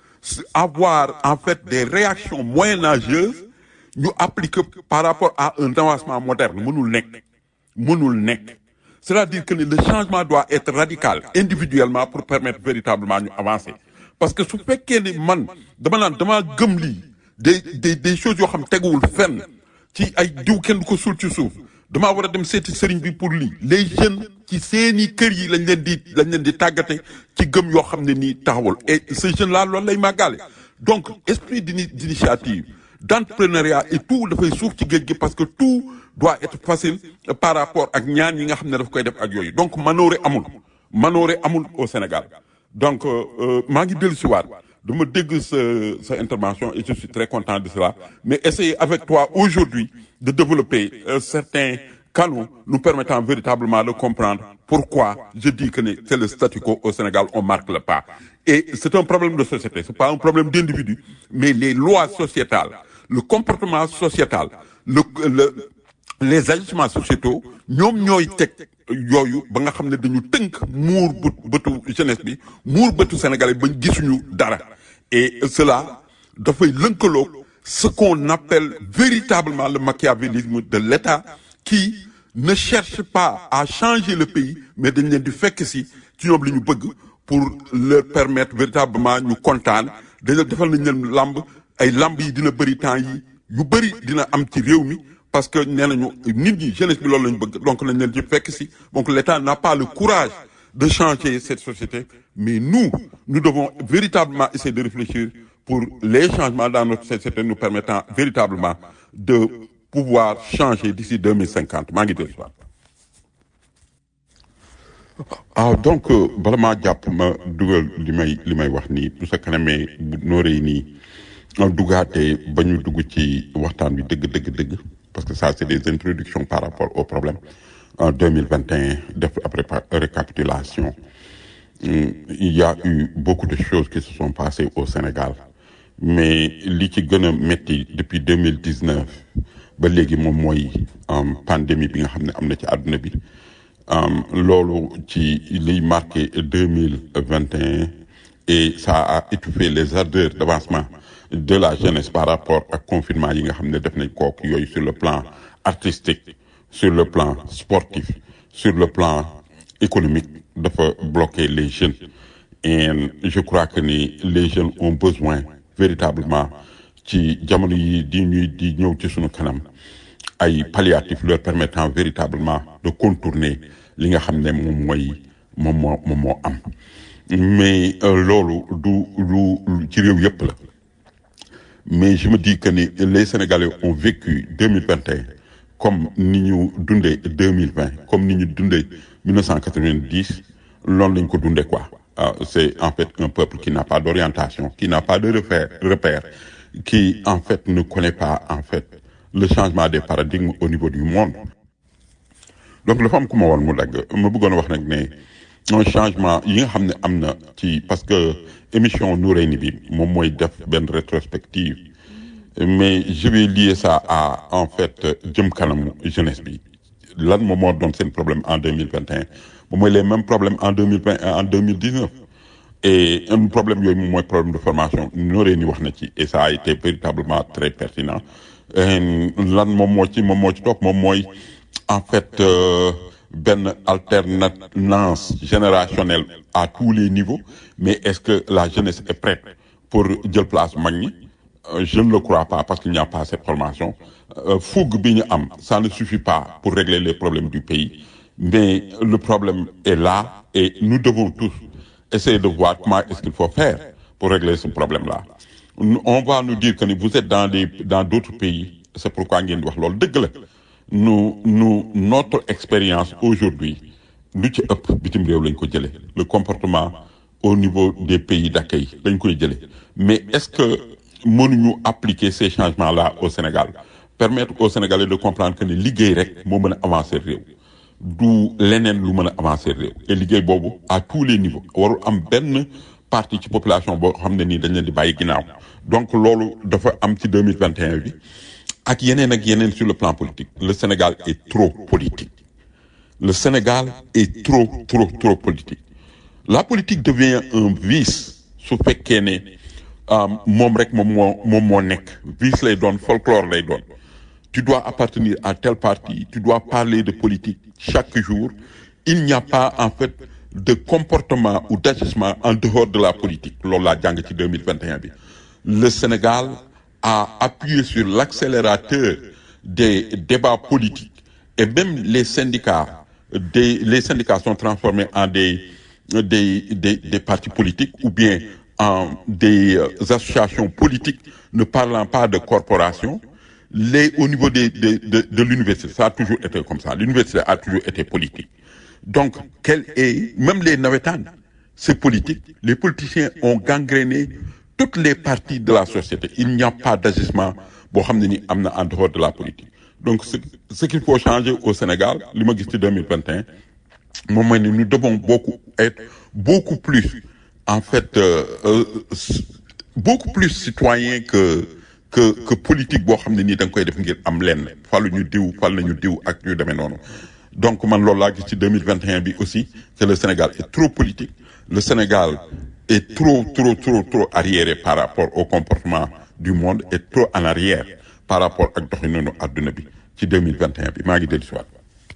avoir en fait des réactions moyenâgeuses ñu appliquer par rapport à un avancement moderne mënul nekk mënul nekk c'est-à-dire que le changement doit être radical individuellement pour permettre véritablement ñu avancer parce que su fekkee ni man dama naan dama gëm lii des des des choses yoo xam teguwul fenn ci ay diw kenn du ko suul ci suuf damaa war a dem seeti sëriñ bi pour lii les jeunes ci seeni kër yi lañ leen di lañ leen di tàggate ci gëm yoo xam ne nii taxawul et ce jeune là loolu lay màggaale donc esprit d'initiative d'entrepreneuriat et tout dafay suuf ci géej gi parce que tout doit être facile par rapport ak ñaan yi nga xam ne daf koy def ak yooyu donc manoore amul manoore amul au Sénégal donc maa ngi dellu si waat dama dégg sa sa intervention et je suis très content de cela mais essayer avec toi aujourd'hui de développer euh, certains canaux nous permettant véritablement de comprendre pourquoi je dis que c'est le statu quo au Sénégal on marque le pas et c'est un problème de société c'est pas un problème d'individu mais les lois sociétales le comportement sociétal le le les agissements sociétaux ñoom ñooy teg yooyu ba nga xam ne dañu tënk muur bët bëtu jeunesse bi muur bëtu sénégalais bañ gisuñu dara et cela dafay lënkaloog ce qu'on appelle véritablement le machiavélisme de l'État qui ne cherche pas à changer le pays mais dañ leen di fekk si ci ñoom li ñu bëgg pour leur permettre véritablement ñu kontaan dañu defal nañ leen lamb ay lamb yi dina bëri temps yi yu bëri dina am ci réew mi parce que nee nañu nit ñi jeunesse bi loolu lañu bëgg donc nañ leen ci fekk si donc l'État n'a pas le courage de changer cette société mais nous nous devons véritablement essayer de réfléchir pour les changements dans notre société nous permettant véritablement de pouvoir changer d'ici 2050 maa ngi dellu ah donc bala maa jàpp ma dugal li may li may wax nii tout sa kanamee bu nooree nii dugaatee ba ñu dugg ci waxtaan bi dëgg dëgg dëgg parce que ça c'est des introductions par rapport au problème en 2021 def après récapitulation il y a eu beaucoup de choses qui se sont passées au Sénégal mais li ci gën a métti depuis 2019 ba léegi moom mooy pandémie bi nga xam ne am na ci àdduna bi loolu ci liy marqué 2021 et ça a étouffé les ardeurs d'avancement de la jeunesse par rapport ak confinement yi nga xam ne def nañ kook yooyu sur le plan artistique sur le plan sportif sur le plan économique dafa bloquer les jeunes et je crois que ni les jeunes ont besoin véritablement ci jamono yi di ñuy di ñëw ci sunu kanam ay palliatifs leur permettant véritablement de contourner li nga xam ne moom mooy moom moo moom moo am mais loolu du du ci réew yëpp la mais je me dis que ni les Sénégalais ont vécu 2021 comme ni ñu dundee 2020 comme ni ñu dundee 1990 loolu lañ ko dundee quoi c'est en fait un peuple qui n'a pas d'orientation qui n'a pas de repère repère qui en fait ne connaît pas en fait le changement des paradigmes au niveau du monde donc dafa am ku ma woon mu dagg ma bëggoon wax nag ne un changement yi nga xam ne am na ci parce que émission Noureyni bi moom mooy def benn rétrospective mais je vais lier ça à en fait jëm kanamu jeunesse bi lan moom moo doon seen problème en deux mille vingt et un moom mooy les mêmes problèmes en deux mille vingt en deux mille dix neuf et un problème yooyu moom mooy problème de formation Noureyni wax na ci et ça a été véritablement très pertinent lan moom moo ci moom moo ci topp moom mooy en fait benn alternance générationnelle à tous les niveaux mais est-ce que la jeunesse est prête pour jël place mag ñi je ne le crois pas parce qu'il n'y a pas cette formation fougue bi ñu am ça ne suffit pas pour régler les problèmes du pays mais le problème est là et nous devons tous essayer de voir comment est-ce qu'il faut faire pour régler ce problème-là on va nous dire que vous êtes dans des dans d'autres pays c'est pourquoi ngeen di wax loolu dëgg la nous nous notre expérience aujourd'hui lu ci ëpp bitim réew lañ ko jëlee le comportement au niveau des pays d'accueil lañ koy jëlee mais est-ce que mënuñu appliquer ces changements-là au Sénégal permettre aux Sénégalais de comprendre que ne liggéey rek moo mën a avancer réew du leneen lu mën a avancer réew et liggéey boobu à tous les niveaux warul am benn partie ci population boo xam ne nii dañ leen di bàyyi ginnaaw donc loolu dafa am ci deux mille vingt et un bi ak yeneen ak yeneen sur le plan politique le Sénégal est trop politique le Sénégal est trop trop trop politique la politique devient un vice su fekkee ne moom rek moom moo moom moo nekk vice lay doon folklore lay doon tu dois appartenir à tel parti tu dois parler de politique chaque jour il n'y a pas en fait de comportement ou d'agissement en dehors de la politique loolu laa jàng ci deux mille vingt et un bi le Sénégal a appuyé sur l'accélérateur des débats politiques et même les syndicats des les syndicats sont transformés en des des des des partis politiques ou bien en des euh, associations politiques ne parlant pas de corporations les au niveau des de de de l'université ça a toujours été comme ça l'université a toujours été politique donc quel est même les navétanes c'est politique les politiciens ont gangréné toutes les parties de la société il n'y a pas d'agissement boo xam ne ni am na en dehors de la politique donc ce ce qu'il faut changer au Sénégal li ma gis ci deux mille vingt et un moom mooy ne nous devons beaucoup être beaucoup plus en fait euh, euh, beaucoup plus citoyens que que que politique boo xam ne nii da nga koy def ngir am lenn falu ñu diw fal nañu diw ak ñu demee noonu donc man loolu laa gis ci deux mille vingt et un bi aussi que le Sénégal est trop politique le Sénégal est trop trop trop trop arriéré par rapport au comportement du monde et trop en arrière par rapport ak doxalinu adduna bi ci deux mille vingt et un bi maa ngi dellu si waat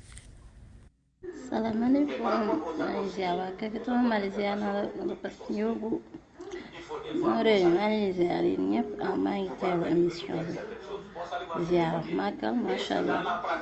salaamaaleykum Malaysia waa kakatuma Malaysia na la na la pas ñëwgu sama réew mi maa ngi ziar yéen ñëpp ah maa ngi teewlu émission bi ziar màggal macha allah.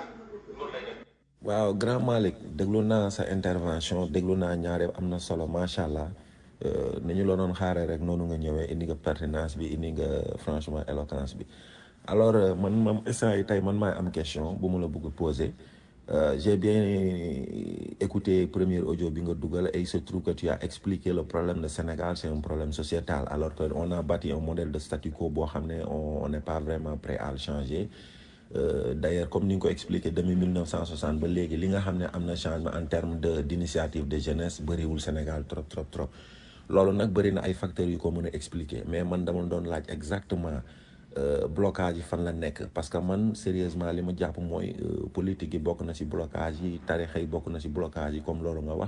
waaw grand Malick déglu naa sa intervention déglu naa ñaare am na solo macha allah ni ñu la doon xaaree rek noonu nga ñëwee indi nga pertinence bi indi nga franchement éloquence bi alors man moom instant yi tey man maay am question bu mu la bëgg poser Euh, j'ai bien écouté premier audio bi nga dugal et il se trouve que tu as expliqué le problème de Sénégal c'est un problème sociétal alors que on a bâti un modèle de statu quo boo xam ne on on n'est pas vraiment prêt à le changer euh, d'ailleurs comme ni nga ko expliqué depuis 1960 ba léegi li nga xam ne am na changement en termes de d'initiative de jeunesse bëriwul Sénégal trop trop trop loolu nag bëri na ay facteurs yu ko mën a expliquer mais man dama doon laaj exactement Euh, blocage yi fan la nekk parce que man sérieusement li ma jàpp mooy euh, politique yi bokk na ci blocage yi tarixa yi bokk na ci blocage yi comme loolu nga wax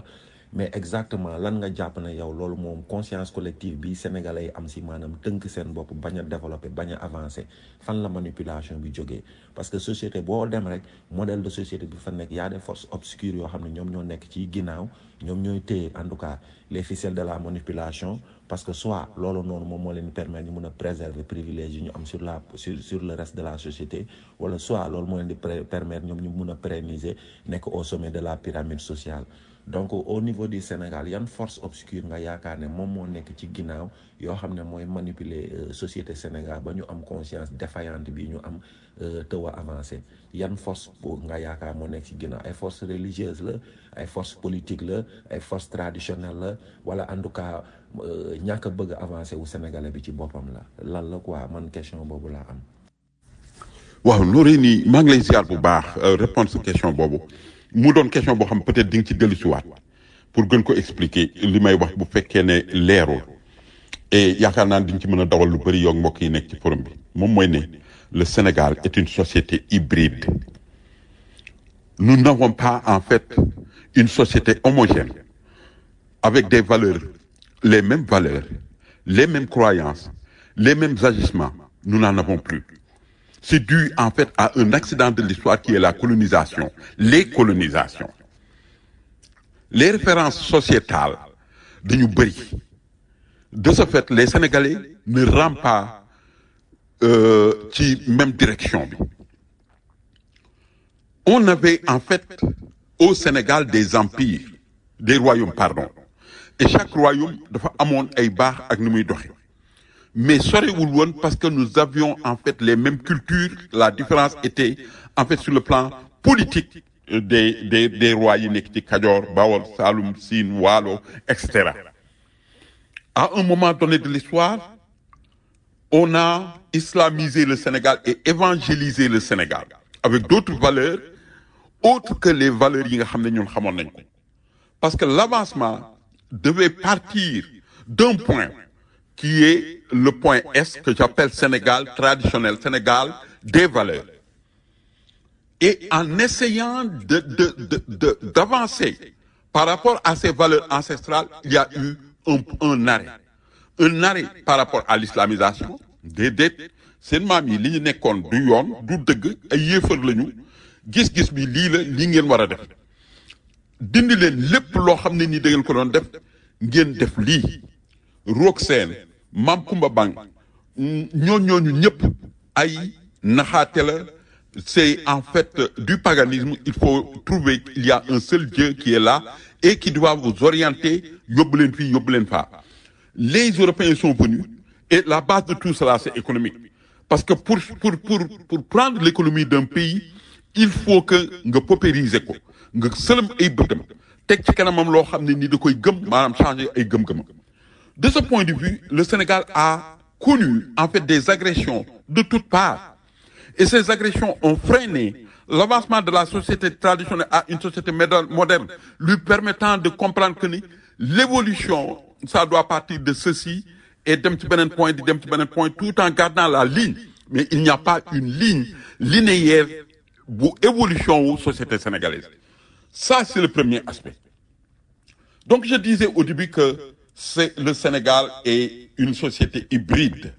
mais exactement lan nga jàpp ne yow loolu moom conscience collective bi sénégalais yi am si maanaam tënk seen bopp bañ a développer bañ a avancer fan la manipulation bi jógee parce que société boo dem rek modèle de société bi fa nekk y a des forces obscures yoo xam ne ñoom ñoo nekk ci ginnaaw ñoom ñooy téye en tout cas les ficelles de la manipulation parce que soit loolu noonu moom moo leen di permettre ñu mun a préserver privilèges yi ñu am sur la sur sur le reste de la société wala soit loolu moo leen di permettre ñoom ñu mun a pérenniser nekk au sommet de la pyramide sociale donc au niveau du Sénégal yan force obscure nga yaakaar ne moom moo nekk ci ginnaaw yoo xam ne mooy manipuler société Sénégal ba ñu am conscience défaillante bi ñu am tëw a avancé yan force pour nga yaakaar moo nekk ci ginnaaw ay force religieuse la ay force politique la ay force traditionnelle la wala en tout cas ñàkk a bëgg avancé wu sénégalais bi ci boppam la lan la quoi man question boobu laa am waaw nooree nii maa ngi lay ziar bu baax répondre sa question boobu mu doon question boo xam peut-être di nga ci dellu si waat pour gën ko expliquer li may wax bu fekkee ne leerul et yaakaar naa di nga ci mën a dawal lu bëri yow mbokk yi nekk ci forum bi moom mooy ne le Sénégal est une société hybride nous n'avons pas en fait une société homogène avec des valeurs les mêmes valeurs les mêmes croyances les mêmes agissements nous n'en avons plus c'est dû en fait à un accident de l'histoire qui est la colonisation, les colonisations. Les références sociétales de nous De ce fait, les Sénégalais ne rampent pas euh, qui même direction. On avait en fait au Sénégal des empires, des royaumes, pardon. Et chaque royaume dafa amoon ay baax ak ni muy doxee. mais sorewul woon parce que nous avions en fait les mêmes cultures la différence était en fait sur le plan politique des des des rois yi nekk ci Kajoor Bawol Saloum Sine Waalo et cetera à un moment donné de l'histoire on a islamisé le Sénégal et évangélisé le Sénégal avec d'autres valeurs autres que les valeurs yi nga xam ne ñun xamoon nañ ko parce que l'avancement devait partir d'un point qui est le point S que j'appelle Sénégal traditionnel, Sénégal des valeurs. Et en essayant de, de, de, de, d'avancer par rapport à ces valeurs ancestrales, il y a eu un, un arrêt. Un arrêt par rapport à l'islamisation. déedéet seen maam yi li ñu nekkoon du yoon du dëgg ay yéefar lañu gis-gis bi lii la lii ngeen war a def dindi leen lépp loo xam ne nii da ngeen ko doon def ngeen def lii roog seen Mam Kumba Bang ñoo ñooñu ñëpp ay naxaate la c'est en fait du paganisme il faut trouver qu'il y a un seul Dieu qui est là et qui doit vous orienter yóbbu leen fii yóbbu leen faa les Européens sont venus et la base de tout cela c'est économique parce que pour pour pour pour prendre l'économie d'un pays il faut que nga paupériser ko nga sëlëm ay bëtam teg ci kanamam loo xam ne ni da koy gëm maanaam changer ay gëm-gëm De ce point de vue, le Sénégal a connu en fait des agressions de toutes parts. Et ces agressions ont freiné l'avancement de la société traditionnelle à une société moderne, lui permettant de comprendre que l'évolution, ça doit partir de ceci et d'un petit point, d'un petit point, tout en gardant la ligne. Mais il n'y a pas une ligne linéaire pour évolution aux sociétés sénégalaises. Ça, c'est le premier aspect. Donc, je disais au début que c'est le Sénégal est une société hybride.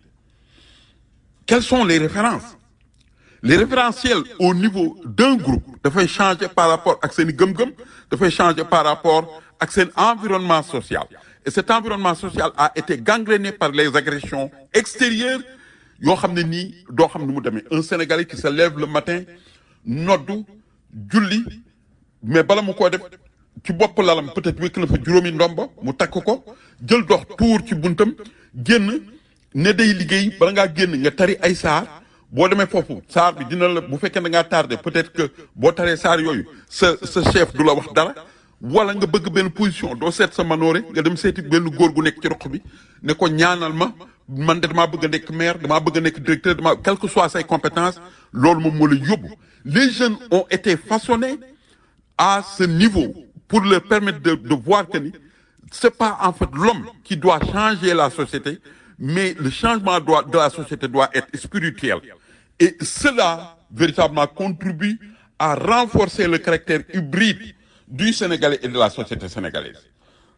Quelles sont les références Les référentiels au niveau d'un groupe dafay changer par rapport ak seen gëm-gëm dafay changer par rapport ak seen environnement social. Et cet environnement social a été gangréné par les agressions extérieures yoo xam ne nii doo xam ne mu demee un Sénégalais qui se lève le matin noddu julli mais bala mu koo def ci bopp lalam peut-être wékk na fa juróomi ndomba mu takk ko jël dox tuur ci buntam génn ne day liggéey bala ngaa génn nga tari ay saar boo demee foofu saar bi dina la bu fekkee da ngaa tardé peut-être que boo taree saar yooyu sa sa chef du la wax dara wala nga bëgg benn position doo seet sa manoore nga dem seeti benn góor gu nekk ci roq bi ne ko ñaanal ma man de damaa bëgg a nekk maire damaa bëgg a nekk directeur damaa quelles que soient say compétences loolu moom moo la yóbbu les jeunes ont été façonnés à ce niveau pour leur permettre de, de voir que c'est pas en fait l'homme qui doit changer la société, mais le changement doit, de la société doit être spirituel. Et cela, véritablement, contribue à renforcer le caractère hybride du Sénégalais et de la société sénégalaise.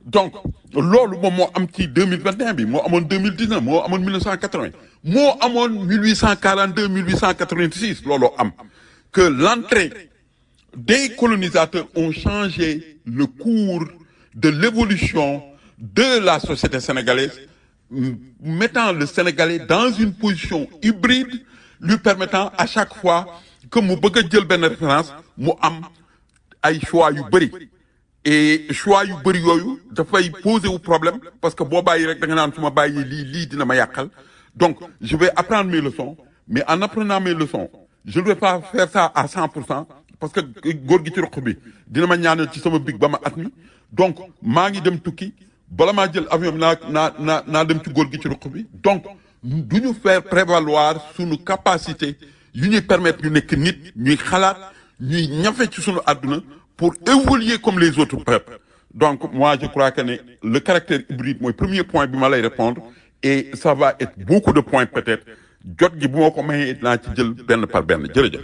donc loolu moom moo am ci 2021 bi moo amoon 2019 moo amoon 1980 moo amoon 1842 1886 looloo am que l'entrée des colonisateurs ont changé le cours de l'évolution de la société sénégalaise m- mettant le Sénégalais dans une position hybride lui permettant à chaque fois que mu bëgg a jël benn référence mu am ay choix yu bëri et choix yu bëri yooyu dafay poser wu problème parce que boo bàyyi rek da nga naan su ma bàyyi lii lii dina ma yàqal donc je vais apprendre mes leçons mais en apprenant mes leçons je ne vais pas faire ça à 100 pour cent parce que góor gi ci roq bi dina ma ñaanal ci sama big ba ma at mi donc maa ngi dem tukki bala maa jël avion bi naa naa naa naa dem ci góor gi ci roq bi donc du ñu faire prévaloir sunu capacité yu ñuy permettre ñu nekk nit ñuy xalaat ñuy ñafe ci sunu àdduna pour évoluer comme les autres peuples donc moi je crois que ne le caractère hybride mooy premier point bi ma lay répondre et ça va être beaucoup de points peut-être jot gi bu ma ko mayee dinaa ci jël benn par benn jërëjëf.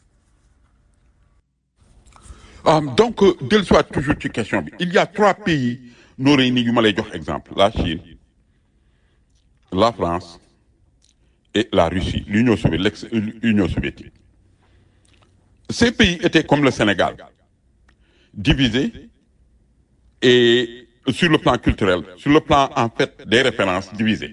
ah donc dellu soit toujours ci question bi il y a trois pays noo réunis yu ma lay jox exemple la Chine la France et la Russie l'Union soviétique l'ex-Union soviétique ces pays étaient comme le Sénégal divisés et sur le plan culturel sur le plan en fait des références divisées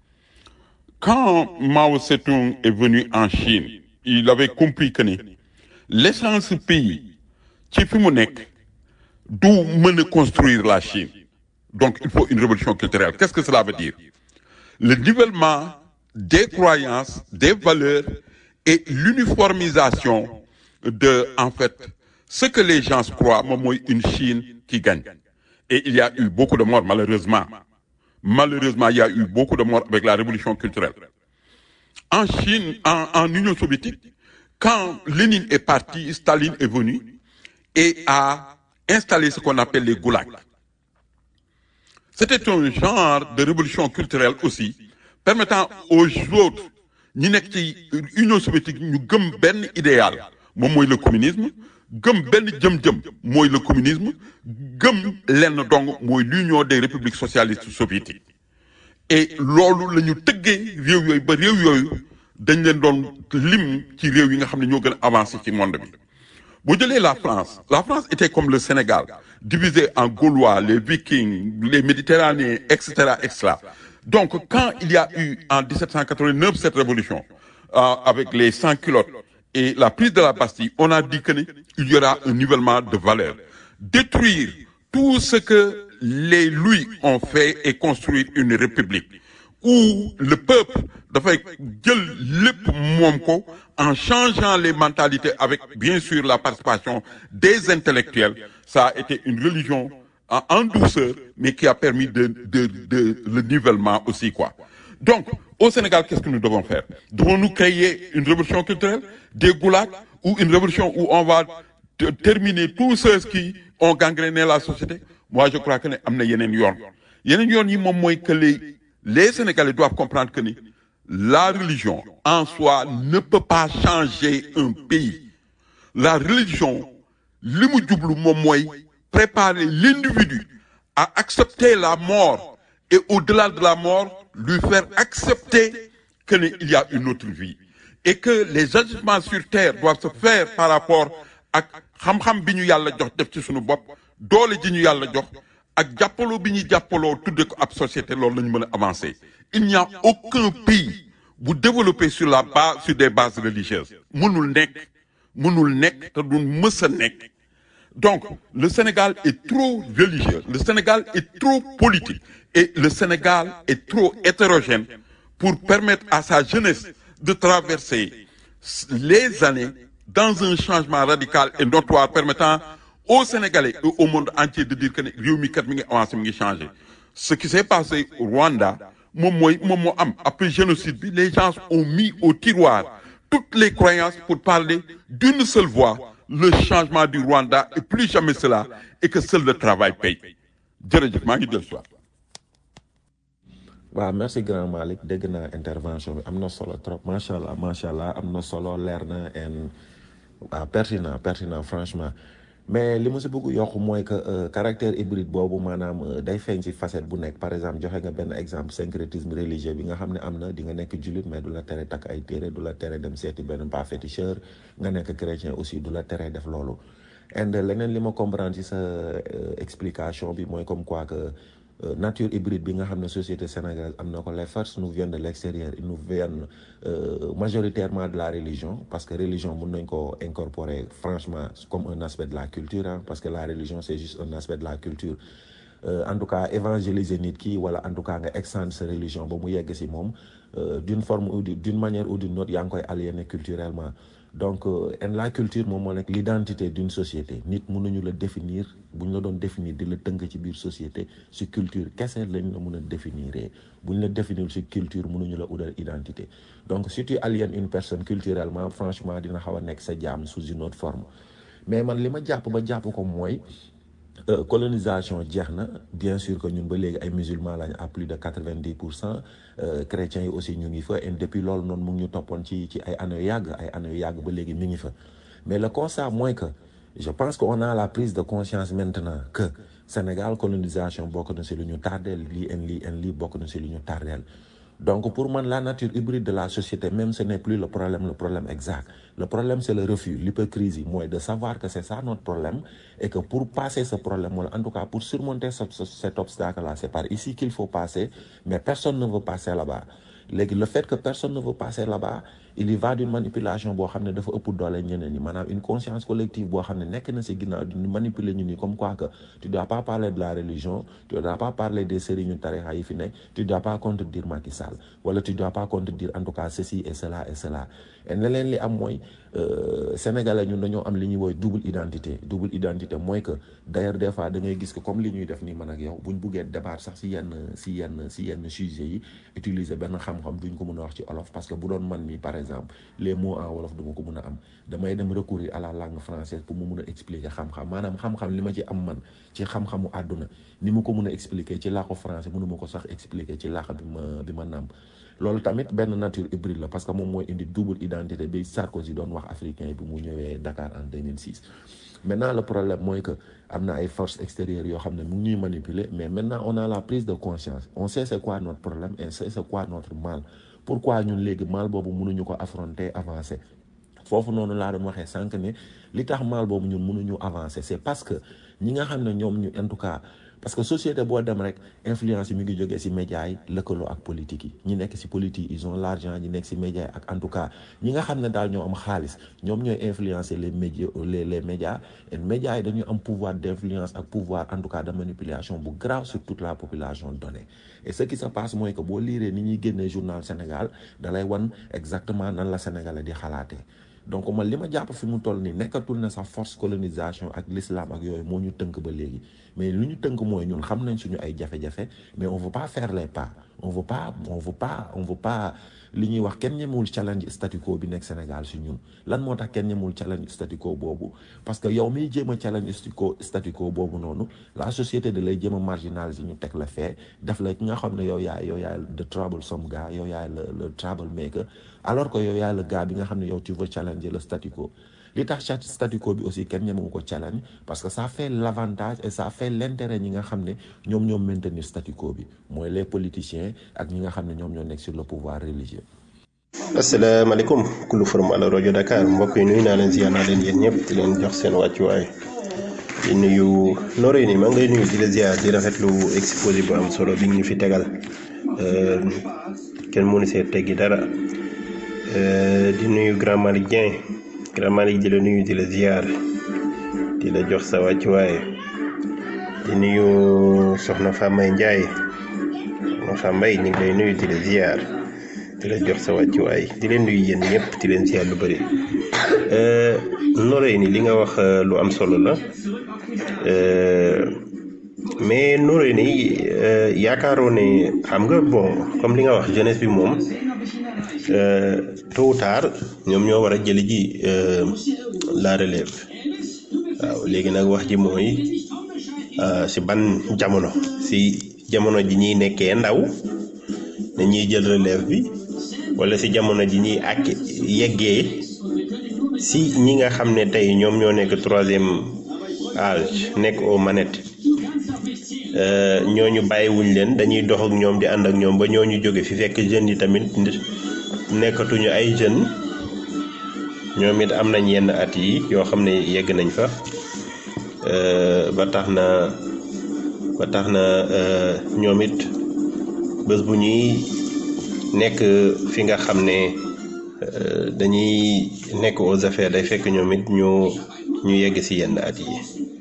quand Mao Tse-tung est venu en Chine il avait compris que ni l'essence pays ci fi mu nekk du mën a construire la Chine donc il faut une révolution culturelle qu'est-ce que cela veut dire le nivellement des croyances des valeurs et l'uniformisation de en fait ce que les gens croient moom mooy une Chine qui gagne et il y a eu beaucoup de morts malheureusement malheureusement il y a eu beaucoup de morts avec la révolution culturelle en Chine en, en Union soviétique quand Lénine est parti Staline est venu et a installé ce qu'on appelle les goulags c'était un genre de révolution culturelle aussi permettant aux autres ñi nekk ci Union soviétique ñu gëm benn idéal moom mooy le communisme gëm benn jëm-jëm mooy le communisme gëm lenn dong mooy l'union des républiques socialistes soviétiques et loolu la ñu tëggee réew yooyu ba réew yooyu dañ leen doon lim ci réew yi nga xam ne ñoo gën a avancé ci monde bi boo jëlee la France la France était comme le Sénégal divisé en Gaulois les Vikings les Méditerranéens etc etc donc quand il y a eu en 1789 cette révolution euh, avec les sans-culottes et la prise de la Bastille on a dit que ne il y aura un nivellement de valeurs détruire tout ce que les Louis ont fait et construire une république où le peuple dafay jël lépp moom ko en changeant les mentalités avec bien sûr la participation des intellectuels ça a été une religion en, en douceur mais qui a permis de de de le nivellement aussi quoi donc au Sénégal qu'est-ce que nous devons faire devons-nous créer une révolution culturelle des goulags ou une révolution où on va te- terminer tous ceux qui ont gangréné la société moi je crois que ne am na yeneen yoon yeneen yoon yi moom mooy que les les Sénégalais doivent comprendre que ni la religion en soi ne peut pas changer un pays la religion li mu jublu moom mooy préparer l'individu à accepter la mort et au-delà de la mort lui faire accepter que ne il y a une autre vie et que les agissements sur terre doivent se faire par rapport ak xam-xam bi ñu yàlla jox def ci suñu bopp doole ji ñu yàlla jox ak jàppaloo bi ñuy jàppaloo tudde ko ab société loolu la ñu mën a avancer il n'y a aucun pays bu développé sur la base sur des bases religieuses mënul nekk mënul nekk te du mës a nekk donc le Sénégal est trop religieux le Sénégal est trop politique et le Sénégal est trop hétérogène pour permettre à sa jeunesse de traverser les années dans un changement radical et notoire permettant aux Sénégalais et au monde entier de dire que ne réew mi kat mi ngi avancé mi ngi changé ce qui s'est passé au Rwanda moom mooy moom moo am après génocide bi les gens ont mis au tiroir toutes les croyances pour parler d'une seule voix le changement du Rwanda et plus jamais cela et que seul le travail paye jërëjëf maa ngi dellu si waat waaw merci grand Malick dégg naa intervention bi am na solo trop macha allah macha allah am na solo leer na en waaw pertinent pertinent franchement mais li ma si bëgg yokk mooy que euh, caractère hybride boobu maanaam euh, day feeñ ci facette bu nekk par exemple joxe nga benn exemple syncrétisme religieux bi nga xam ne am na di nga nekk jullit mais du la tere takk ay téere du la tere dem seeti benn pas féticheur nga nekk chrétien aussi du la tere def loolu and leneen li ma comprendre ci sa euh, explication bi mooy comme quoi que euh, nature hybride bi nga xam ne société sénégalaise am na ko les forces nous viennent de l'extérieur ils nous viennent euh, majoritairement de la religion parce que religion mun nañ ko incorporer franchement comme un aspect de la culture hein, parce que la religion c'est juste un aspect de la culture Euh, en tout cas évangéliser nit ki wala en tout cas nga extendre sa religion ba mu yegg si moom euh, d'une forme ou d'une manière ou d'une autre yaa ngi koy aliéner culturellement donc euh, en la culture moom moo nekk l'identité d'une société nit mënuñu la définir bu ñu la doon définir di la tënk ci biir société si culture kese lañ la mën a définir bu ñu la définir si culture mënuñu la udal identité donc si tu aliènes une personne culturellement franchement dina xaw a nekk sa jaam sous une autre forme mais man li ma jàpp ba jàpp ko mooy Euh, colonisation jeex na bien sûr que ñun ba léegi ay musulmans lañ à plus de quatre-vingt-dix pour cent chrétiens yi aussi ñu ngi fa et depuis loolu noonu mu ngi ñu toppoon ci ci ay années yu yàgg ay années yu yàgg ba léegi mi ngi fa mais le constat mooy que je pense que on a la prise de conscience maintenant que Sénégal colonisation bokk na si lu ñu tardeel lii en lii en lii bokk na si lu ñu tardeel donc pour man la nature hybride de la société même ce n'est plus le problème le problème exact le problème c'est le refus l'hypocrisie mooy de savoir que c'est ça notre problème et que pour passer ce problème wala en tout cas pour surmonter ce, ce, cet obstacle là c'est par ici qu'il faut passer mais personne ne veut passer là-bas léegi le fait que personne ne veut passer là-bas il y va d'une manipulation boo xam ne dafa ëpp doole ñeneen ñi maanaam une conscience collective boo xam ne nekk na ci ginnaaw di manipuler ñu ni comme quoi que tu dois pas parler de la religion tu dois pas parler des sëriñu tarixa yi fi nekk tu dois pas contredire Macky Sall wala tu dois pas contredire en tout cas ceci et cela et cela et leneen li am mooy sénégalais ñun dañoo am li ñuy woy double identité double identité mooy que d'ailleurs des fois da ngay gis que comme li ñuy def nii man ak yow buñ buggee débat sax ci yenn ci yenn ci yenn sujets yi utiliser benn xam-xam duñ ko mën a wax ci olof parce que bu doon man mi par exemple les mots en wolof duma ko mën a am damay dem recourir à la langue française pour mu mun a expliquer xam-xam maanaam xam-xam li ma ci am man ci xam-xamu àdduna ni mu ko mun a expliquer ci làkku français mënuma ko sax expliquer ci làkk bi ma bi ma nàmp loolu tamit benn nature hybride la parce que moom mooy indi double identité bi Sarkozy doon wax africain bi mu ñëwee Dakar en 2006 maintenant le problème mooy que am na ay forces extérieures yoo xam ne mu ngi ñuy manipuler mais maintenant on a la prise de conscience on sait c'est quoi notre problème et c'est c'est quoi notre mal pourquoi ñun léegi mal boobu mënuñu ko affronter avancer foofu noonu laa doon waxee sànq ne li tax mal boobu ñun mënuñu avancer c'est parce que ñi nga xam ne ñoom ñu en tout cas parce que société boo dem rek influence yi mi ngi jógee ci médias yi lëkkaloo ak politique yi ñi nekk ci politique ils ont l'argent ñi nekk ci médias yi ak en tout cas ñi nga xam ne daal ñoo am xaalis ñoom ñooy influencer les médias les les médias et médias yi dañuy am pouvoir d'influence ak pouvoir en tout cas de manipulation bu grave sur toute la population donnée et ce qui se passe mooy que boo liiree ni ñuy génnee journal Sénégal dalay wan exactement nan la Sénégalais di xalaatee donc man li ma jàpp fi mu toll nii nekkatul na sax force colonisation ak l'islam ak yooyu moo ñu tënk ba léegi mais lu ñu tënk mooy ñun xam nañ suñu ay jafe-jafe mais on veut pas faire les pas on veut pas on veut pas on veut pas li ñuy wax kenn ñemewul challenge statu quo bi nekk Sénégal si ñun lan moo tax kenn ñemewul challenge statu quo boobu parce que yow miy jéem a challenge statu quo statu quo boobu noonu la société da lay jéem a marginaliser ñu teg la fee def la ki nga xam ne yow yaay yow yaay the troublesome gars yow yaay le le troublemaker alors que yow yaay le gars bi nga xam ne yow tu veux challenger le statu quo li tax statu quo bi aussi kenn ñemewu ko challenge parce que ça fait l'avantage et ça fait l'intérêt ñi nga xam ne ñoom ñoo maintenir statu quo bi mooy les politiciens ak ñi nga xam ne ñoom ñoo nekk sur le pouvoir religieux asalaamaaleykum kullu forum ala rajo Dakar mbokk yi nuyu naa leen ziar naa leen yéen ñëpp di leen jox seen wàccuwaay di nuyu noré ni maa ngi lay nuyu di la ziar di rafetlu exposé bu am solo bi ñu fi tegal kenn mënu see teggi dara di nuyu grand Malick Dieng grand Malick di la nuyu di la ziar di la jox sa wàccuwaay di nuyu soxna Famay Ndiaye soxna Famay ñu ngi lay nuyu di la ziar di la jox sa wàccuwaay di leen nuyu yéen ñëpp di leen ziar lu bëri noree ni li nga wax lu am solo la mais noree ni yaakaaroo ne xam nga bon comme li nga wax jeunesse bi moom tôt ou tard ñoom ñoo war a jëli ji la relève waaw léegi nag wax ji mooy si ban jamono si jamono ji ñuy nekkee ndaw dañuy jël relève bi wala si jamono ji ñuy ak yeggee si ñi nga xam ne tey ñoom ñoo nekk troisième âge nekk aux manettes ñooñu bàyyiwuñ leen dañuy dox ak ñoom di ànd ak ñoom ba ñooñu jóge fi fekk jeunes yi tamit nekkatuñu ay jeunes ñoom it am nañ yenn at yi yoo xam ne yegg nañ fa ba tax na ba tax na ñoom it bés bu ñuy nekk fi nga xam ne dañuy nekk aux affaires day fekk ñoom it ñu ñu yegg ci yenn at yi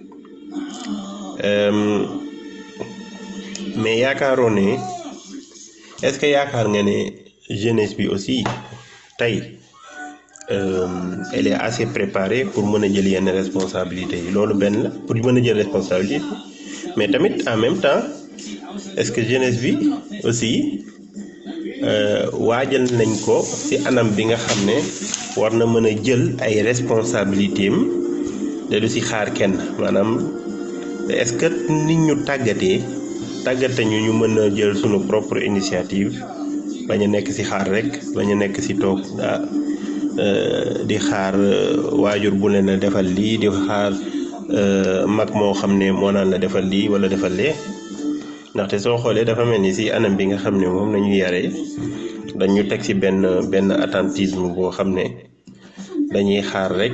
mais yaakaaroo ne est-ce que yaakaar nga ne jeunesse bi aussi tey elle est assez préparée pour mën a jël yenn responsabilités yi loolu benn la pour mën a jël responsabilité mais tamit en même temps est-ce que jeunesse bi aussi waajal nañ ko ci anam bi nga xam ne war na mën a jël ay responsabilités am te du ci xaar kenn maanaam est-ce que nit ñu tàggatee tàggate ñu ñu mën a jël sunu propre initiative bañ a nekk ci xaar rek bañ a nekk ci toog ah di xaar waajur bu leen a defal lii di xaar mag moo xam ne moo naan la defal lii walla defal lee ndaxte soo xoolee dafa mel ni ci anam bi nga xam ne moom nañu yare dañu teg ci benn benn attentisme boo xam ne dañuy xaar rek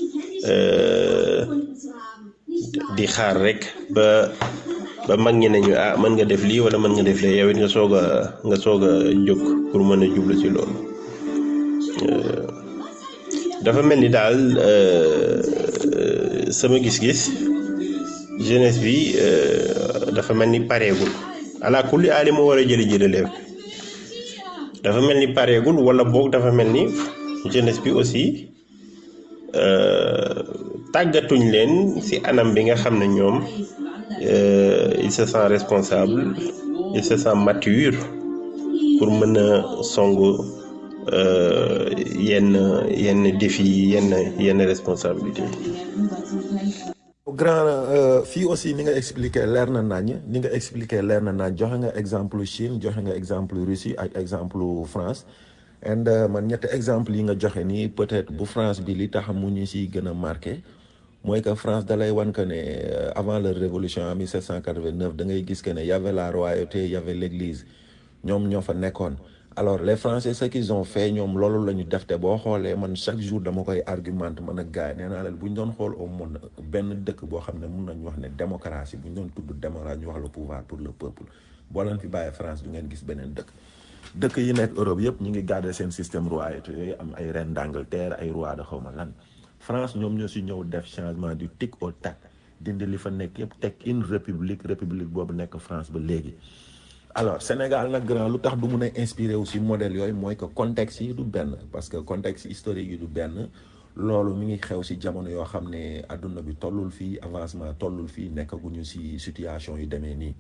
di xaar rek ba ba mag ñi nañu ah mën nga def lii walla mën nga def lee yow it nga soog a nga soog a jóg pour mën a jublu ci loolu dafa mel ni daal sama gis-gis jeunesse bi dafa mel ni pareegul ala kulli aali moo war a jëli ji relève dafa mel ni pareegul wala boog dafa mel ni jeunesse bi aussi tàggatuñ leen ci anam bi nga xam ne ñoom il se sent responsable il se sent mature pour mën a songu yenn yenn défi yenn yenn responsabilité grand fii aussi ni nga expliqué leer na nañ ni nga expliqué leer na nañ joxe nga exemple Chine joxe nga exemple Russie ak exemple France and man ñetti exemple yi nga joxe nii peut-être bu France bi li tax mu ñu si gën a marqué mooy que France dalay wan que ne avant la révolution en 1789 da ngay gis que ne y avait la royauté y avait l'église ñoom ñoo fa nekkoon alors les Français ce qu'ils ont fait ñoom loolu la ñu def te boo xoolee man chaque jour dama koy argumente man ak gars yi nee naa leen bu ñu doon xool au monde benn dëkk boo xam ne mun nañu wax ne démocratie bu ñu doon tudd démocratie ñu wax le pouvoir pour le peuple boo leen fi bàyyee France du ngeen gis beneen dëkk dëkk yi nekk Europe yëpp ñu ngi garder seen système royauté yooyu am ay reine d'Angleterre ay roi de xawma lan France ñoom ñoo si ñëw def changement du tic au tac dindi li fa nekk yëpp teg une république république boobu nekk France ba léegi alors Sénégal nag grand lu tax du mun a inspiré aussi modèle yooyu mooy que contexte yi du benn parce que contexte historique yi du benn loolu mi ngi xew si jamono yoo xam ne adduna bi tollul fii avancement tollul fii nekkaguñu si situation yu demee nii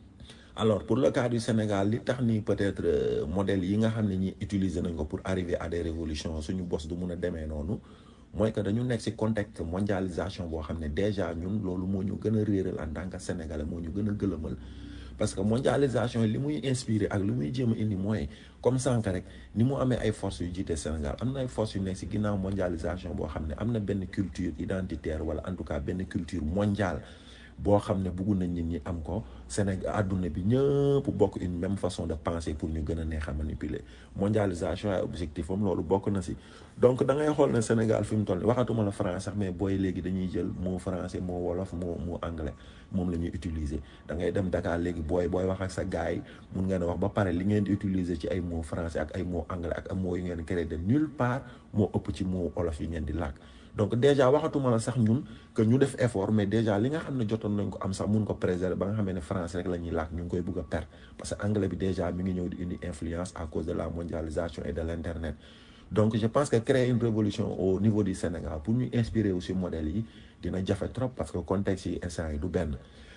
alors pour le cas du Sénégal li tax ni peut-être modèle yi nga xam ne ñi utiliser nañ ko pour arriver à des révolutions suñu bos du mun a demee noonu mooy que dañu nekk ci contexte mondialisation boo xam ne déjà ñun loolu moo ñu gën a réeral en tant que sénégalais moo ñu gën a gëlëmal parce que mondialisation li muy inspiré ak li muy jéem a indi mooy comme sànq rek ni mu amee ay forces yu jiite Sénégal am na ay forces yu nekk ci ginnaaw mondialisation boo xam ne am na benn culture identitaire wala en tout cas benn culture mondiale boo xam ne bëggu nañ nit ñi am ko Sénégal àdduna bi ñëpp bokk une même façon de penser pour ñu gën a neex a manipuler mondialisation ay objectif am loolu bokk na ci donc da ngay xool ne Sénégal fi mu toll waxatuma la français sax mais booy léegi dañuy jël mot français mot wolof mot mot anglais moom la ñuy utiliser da ngay dem Dakar léegi booy booy wax ak sa gars yi mun ngeen a wax ba pare li ngeen di utiliser ci ay mot français ak ay mot anglais ak ay mots yu ngeen créé de nulle part moo ëpp ci mot wolof yi ngeen di làkk donc déjà waxatuma la sax ñun que ñu def effort mais déjà li nga xam ne jotoon nañ ko am sax mun ko préserver ba nga xamee ne français rek la ñuy làkk ñu ngi koy bëgg a perdre parce que anglais bi déjà mi ngi ñëw di indi influence à cause de la mondialisation et de l'internet donc je pense que créer une révolution au niveau du Sénégal pour ñu inspirer aussi modèle yi dina jafe trop parce que contexte yi instant yi du benn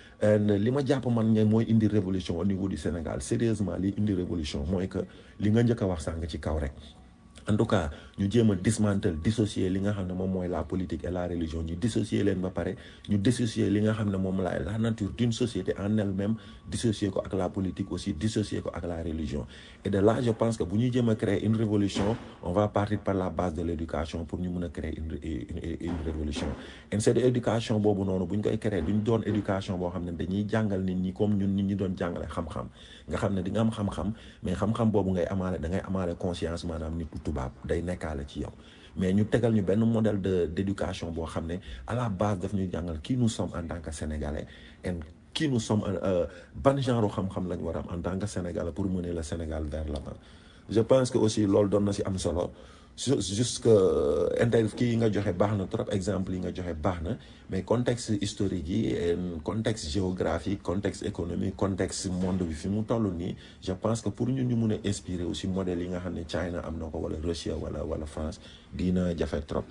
li ma jàpp man ne mooy indi révolution au niveau du Sénégal sérieusement li indi révolution mooy que li nga njëkk a wax sànq ci kaw rek en tout cas ñu jéem a dismantle dissocier li nga xam ne moom mooy la politique et la religion ñu dissocier leen ba pare ñu dissocier li nga xam ne moom la la nature d'une société en elle-même dissocier ko ak la politique aussi dissocier ko ak la religion et de là je pense que bu ñuy jéem a créer une révolution on va partir par la base de l'éducation pour ñu mën a créer une une une révolution et cette éducation boobu noonu bu ñu koy créer duñ doon éducation boo xam ne dañuy jàngal nit ñi comme ñun nit ñi doon jàngale xam-xam nga xam ne di nga am xam-xam mais xam-xam boobu ngay amaale da ngay amaale conscience maanaam nit ku tubaab day nekkaale ci yow mais ñu tegal ñu benn modèle de d'éducation boo xam ne à la base daf ñuy jàngal qui nous sommes en tant que sénégalais et qui nous sommes ban genre xam-xam lañ war a am en tant que sénégalais pour mener le Sénégal vers l'avant je pense que aussi loolu doon na si am solo jusque inter kii yi nga joxe baax na trop exemple yi nga joxe baax na mais contexte historique yi contexte géographique contexte économique contexte monde bi fi mu toll nii je pense que pour ñun ñu mun a inspirer aussi modèle yi nga xam ne China am na ko wala Russie wala wala France dina jafe trop.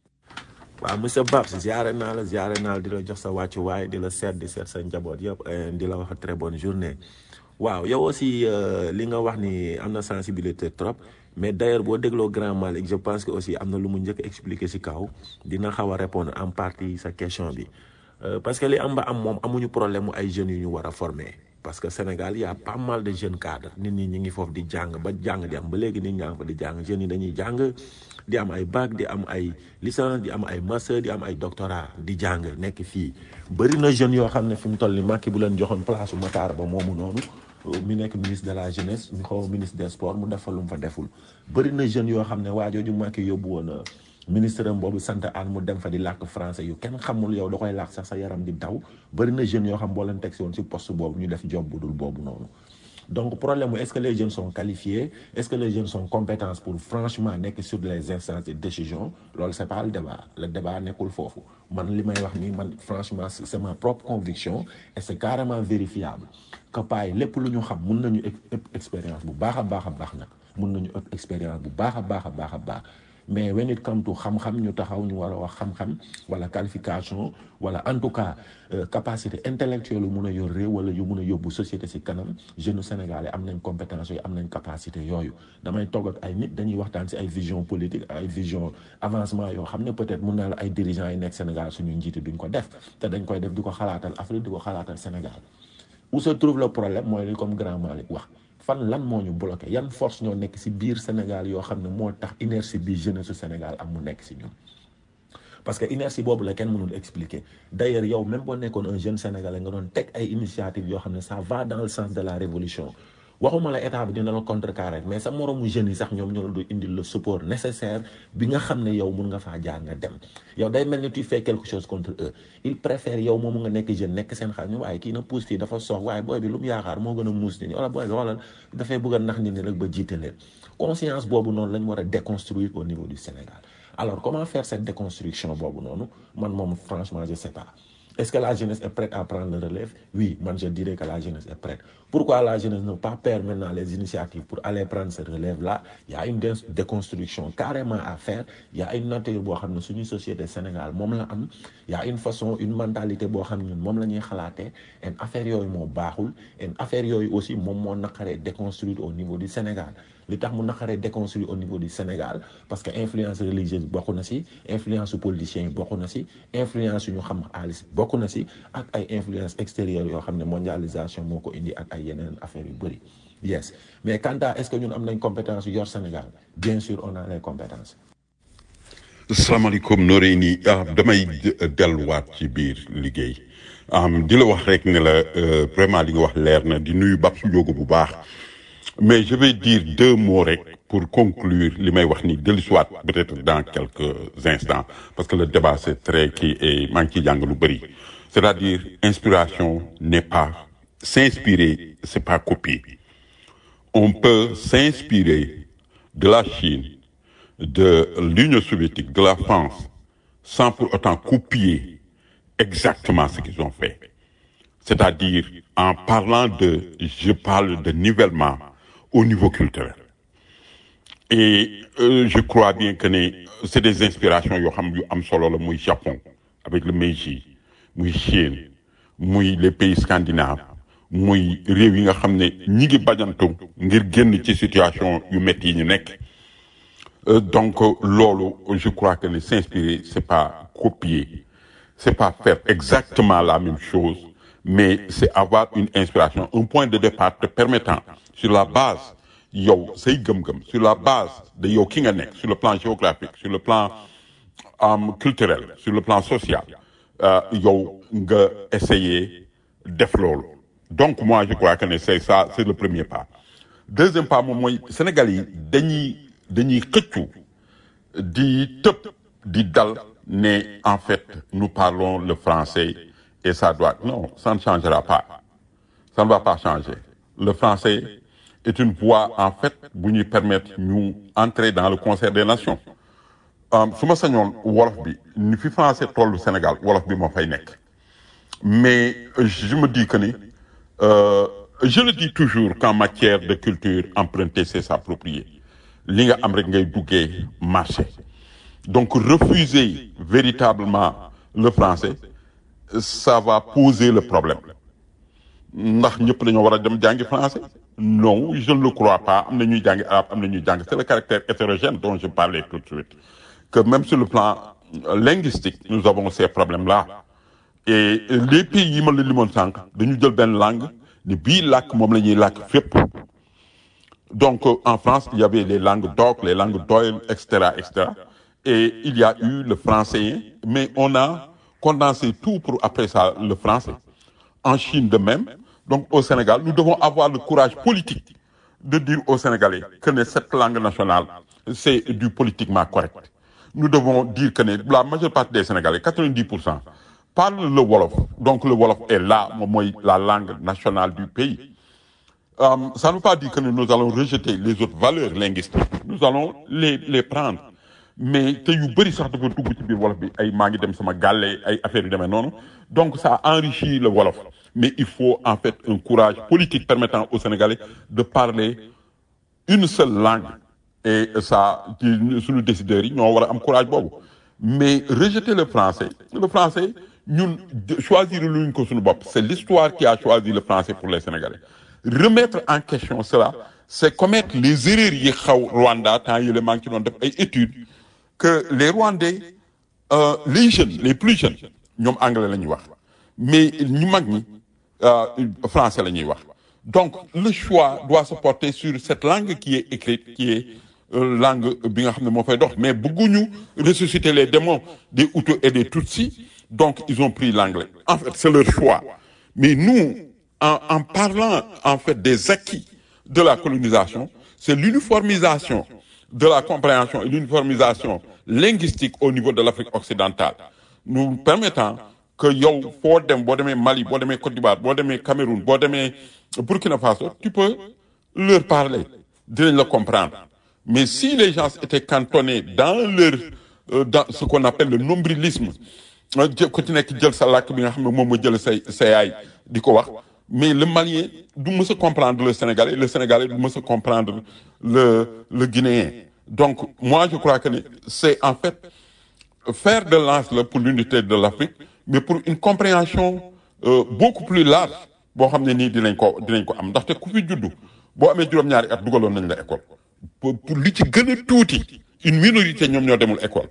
waaw monsieur Babs ziare naa la ziare naa la di la jox sa wàccuwaay di la seet di seet sa njaboot yëpp di la wax très bonne journée. waaw yow aussi li nga wax ni am na sensibilité trop mais d'ailleurs boo dégloo grand Malick je pense que aussi am na lu mu njëkk expliquer ci kaw dina xaw a répondre en partie sa question bi parce que li am ba am moom amuñu problème mu ay jeunes yu ñu war a former parce que Sénégal y a pas mal de jeunes cadres nit ñi ñi ngi foofu di jàng ba jàng di am ba léegi nit ñaa ngi fa di jàng jeunes yi dañuy jàng di am ay bac di am ay licence di am ay master di am ay doctorat di jàng nekk fii bëri na jeunes yoo xam ne fi mu toll ni Macky bu leen joxoon place u Matar ba moomu noonu mi nekk ministre de la jeunesse mi xaw ministre des sports mu defal lu mu fa deful bëri na jeunes yoo xam ne waa jooju Macky yóbbu woon ministre am boobu sant aan mu dem fa di làkk français yu kenn xamul yow da koy làkk sax sa yaram di daw bëri na jeunes yoo xam boo leen teg si woon si poste boobu ñu def job bu dul boobu noonu donc problème est-ce que les jeunes sont qualifiés est-ce que les jeunes sont compétents pour franchement nekk sur les instances de décision loolu c'est pas le débat le débat nekkul foofu man li may wax nii man franchement c'est ma propre conviction et c'est carrément vérifiable que paay lépp lu ñu xam mun nañu expérience bu baax a baax a baax nag mun nañu ëpp expérience bu baax a baax a baax a baax mais when it come to xam-xam ñu taxaw ñu war a wax xam-xam wala qualification wala en tout cas capacité intellectuelle yu mun a yor réew wala yu mun a yóbbu société ci kanam jeunes sénégalais am nañ compétence yooyu am nañ capacité yooyu damay togg ak ay nit dañuy waxtaan ci ay vision politique ay vision avancement yoo xam ne peut-être mun naa la ay dirigeants yi nekk Sénégal suñu njiiti duñ ko def te dañ koy def di ko xalaatal Afrique di ko xalaatal Sénégal où se trouve le problème mooy li comme grand Malick wax fan lan moo ñu bloqué yan force ñoo nekk ci biir Sénégal yoo xam ne moo tax inertie bi jeunesse su Sénégal am mu nekk ci ñun parce que inertie boobu la kenn mënul expliquer d'ailleurs yow même boo nekkoon un jeune sénégalais nga doon teg ay initiative yoo xam ne ça va dans le sens de la révolution waxuma la état bi dina la contrecarrer mais sa moromu jeunes yi sax ñoom ñoo la du indil le support nécessaire bi nga xam ne yow mun nga faa jaar nga dem yow day mel ni tu fais quelque chose contre eux ils préfèrent yow moomu nga nekk jeune nekk seen xel ñu waaye kii na pousse fii dafa soox waaye booy bi lu mu yaakaar moo gën a muus nit ñi wala booy bi xoolal dafay bëgg a nax nit ñi rek ba jiite leen conscience boobu noonu lañ war a déconstruire au niveau du Sénégal alors comment faire cette déconstruction boobu noonu man moom franchement je sais pas est-ce que la jeunesse est prête à prendre le relève oui man je dirais que la jeunesse est prête pourquoi la jeunesse ne pas perdre maintenant les initiatives pour aller prendre ce relève là il y a une déconstruction carrément à faire il y a une nature boo xam ne suñu société Sénégal moom la am il y a une façon une mentalité boo xam ne ñun moom la ñuy xalaatee en affaire yooyu moo baaxul en affaire yooyu aussi moom moo naqaree déconstruire au niveau du Sénégal li tax mu naqaree déconstruire au niveau du Sénégal parce que influence religieuse bokk na ci influence politiciens yi bokk na ci influence yu ñu xam xaalis bokk na ci ak ay influence extérieure yoo xam ne mondialisation moo ko indi ak ay yeneen affaires yu bëri yes mais quant à est-ce que ñun am nañ compétence yu yor Sénégal bien sûr on a les compétences salaamaaleykum Noreyni ah damay delluwaat ci biir liggéey di la wax rek ne la vraiment li nga wax leer na di nuyu Babou Ndiogo bu baax mais je vais dire deux mots rek pour conclure li may wax ni dellusiwaat peut-être dans quelques instants parce que le débat c'est très kii et maa ngi ciy jàng lu bëri c'est-à-dire inspiration n'est pas s'inspirer c'est pas copier on peut s'inspirer de la Chine de l'Union soviétique de la France sans pour autant copier exactement ce qu'ils ont fait c'est-à-dire en parlant de je parle de nivellement au niveau culturel et euh, je crois bien que ne c'est des inspirations yoo xam yu am solo la muy Japon avec le Meiji muy Chine muy les pays scandinaves muy réew yi nga xam ne ñi ngi bajantu ngir génn ci situation yu métti yi ñu nekk Euh, donc euh, loolu je crois que ne s'inspirer c'est pas copier c'est pas faire exactement la même chose mais c'est avoir une inspiration un point de départ te permettant sur la base yow say gëm-gëm sur la base de yow ki nga nekk sur le plan géographique sur le plan um, culturel sur le plan social euh, yow nga essayer def loolu donc moi je crois que ne c'est ça c'est le premier pas deuxième pas moom mooy Sénégal yi dañuy dañuy xëccu di tëb di dal ne en fait nous parlons le français et ça doit non ça ne changera pas ça ne va pas changer le français est une voie en fait bu ñuy permettre ñu entrer dans le concert des nations su ma sañoon wolof bi ni fi français tollu Sénégal wolof bi moo fay nekk mais je me dis que ni euh, je le dis toujours qu'en matière de culture emprunter c'est s'approprier li nga am rek ngay duggee marché donc refuser véritablement le français ça va poser le problème ndax ñëpp dañoo war a dem jàngi français non je ne le crois pas am na ñuy jàngi arabe am na ñuy jàng c'est le caractère hétérogène dont je parlais tout de suite que même sur le plan linguistique nous avons ces problèmes-là et les pays yi ma la limoon sànq dañu jël benn langue ni bii làkk moom la ñuy làkk fépp donc en France il y avait les langues d'oc les langues d'oïl et cetera et cetera et il y a eu le français mais on a condensé tout pour après ça le français en Chine de même donc au Sénégal nous devons avoir le courage politique de dire aux Sénégalais que ne cette langue nationale c'est du politiquement correct nous devons dire que ne la majeure partie des Sénégalais 90 pour cent parlent le wolof donc le wolof est là moom mooy la langue nationale du pays Euh, ça ne veut pas dire que nous allons rejeter les autres valeurs linguistiques nous allons les les prendre mais te yu bëri sax dafa dugg ci biir wolof bi ay maa ngi dem sama gàlle ay affaires yu demee noonu donc ça enrichit le wolof mais il faut en fait un courage politique permettant aux Sénégalais de parler une seule langue et ça ci suñu décideurs yi ñoo war a am courage boobu mais rejeter le français le français ñun choisir luñ ko suñu bopp c'est l'histoire qui a choisi le français pour les Sénégalais remettre en question cela c'est commettre les erreurs yi xaw Rwanda temps yële maa ngi ci doon def ay études que les Rwandais euh, les jeunes les plus jeunes ñoom anglais la ñuy wax mais ñu mag ñi euh, français la ñuy wax donc le choix doit se porter sur cette langue qui est écrite qui est euh, langue bi nga xam ne moo fay dox mais bëgguñu ressusciter les démons des Hutus et des Tutsis donc ils ont pris l'anglais en fait c'est leur choix mais nous en, en parlant en fait des acquis de la colonisation c'est l'uniformisation de la compréhension et l'uniformisation linguistique au niveau de l'Afrique occidentale nous permettant que yow foo dem boo demee Mali boo demee Côte d'Ivoire boo demee Cameroun boo demee Burkina Faso tu peux leur parler dinañ la comprendre mais si les gens étaient cantonnés dans leur euh, dans ce qu'on appelle le nombrilisme ku ci nekk jël sa làkk bi nga xam ne moom moo jël say sa yaay di ko wax mais le Malien du mës a comprendre le Sénégalais le Sénégalais du mës a comprendre le le Guinéen donc moi je crois que ni c'est en fait faire de lance là pour l'unité de l'Afrique mais pour une compréhension euh, beaucoup plus large boo xam ne nii dinañ ko dinañ ko am ndaxte ku fi juddu boo amee juróom-ñaari at dugaloon nañ la école pour pour li ci gën a tuuti une minorité ñoom ñoo demul école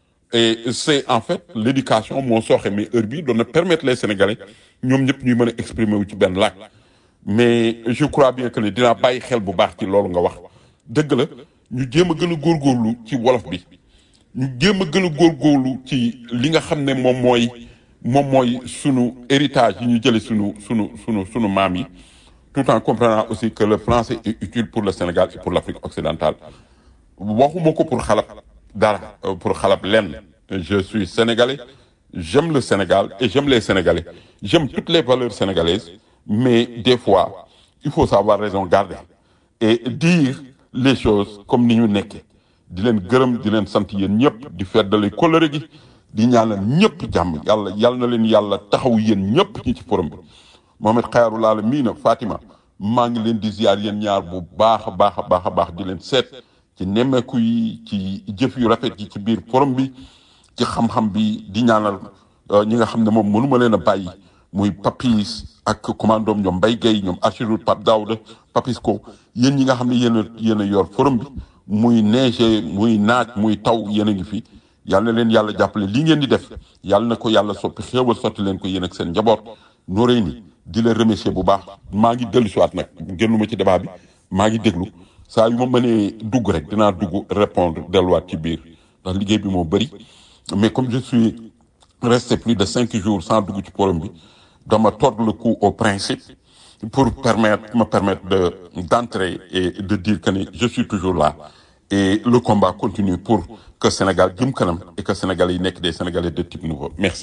et c'est en fait l'éducation moo sooxe mais heure bi doon na permettre les Sénégalais ñoom ñëpp ñuy mën a exprimer wu ci benn làkk mais je crois bien que ne dinaa bàyyi xel bu baax ci loolu nga wax dëgg la ñu jéem a gën a góorgóorlu ci wolof bi ñu jéem a gën a góorgóorlu ci li nga xam ne moom mooy moom mooy sunu héritage yi ñu jële sunu sunu sunu sunu maam yi tout en comprenant aussi que le français est utile pour le Sénégal et pour l'Afrique occidentale waxuma ko pour xalab dara pour xalab lenn je suis sénégalais j'aime le Sénégal et j'aime les Sénégalais j'aime toutes les valeurs sénégalaises mais des fois il faut savoir raison garder et dire les choses comme ni ñu nekkee di leen gërëm di leen sant yéen ñëpp di feddali kóllëre gi di ñaanal ñëpp jàmm yàlla yàlla na leen yàlla taxaw yéen ñëpp ñi ci forum bi Mohamed Xayrul Aalamiina Fatima maa ngi leen di ziar yéen ñaar bu baax a baax a baax a baax di leen seet ci nemmeeku yi ci jëf yu rafet yi ci biir forum bi ci xam-xam bi di ñaanal ñi nga xam ne moom mënuma leen a bàyyi muy Papis ak commandoom ñoom Mbaye Gueye ñoom Archidou Pape Daouda Papis ko yéen ñi nga xam ne yéen a yéen a yor forum bi muy neige muy naaj muy taw yéen a ngi fi yal na leen yàlla jàppale li ngeen di def yàlla na ko yàlla soppi xéewal sotti leen ko yéen ak seen njaboot nooree ni di la remercier bu baax maa ngi dellu siwaat nag génnuma ci débat bi maa ngi déglu saa yu ma mënee dugg rek dinaa dugg répondre delluwaat ci biir ndax liggéey bi moo bëri mais comme je suis resté plus de cinq jours sans dugg ci forum bi dama tordre le cou au principe pour permettre me permettre de d'entrer et de dire que ni je suis toujours là et le combat continue pour que Sénégal jëm kanam et que Sénégalais yi nekk des Sénégalais de type nouveau merci.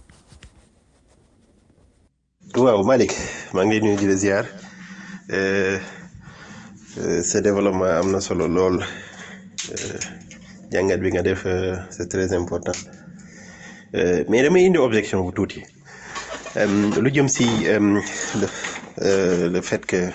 waaw Malick maa ngi lay nuyu di la ziar euh, euh, sa développement am na solo lool euh, jàngat bi nga def euh, c'est très important euh, mais damay indi objection bu tuuti euh, lu jëm si euh, le, euh, le fait que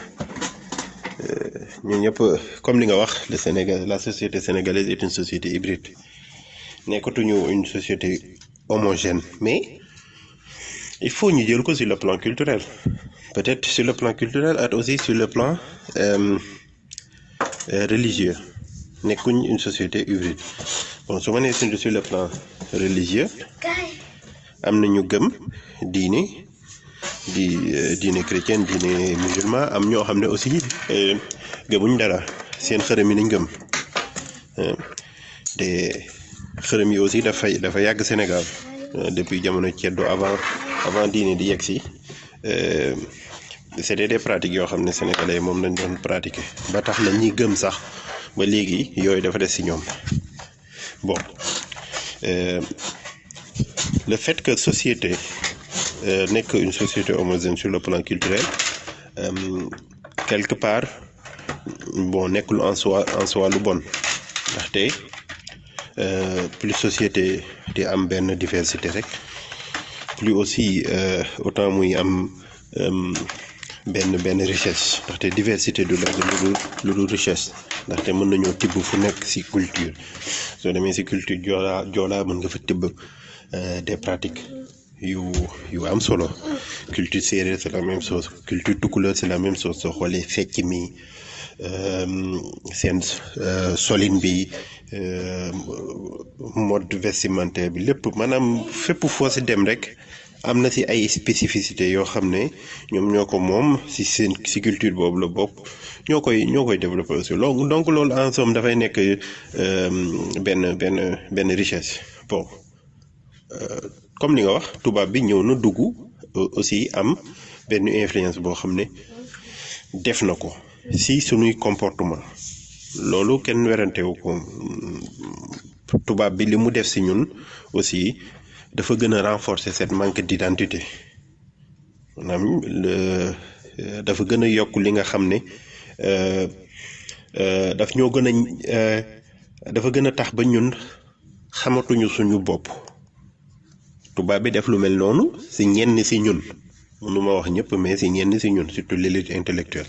euh, ñun ñëpp comme li nga wax le Sénégal la société sénégalaise est une société hybride nekkatuñu une société homogène mais il faut ñu jël ko sur le plan culturel peut-être sur le plan culturel et aussi sur le plan euh, euh, religieux nekkuñ une société hybride bon su ma nee sur sur le plan religieux am na ñu gëm diine di euh, diine chrétienne diine musulman am ñoo xam ne aussi euh, gëmuñ dara seen xërëm yi lañ gëm euh, te xërëm yi aussi dafay dafa yàgg Sénégal euh, depuis jamono ceddo avant avant diine di yegg si euh, c'était des pratiques yoo xam ne sénégalais yi moom lañ doon pratiquer ba tax na ñi gëm sax ba léegi yooyu dafa des si ñoom bon euh, le fait que société euh, nekk une société homogène sur le plan culturel euh, quelque part bon nekkul en soi en soi lu bon ndaxte euh, plus société di am benn diversité rek plus aussi euh, autant muy am euh, benn benn richesse ndaxte diversité du lekk lu dul lu dul richesse ndaxte mën nañoo tibb fu nekk ci culture soo demee ci culture joolaa joolaa mën nga fa tibb euh, des pratiques yu yu am solo culture séeréer c'est la même chose culture tukulóor c'est la même chose soo xoolee fecc mi euh, seen euh, solin bi euh, mode vestimentaire bi lépp maanaam fépp foo ci dem rek am na ci ay spécificité yoo xam ne ñoom ñoo ko moom ci seen ci culture boobu la bokk ñoo koy ñoo koy développer aussi donc donc loolu en somme dafay nekk euh, benn benn benn richesse bon euh, comme li nga wax tubaab bi ñëw na dugg euh, aussi am benn influence boo xam ne def na ko ci sunuy comportement loolu kenn werantewu ko tubaab bi li mu def ci ñun aussi dafa gën a renforcer cette manque d'identité maanaam le dafa gën a yokk li nga xam ne euh, euh, daf ñoo gën a euh, dafa gën a tax ba ñun xamatuñu suñu bopp tubaab bi def lu mel noonu ci ñenn ci ñun mënuma wax ñëpp mais ci ñenn ci ñun surtout l'élite intellectuelle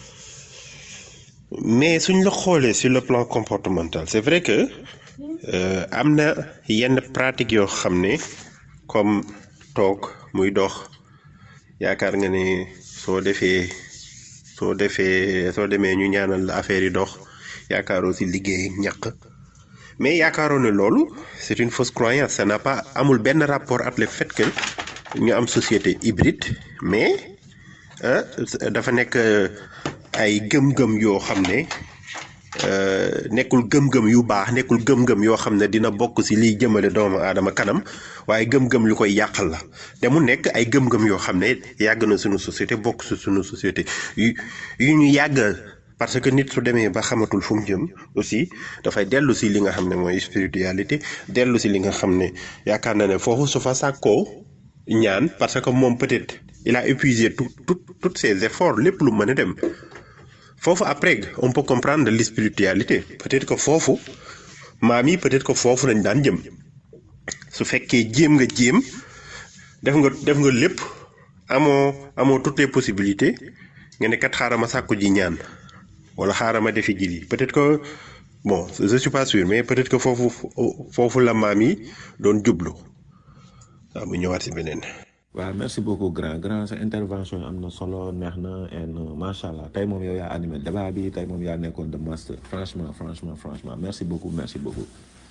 mais suñ la xoolee sur le plan comportemental c'est vrai que euh, am na yenn pratique yoo xam ne comme toog muy dox yaakaar nga ne soo defee soo defee soo demee ñu ñaanal la affaire yi dox yaakaaroo ci liggéey ñaq mais yaakaaroo ne loolu c'est une fausse croyance ça n'a pas amul benn rapport ak le fait que ñu am société hybride mais ah dafa nekk ay gëm-gëm yoo xam ne euh, nekkul gëm-gëm yu baax nekkul gëm-gëm yoo xam ne dina bokk ci liy jëmale doomu aadama kanam waaye gëm-gëm yu koy yàqal la te mu nekk ay gëm-gëm yoo xam ne yàgg na suñu société bokk ci suñu société yu yu ñu yàgg parce que nit su demee ba xamatul fu mu jëm aussi dafay dellu ci li nga xam ne mooy spiritualité dellu ci li nga xam ne yaakaar na ne foofu su fa sàkkoo ñaan parce que moom peut-être il a épuisé tout tout tous ses efforts lépp lu mën a dem foofu après on peut comprendre la spiritualité peut-être que foofu maam yi peut-être que foofu lañ daan jëm su fekkee jéem nga jéem def nga def nga lépp amoo amoo toutes les possibilités nga ne kat xaaral ma sàkku ji ñaan wala xaaral ma defi ji lii peut-être que bon je suis pas sûr mais peut-être que foofu foofu la maam yi doon jublu waaw mu ñëwaat si beneen. waaw merci beaucoup grand grand sa intervention am na solo neex na and macha allah tey moom yow yaa animé débat bi tey moom yaa nekkoon de master franchement franchement franchement merci beaucoup merci beaucoup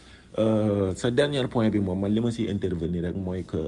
Euh, sa dernier point bi moom man li ma si intervenir rek mooy que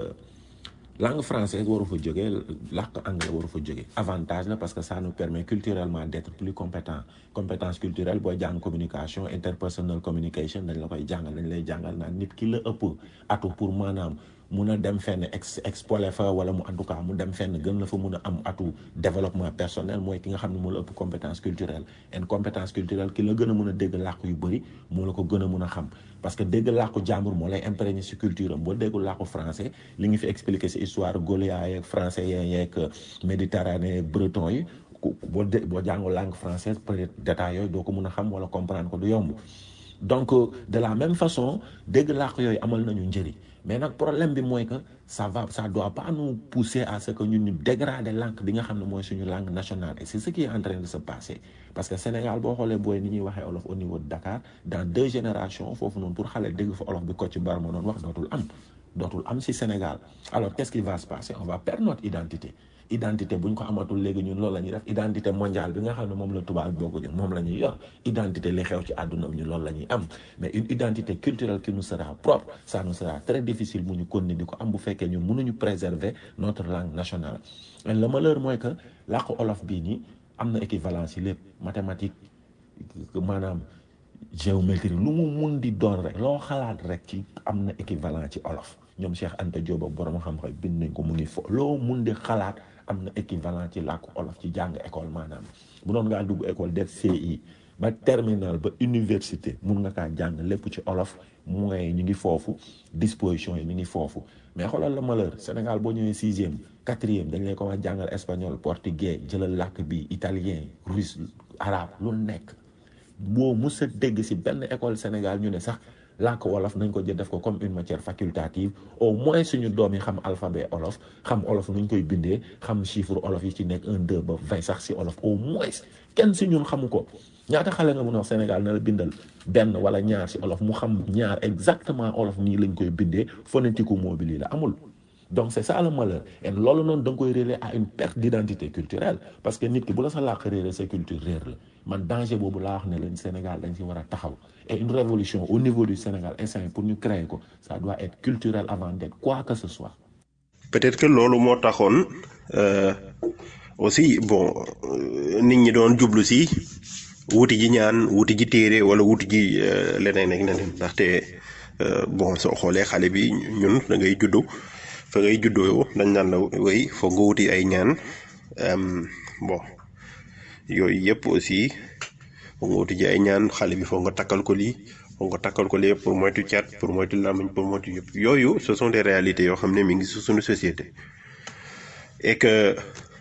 langue française waru fa jóge làkk anglais waru fa jóge avantage la parce que ça nous permet culturellement d'être plus compétent compétence culturelle booy jàng communication interpersonal communication dañ la koy jàngal dañ lay jàngal naan nit ki la ëpp atu pour maanaam mun a dem fenn ex expolé fa wala mu en tout cas mu dem fenn gën la fa mun a am atu développement personnel mooy ki nga xam ne moo la ëpp compétence culturelle et compétence culturelle ki la gën a mun a dégg làkk yu bëri moo la ko gën a mun a xam parce que dégg làkku jàmbur moo lay imprégné si culture am boo déggul làkku français li ngi fi expliqué si histoire gaulois yeeg français yeeg méditerranée breton yi boo dé boo jàngul langue française peut-être détails yooyu doo ko mun a xam wala comprendre ko du yomb donc de la même façon dégg làkk yooyu amal nañu njëriñ mais nag problème bi mooy que ça va ça doit pas nous pousser à ce que ñun ñu dégrader langue bi nga xam ne mooy suñu langue nationale et c'est ce qui est en train de se passer parce que Sénégal boo xoolee booy ni ñuy waxee olof au niveau de Dakar dans deux générations foofu noonu pour xale dégg fa olof bi Kocc Barma doon wax dootul am dootul am si Sénégal alors qu'est-ce qui va se passer on va perdre notre identité identité bu ñu ko amatul léegi ñun loolu la ñuy def identité mondiale bi nga xam ne moom la tubaab bokk ñun moom la ñuy yor identité li xew ci àdduna bi ñun loolu la ñuy am mais une identité culturelle qui nous sera propre ça nous sera très difficile mu ñu continuer di ko am bu fekkee ñun mënuñu préserver notre langue nationale et le malheur mooy que làkku olof bii nii am na équivalence yi lépp mathématique maanaam géométrie lu mu mun di doon rek loo xalaat rek ci am na équivalent ci olof ñoom Cheikh Anta Diop ak borom xam-xam bind nañ ko mu ngi fo loo mun di xalaat am na équivalent ci làkku olof ci jàng école maanaam bu doon ngaa dugg école def CI ba terminal ba université mun nga kaa jàng lépp ci olof moyens ñu ngi foofu disposition yi ñu ngi foofu mais xoolal la malheur Sénégal boo ñëwee sixième quatrième dañ lay ko wax jàngal espagnol portugais jëlal làkk bi italien russe arabe lu nekk boo mus a dégg si benn école Sénégal ñu ne sax làkk wolof nañ ko jël def ko comme une matière facultative au moins suñu doom yi xam alphabet olof xam olof nuñ koy bindee xam chiffre olof yi ci nekk un deux ba vingt sax si olof au moins kenn si ñun xamu ko ñaata xale nga mun a wax Sénégal na la bindal benn wala ñaar si olof mu xam ñaar exactement olof nii lañ koy bindee phonétique mot bi lii la amul donc c'est ça le malheur et loolu noonu da nga koy réeré à une perte d'identité culturelle parce que nit ki bu la sa làkk réeré sa culture réer la man danger boobu laa wax ne leen Sénégal dañ si war a taxaw et une révolution au niveau du Sénégal instant pour ñu créer ko ça doit être culturel avant d'être quoi que ce soit peut-être que loolu moo taxoon euh, aussi bon euh, nit ñi doon jublu si wuti ji ñaan wuti ji téere wala wuti ji euh, leneen ak leneen ndaxte bon soo xoolee xale bi ñun da ngay juddu fa ngay juddoo dañ naan la way foog nga wuti ay ñaan bon yooyu yëpp aussi foog nga wuti ji ay ñaan xale bi foog nga takkal ko lii foog nga takkal ko lii pour moytu cat pour moytu làmmiñ pour moytu yëpp yooyu ce sont des réalités yoo xam ne mi ngi su suñu société et que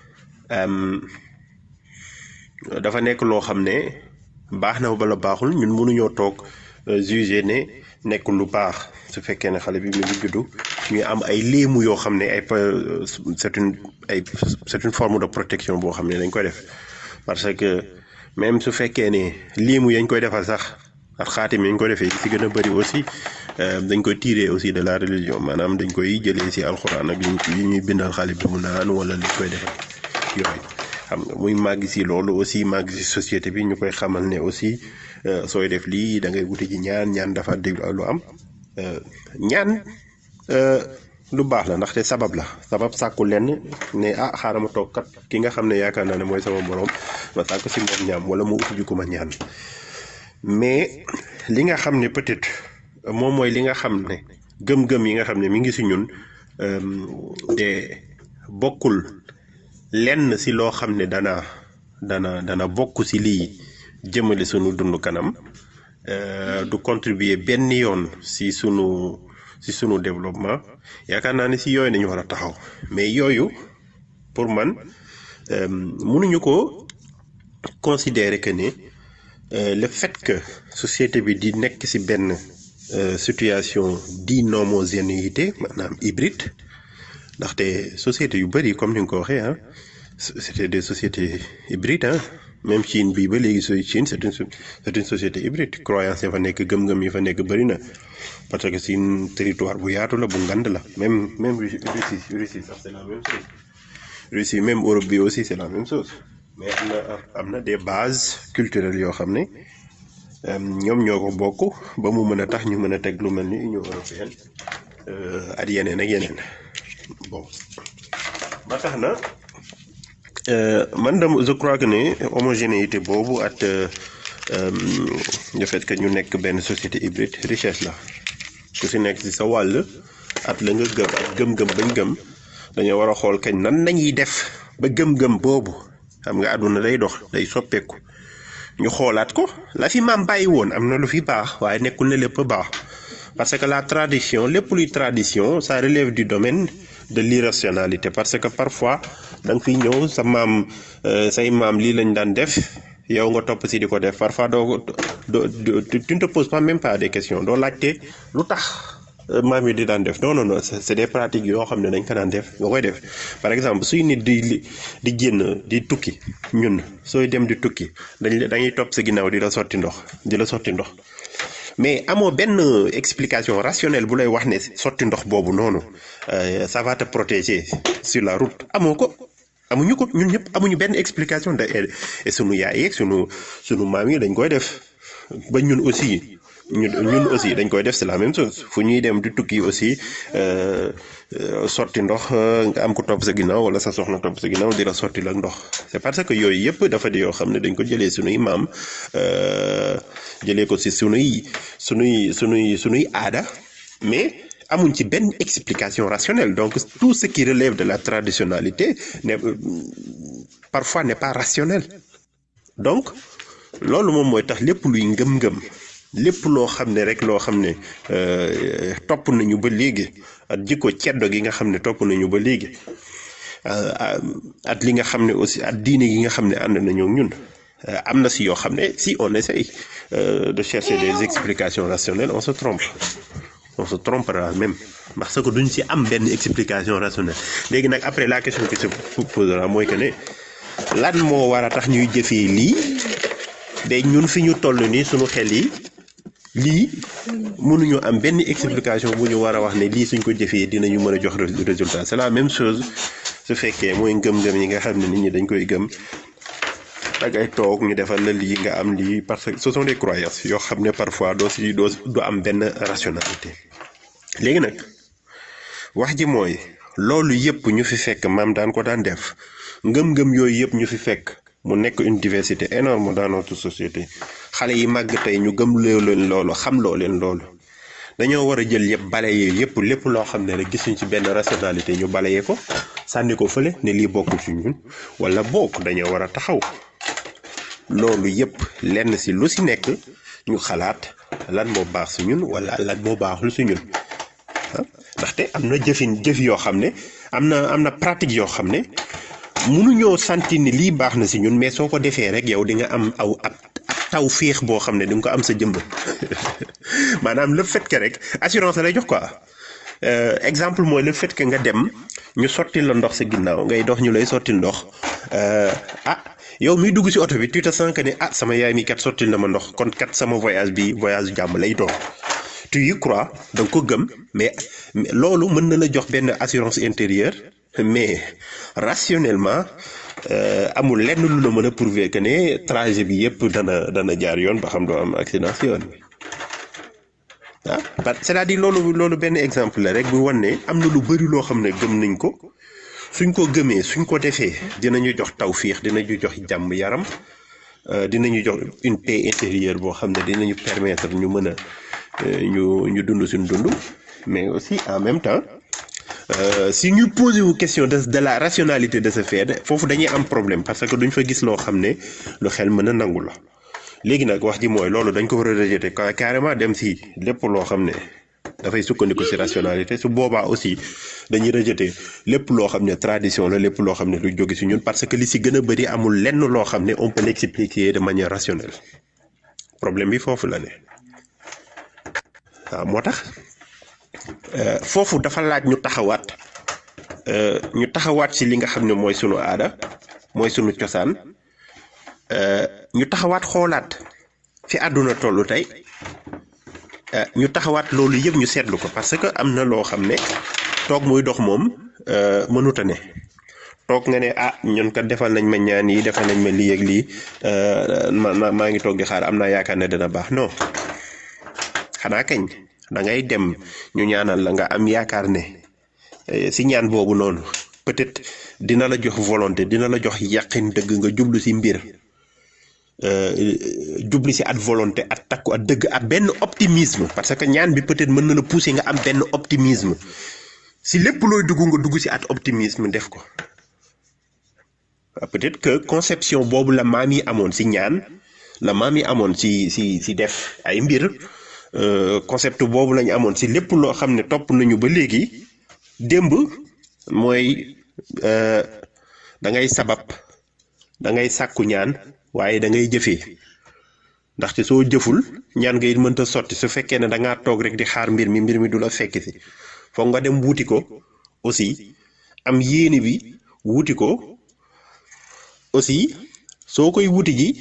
dafa nekk loo xam ne baax na bala baaxul ñun mënuñoo toog juger ne nekkul lu baax su fekkee ne xale bi mi ngi juddu ñuy am ay léemu yoo xam ne ay c'est une ay c'est une forme de protection boo xam ne dañ koy def parce que même su fekkee ne léemu yañ koy defal sax ak xaatim yañ koy defee si gën a bëri aussi dañ koy tirer aussi de la religion maanaam dañ koy jëlee si alxuraan ak yi ñuy bindal xale bi mu naan wala li koy defal yooyu xam nga muy màgg si loolu aussi màgg si société bi ñu koy xamal ne aussi sooy def lii da ngay wuti ji ñaan ñaan dafa déglu lu am ñaan lu baax la ndaxte sabab la sabab sàkku lenn ne ah xaaral ma toog kat ki nga xam ne yaakaar naa ne mooy sama borom ma sàkku si moom ñaam wala mu uti ji ko ma ñaan mais li nga xam ne peut-être moom mooy li nga xam ne gëm-gëm yi nga xam ne mi ngi si ñun de bokkul lenn si loo xam ne dana dana dana bokk si lii jëmale sunu dund kanam du contribuer benn yoon si sunu si sunu développement yaakaar naa ne si yooyu nañu war a taxaw mais yooyu pour man mënuñu ko considérer que ne le fait que société bi di nekk si benn situation d'inhomogénéité maanaam hybride ndaxte société yu bëri comme ni nga ko waxee ah c'était des sociétés hybrides ah même Chine bii ba léegi sooy Chine c'est une c'est une société hybride croyance yi fa nekk gëm-gëm yi fa nekk bëri na parce que c'est un territoire bu yaatu la bu ngand la même même Russie Russie sax c'est la même chose Russie même Europe bi aussi c'est la même chose mais am na am na des bases culturelles yoo xam ne ñoom ñoo ko bokk ba mu mën a tax ñu mën a teg lu mel ni Union européenne ak yeneen ak yeneen bon ba tax na man dama je crois que ne homogénéité boobu at le fait que ñu nekk benn société hybride richesse la ku si nekk si sa wàll at la nga gëm ak gëm-gëm bañ gëm dañoo war a xool kañ nan nañuy def ba gëm-gëm boobu xam nga àdduna day dox day soppeeku ñu xoolaat ko la fi maam bàyyi woon am na lu fi baax waaye nekkul ne lépp baax parce que la tradition lépp luy tradition ça relève du domaine de l'irrationalité parce que parfois da nga fiy ñëw sa maam say maam lii lañ daan def yow nga topp si di ko def parfois doo doo tu ne te poses pas même pas des questions doo laajte lu tax maam yi di daan def non non non c'est des pratiques yoo xam ne dañ ko daan def nga koy def par exemple suy nit di di génn di tukki ñun sooy dem di tukki dañ dañuy topp sa ginnaaw di la sotti ndox di la sotti ndox mais amoo benn explication rationnelle bu lay wax ne sotti ndox boobu noonu ça va te protéger sur la route amoo ko amuñu ko ñun ñëpp amuñu benn explication de et sunu yaay yeeg sunu sunu maam yi dañ koy def ba ñun aussi ñun ñun aussi dañ koy def c'est la même chose fu ñuy dem di tukki aussi sotti ndox nga am ko topp sa ginnaaw wala sa soxna topp sa ginnaaw di la sotti la ndox c'est parce que yooyu yëpp dafa di yoo xam ne dañ ko jëlee sunuy maam jëlee ko si sunuy sunuy sunuy sunuy aada mais amuñ ci benn explication rationnelle donc tout ce qui relève de la traditionnalité ne parfois n'est pas rationnel donc loolu moom mooy tax lépp luy ngëm-ngëm lépp loo xam ne rek loo xam ne topp nañu ba léegi at jikko ceddo gi nga xam ne topp nañu ba léegi at li nga xam ne aussi at diine gi nga xam ne ànd nañu ak ñun am na si yoo xam ne si on essaye de chercher des explications rationnelles on se trompe on se trompera même parce que duñ si am benn explication rationnelle léegi nag après la question qui se posera mooy que ne lan moo war a tax ñuy jëfee lii de ñun fi ñu toll nii suñu xel yi lii mënuñu am benn explication bu ñu war a wax ne lii suñ ko jëfee dinañu mën a jox résultat c'est la même chose su fekkee mooy ngëm-ngëm yi nga xam ne nit ñi dañ koy gëm ak ay toog ñu defal la lii nga am lii parce que ce sont des croyances yoo xam ne parfois doo si doo du am benn rationalité léegi nag wax ji mooy loolu yëpp ñu fi fekk maam daan ko daan def ngëm-ngëm yooyu yëpp ñu fi fekk mu nekk une diversité énorme dans notre société xale yi màgg tey ñu gëm loo leen loolu xam loo leen loolu dañoo war a jël yëpp balaye yëpp lépp loo xam ne rek gisuñ ci benn rationalité ñu balaye ko sànni ko fële ne lii bokkul ci ñun wala bokk dañoo war a taxaw loolu yëpp lenn si lu si nekk ñu xalaat lan moo baax si ñun wala lan moo baaxul si ñun ndaxte am na jëfin jëf yoo xam ne am na am na pratique yoo xam ne mënuñoo sentir ni lii baax na si ñun mais soo ko defee rek yow di nga am aw ab taw féex boo xam ne di nga ko am sa jëmb maanaam le fait que rek assurance lay jox quoi exemple mooy le fait que nga dem ñu sotti la ndox sa ginnaaw ngay dox ñu lay sotti ndox ah yow miy dugg si oto bi tu te sens que ne ah sama yaay mi kat sottil na ma ndox kon kat sama voyage bi voyage jàmm lay doon tu y crois da nga ko gëm mais loolu mën na la jox benn assurance intérieure mais rationnellement amul lenn lu la mën a prouver que ne trajet bi yëpp dana dana jaar yoon ba xam doo am accident si yoon bi ah c'est-à-dire loolu loolu benn exemple la rek bu wan ne am na lu bari loo xam ne gëm nañ ko suñ ko gëmee suñ ko defee dinañu jox tawfiix dinañu jox jàmm yaram dinañu jox une paix intérieure boo xam ne dinañu permettre ñu mën a ñu ñu dund suñ dund mais aussi en même temps si ñu posé wu question de de la rationalité de ce fait foofu dañuy am problème parce que duñ fa gis loo xam ne lu xel mën a nangu la léegi nag wax ji mooy loolu dañ ko war a rejeter carrément dem si lépp loo xam ne dafay sukkandiku si rationalité su boobaa aussi dañuy rejeter lépp loo xam ne tradition la lépp loo xam ne lu jóge si ñun parce que li si gën a bëri amul lenn loo xam ne on peut l'expliquer de manière rationnelle problème bi foofu la ne waaw moo tax foofu dafa laaj ñu taxawaat ñu taxawaat ci li nga xam ne mooy sunu aada mooy sunu cosaan euh, ñu taxawaat xoolaat fi àdduna tollu tey euh, ñu taxawaat loolu yëpp ñu seetlu ko parce que am na loo xam ne toog muy dox moom euh, mënuta ne toog nga ne ah ñun kat defal nañ ma ñaan yi defal nañ ma lii ak lii euh, ma ma- maa ngi toog di xaar am naa yaakaar ne dina baax non xanaa kañ da ngay dem ñu ñaanal la nga am yaakaar ne eh, si ñaan boobu noonu peut-être dina la jox volonté dina la jox yaqin dëgg nga jublu si mbir euh, jublu si at volonté at takku at dëgg at benn optimisme parce que ñaan bi peut-être mën na la pousser nga am benn optimisme si lépp looy dugg nga dugg si at optimisme def ko waaw peut-être que conception boobu la maam yi amoon si ñaan la maam yi amoon si si si def ay mbir euh, concept boobu lañu amoon si lépp loo xam ne topp nañu ba léegi démb mooy euh, da ngay sabab da ngay sàkku ñaan waaye da ngay jëfee ndaxte soo jëful ñaan nga it mënta sotti su fekkee ne da ngaa toog rek di xaar mbir mi mbir mi du la fekk si foog nga dem wuti ko aussi am yéene bi wuti ko aussi soo koy wuti ji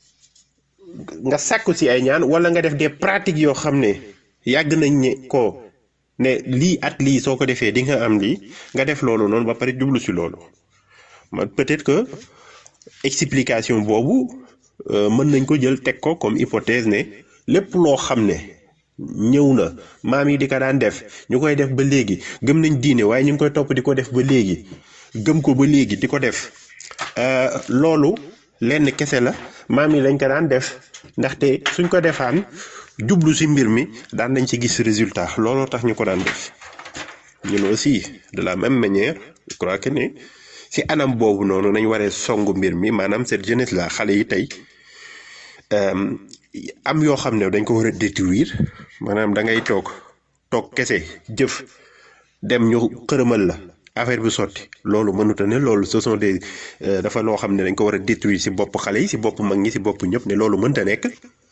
nga sàkku si ay ñaan wala nga def des pratiques yoo xam ne yàgg nañ ne ko ne lii at lii soo ko defee di nga am lii nga def loolu noonu ba pare jublu si loolu man peut-être que explication boobu euh, mën nañ ko jël teg ko comme hypothèse ne lépp loo xam ne ñëw na maam yi di ko daan def ñu koy def ba léegi gëm nañ diine waaye ñu ngi koy topp di ko def ba léegi gëm ko ba léegi di ko def euh, loolu lenn kese la maam yi lañ ko daan def ndaxte suñ ko defaan jublu si mbir mi daan nañ ci gis résultat looloo tax ñu ko daan def ñun aussi de la même manière je crois que ne si anam boobu noonu nañ waree songu mbir mi maanaam cette jeunesse là xale yi tey euh, am yoo xam ne dañ ko war a détruire maanaam da ngay toog toog kese jëf dem ñu xërëmal la affaire bi sotti loolu mënuta ne loolu ce sont des euh, dafa loo xam ne dañ ko war a détruire si bopp xale yi si bopp mag ñi si bopp ñëpp ne loolu mënta nekk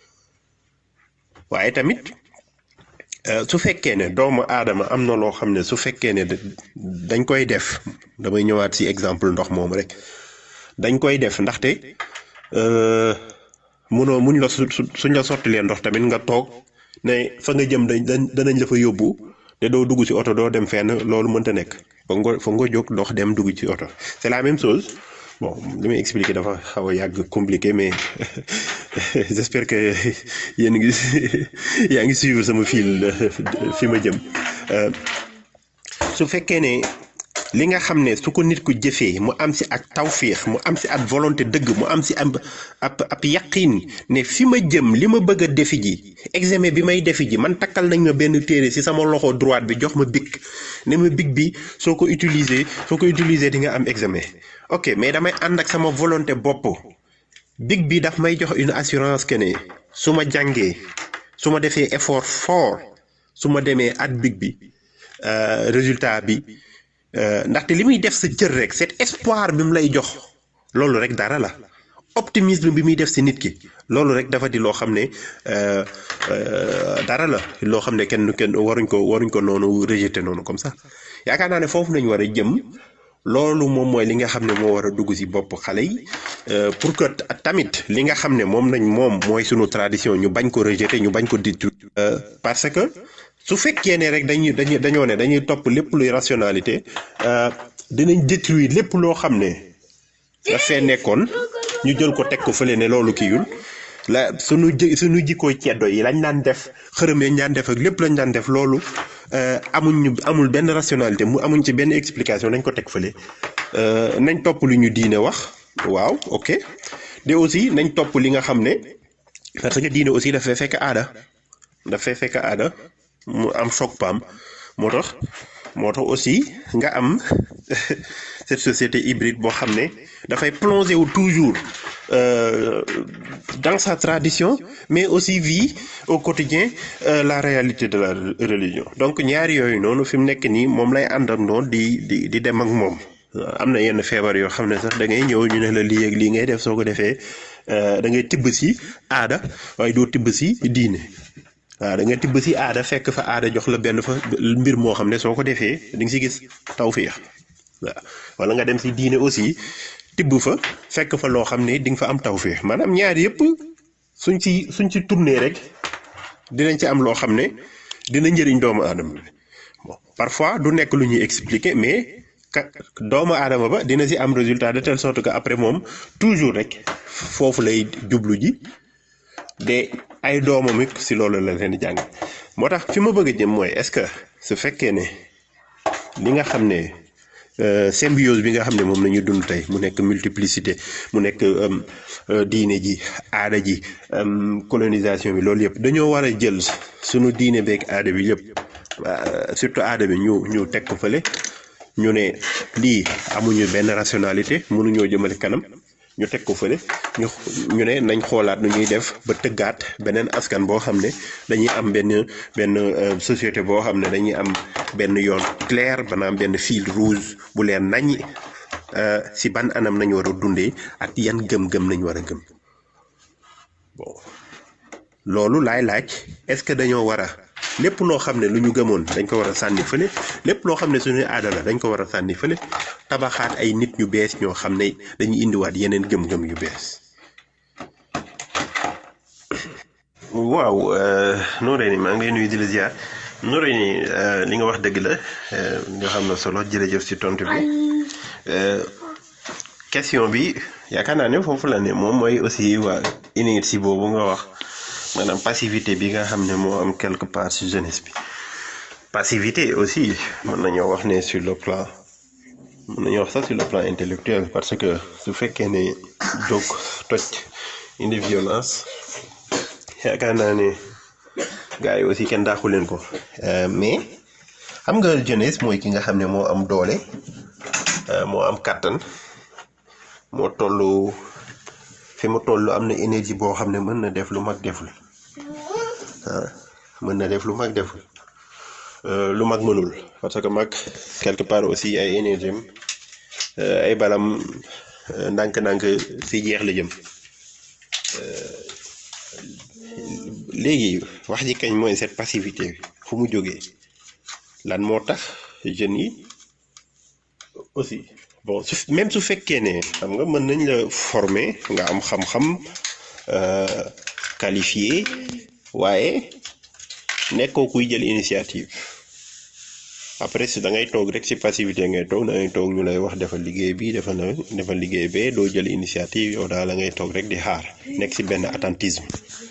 waaye tamit euh, su fekkee ne doomu aadama am na loo xam ne su fekkee ne da- dañ koy def damay ñëwaat si exemple ndox moom rek dañ koy def ndaxte euh, munoo muñ la su su- suñ la sottilee ndox tamit nga toog ne fa nga jëm dañ dañ- danañ la fa yóbbu te doo dugg ci oto doo dem fenn loolu mënta nekk foog nga foog nga jóg dox dem dugg ci oto c'est la même chose bon li may expliquer dafa xaw a yàgg compliqué mais j'espère que yéen ngi yaa ngi suivre sama fil fi ma jëm Euh, su fekkee ne li nga xam ne su ko nit ku jëfee mu am si ak tawfiix mu am si ak volonté dëgg mu am si am ab ab yaqin ne fi ma jëm li ma bëgg a defi ji examen bi may defi ji man takkal nañ ma benn téere si sama loxo droite bi jox ma bic ne ma bic bi soo ko utiliser soo ko utiliser di nga am examen ok mais damay ànd ak sama volonté bopp bic bi daf may jox une assurance que ne su ma jàngee su ma defee effort fort su ma demee at bic bi euh, résultat bi euh, ndaxte li muy def sa cër rek cet espoir bi mu lay jox loolu rek dara la optimisme bi muy def si nit ki loolu rek dafa di loo xam ne euh, euh, dara la loo xam ne kenn kenn waruñ ko waruñ ko noonu rejeter noonu comme ça yaakaar naa ne foofu nañ war a jëm loolu moom mooy li nga xam ne moo war a dugg si bopp xale yi euh, pour que ta- tamit li nga xam ne moom nañ moom mooy sunu tradition ñu bañ ko rejeter ñu bañ ko détruire euh, parce que su fekkee ne rek dañuy dañuy dañoo ne dañuy topp lépp luy rationalité euh, dinañ détruire lépp loo xam ne dafee nekkoon ñu jël ko teg ko fële ne loolu kiyul la sunu jë sunu jikkooy ceddo yi lañ daan def xërëm yañ daan def ak lépp lañ daan def loolu euh, amuñ amul benn rationalité mu amuñ ci benn explication nañ ko teg fële euh, nañ topp lu ñu diine wax waaw ok de aussi nañ topp li nga xam ne parce que diine aussi dafay fekk aada dafay fekk aada mu am choc pam moo tax moo tax aussi nga am cette société hybride boo xam ne dafay plonger wu toujours euh, dans sa tradition mais aussi vit au quotidien euh, la réalité de la religion donc ñaari yooyu noonu fi mu nekk nii moom lay àndandoo di di di dem ak moom am na yenn feebar yoo xam ne sax da ngay ñëw ñu ne la lii ak lii ngay def soo ko defee euh, da ngay tibb si aada waaye doo tibb si diine waaw da nga tibb si aada fekk fa aada jox la benn fa mbir moo xam ne soo ko defee di nga si gis tawfiix waaw wala nga dem si diine aussi tibb fa fekk fa loo xam ne di nga fa am tawféex maanaam ñaar yëpp suñ ci suñ ci tourné rek dinañ ci am loo xam ne dina njëriñ doomu aadama bi bon parfois du nekk lu ñuy expliquer mais ka doomu aadama ba dina si am résultat de telle sorte que après moom toujours rek foofu lay jublu ji de ay doomam it si loolu la leen di jàng moo tax fi ma bëgg a jëm mooy est-ce que su fekkee ne li nga xam ne symbiose bi nga xam ne moom la ñu dund tey mu nekk multiplicité mu nekk diine ji aada ji colonisation bi loolu yëpp dañoo war a jël sunu diine beeg aada bi yëpp surtout aada bi ñu ñu teg ko fële ñu ne lii amuñu benn rationalité mënuñoo jëmale kanam ñu teg ko fële ñu ñu ne nañ xoolaat nu ñuy def ba tëggaat beneen askan boo xam ne dañuy am benn benn société boo xam ne dañuy am benn yoon clair banaam benn fil rouge bu leen nañ si ban anam nañu war a dundee ak yan gëm-gëm nañ war a gëm bon loolu laay laaj est-ce que dañoo war a lépp loo xam ne lu ñu gëmoon dañ ko war a sànni fële lépp loo xam ne suñu aada la dañ ko war a sànni fële tabaxaat ay nit ñu bees ñoo xam ne dañuy indiwaat yeneen gëm-gëm yu bees. waaw Noreyni maa ngi lay nuyu di la ziar Noreyni li nga wax dëgg la nga xam na solo jërëjëf si tontu bi question bi yaakaar naa ne foofu la ne moom mooy aussi waa inertie boobu nga wax. maanaam passivité bi nga xam ne moo am quelque part ci jeunesse bi passivité aussi mën nañoo wax ne sur le plan mën nañoo wax sax sur le plan intellectuel parce que su fekkee ne jóg toj indi violence yaakaar naa ne gars yi aussi kenn daaxu leen ko mais xam nga jeunesse mooy ki nga xam ne moo am doole moo am kàttan moo tollu fi mu toll am na énergie boo xam ne mën na def lu mag deful ah mën na def lu mag deful lu mag mënul parce que mag quelque part aussi ay énergie ay balam ndànk-ndànk si jeex la jëm léegi wax ji kañ mooy cette passivité fu mu jógee lan moo tax jeunes yi aussi bon su même su fekkee ne xam nga mën nañ la former nga am xam-xam qualifié waaye nekkoo kuy jël initiative après si da ngay toog rek si passivité ngay toog da ngay toog ñu lay wax defal liggéey bi defal na defal liggéey bee doo jël initiative yow daal la ngay toog rek di xaar nekk si benn attentisme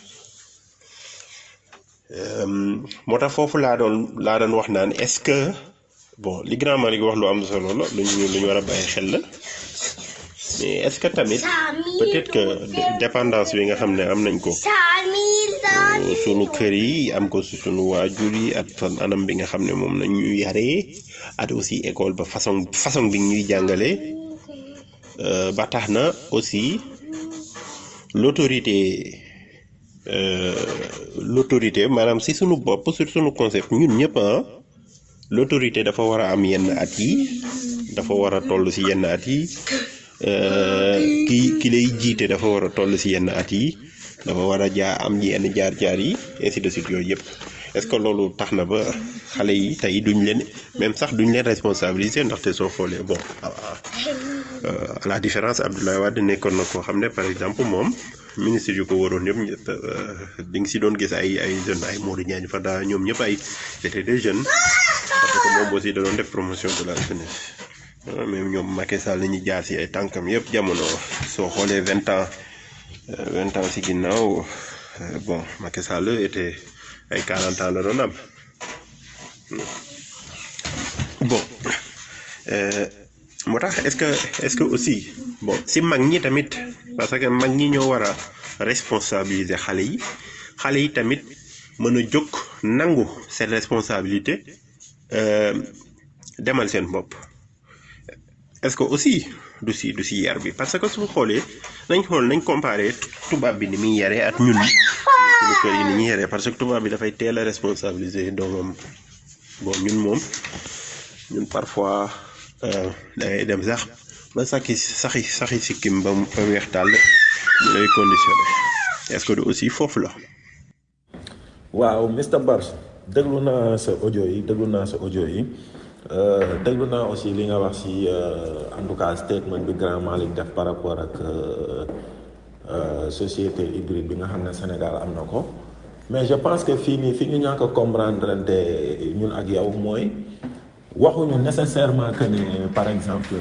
moo tax foofu laa doon laa doon wax naan est-ce que bon li grand Malick wax lu am solo la lu ñu lu ñu war a bàyyi xel la mais est-ce que tamit peut-être que dépendance bi nga xam ne am nañ ko sunu kër yi am ko si sunu waajur yi ak anam bi nga xam ne moom nañ ñu yaree at aussi école ba façon façon bi ñuy jàngale ba tax na aussi l'autorité l'autorité maanaam si sunu bopp sur sunu concept ñun ñëpp ah l'autorité dafa war a am yenn at yi dafa war a toll si yenn at yi ki ki lay jiite dafa war a toll si yenn at yi dafa war a jaa am yenn jaar-jaar yi ainsi de suite yooyu yëpp est-ce que loolu tax na ba xale yi tey duñ leen même sax duñ leen responsabiliser ndaxte soo xoolee bon à la différence Abdoulaye Wade nekkoon na koo xam ne par exemple moom ministre yu ko waroon yëpp di nga si doon gis ay ay jeunes ay Modou Diagne Fada ñoom ñëpp ay c'était des jeunes parce que moom aussi da doon def promotion de la jeunesse même ñoom Macky Sall la ñuy jaar si ay tànkam yëpp jamono soo xoolee vingt ans vingt ans si ginnaaw bon Macky Sall était ay quarante ans la doon am bon moo tax est-ce que est-ce que aussi bon si mag ñi tamit parce que mag ñi ñoo war a responsabiliser xale yi xale yi tamit mën a jóg nangu seen responsabilité demal seen bopp est-ce que aussi du si du si yar bi parce que su xoolee nañ xool nañ comparer tubaab bi ni muy yaree ak ñun suñu kër yi ni ñuy yaree parce que tubaab bi dafay teel a responsabiliser doomam bon ñun moom ñun parfois dangay dem sax ba saxi saxi saxi sikkim ba mu fa weex tàll ñu lay conditionné est-ce que du aussi foofu la. waaw Mr Bars déglu naa sa audio yi déglu naa sa audio yi déglu naa aussi li nga wax si en tout cas statement bi grand Malick def par rapport ak société hybride bi nga xam ne Sénégal am na ko mais je pense que fii nii fi ñu ñàkk a comprendre te ñun ak yow mooy waxuñu nécessairement que ne par exemple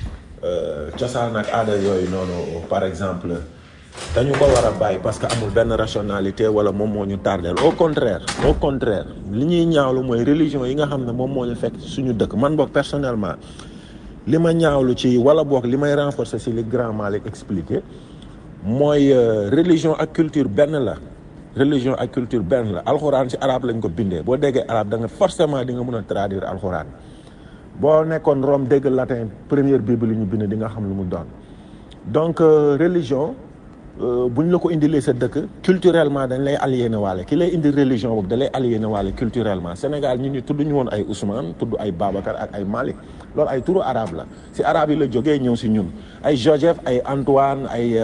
cosaan ak aada yooyu noonu par exemple dañu ko war a bàyyi parce que amul benn rationalité wala moom moo ñu tardeel au contraire au contraire li ñuy ñaawlu mooy religion yi nga xam ne moom moo ñu fekk suñu dëkk man boog personnellement li ma ñaawlu ci wala boog li may renforcer ci li grand Malick expliqué mooy religion ak culture benn la religion ak culture benn la alxuraan ci arabe lañ ko bindee boo déggee arabe da nga forcément di nga mën a traduire alxuraan boo nekkoon Rome dégg latin première bible li ñu bind di nga xam lu mu doon donc religion bu ñu la ko indilee sa dëkk culturellement dañ lay aliéné waale ki lay indi religion boobu da lay aliéné waale culturellement Sénégal ñun ñu tudd ñu woon ay Ousmane tudd ay Babacar ak ay Malick loolu ay turu arabe la si arabe yi la jógee ñëw si ñun ay Joseph ay Antoine ay